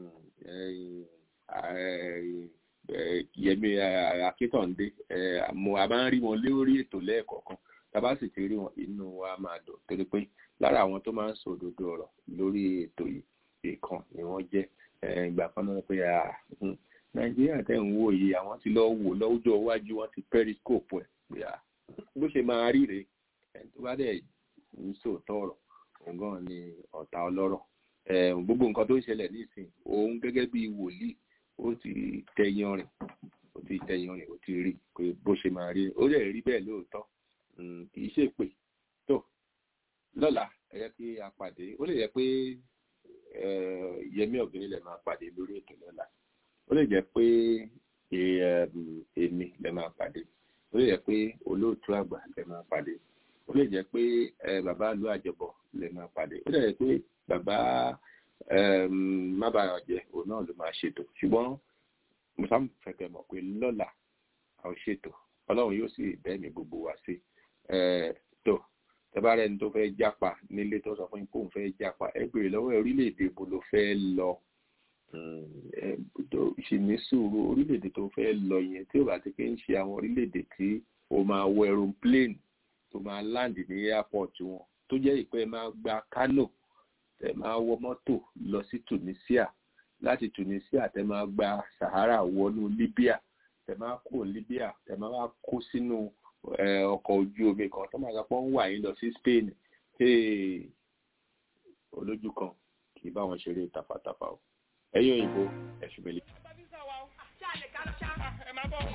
yẹmi akíntàndé mo a máa ń rí wọn lórí ètò lẹ́ẹ̀kọ̀ọ̀kan tàbá sì ti rí wọn inú wa máa dùn torí pé lára àwọn tó máa ń sọ òdodo ọ̀rọ̀ lórí ètò yìí ìkan ni wọ́n jẹ́ ìgbà kan náà pé nàìjíríà tẹ̀ ń wò yìí àwọn ti lọ wò lọ́jọ́ iwájú wọn ti periscope ẹ̀ pé bó ṣe máa rí rèé ẹni tó bá dẹ̀ ń sòótọ́ ọ̀rọ̀ òun gan ni ọ̀tá ọlọ́rọ̀ gbogbo nǹkan tó ń ṣẹlẹ̀ nísìnyí òun gẹ́gẹ́ bí wòlíì ó ti tẹyan rìn ó ti tẹyan rìn ó ti rí pé bó ṣe máa rí ó lè rí bẹ́ẹ̀ lóòótọ́ kì í ṣe pé tó lọ́la ẹ yẹ kí a pàdé ó lè yẹ pé yẹmí ọ̀gbìn lè máa pàdé lórí ètò lọ́la ó lè jẹ́ pé èmi lè máa pàdé ó lè jẹ́ pé olóòtú àgbà lè máa pàdé ó lè jẹ́ pé bàbá ìlú àjọbọ̀ lè máa pàdé ó lè jẹ́ pé bàbá mábàá jẹ òun náà ló máa ṣètò ṣùgbọ́n musa fẹ̀kẹ̀ mọ̀ pé lọ́la a ò ṣètò ọlọ́run yóò sì bẹ́ẹ̀mí gbogbo wa sí tó tẹ́bárẹ́ ẹni tó fẹ́ jápa nílé tó sọ fún yín kó òun fẹ́ jápa ẹ béèrè lọ́wọ́ orílẹ̀-èdè ibo ló fẹ́ lọ ìṣìní sùúrù orílẹ̀-èdè tó fẹ́ lọ yẹn tí ò bá ti fi ń ṣe àwọn orílẹ̀-èdè tí o máa wọ aeroplane tó máa land ní airport wọn tó jẹ́ ìpẹ́ máa gba Kano tẹ máa wọ mọ́tò lọ sí Tunisia láti Tunisia tẹ máa gba Sahara wọnú Libya tẹ máa kó Libya tẹ máa wá kó sínú ọkọ̀ ojú omi kan tó máa gbapọ̀ ń wà yín lọ sí Spain olójú kan kì í bá wọn ṣeré tafàtafà o ẹ̀yin òyìnbó ẹ̀sùn mẹ́lẹ̀. ẹ máa bọ̀.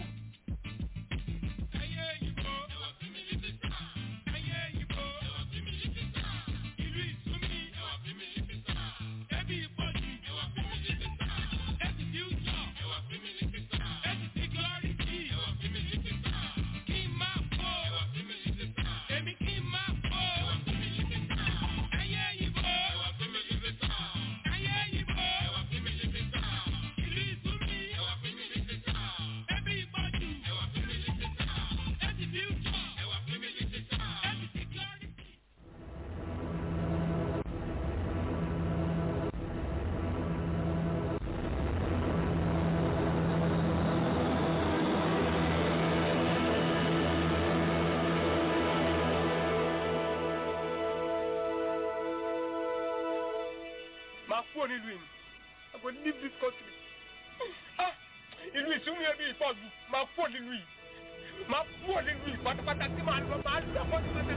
máa kúrò nílùú yìí I go leave this country ah ìlú ìsúnmí ẹbí ìfọ̀gbù máa kúrò nílùú yìí máa kúrò nílùú yìí pátápátá tí màá lọ máa lọ pátápátá.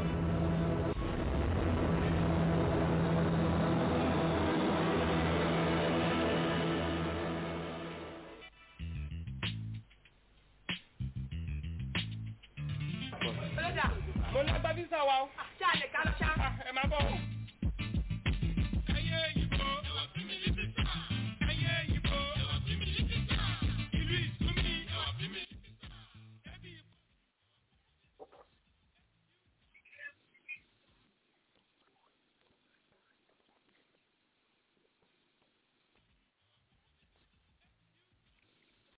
Olójà. mo lágbá físà wa o. Ṣé a lè ká lọ ṣá? ẹ máa bọ̀.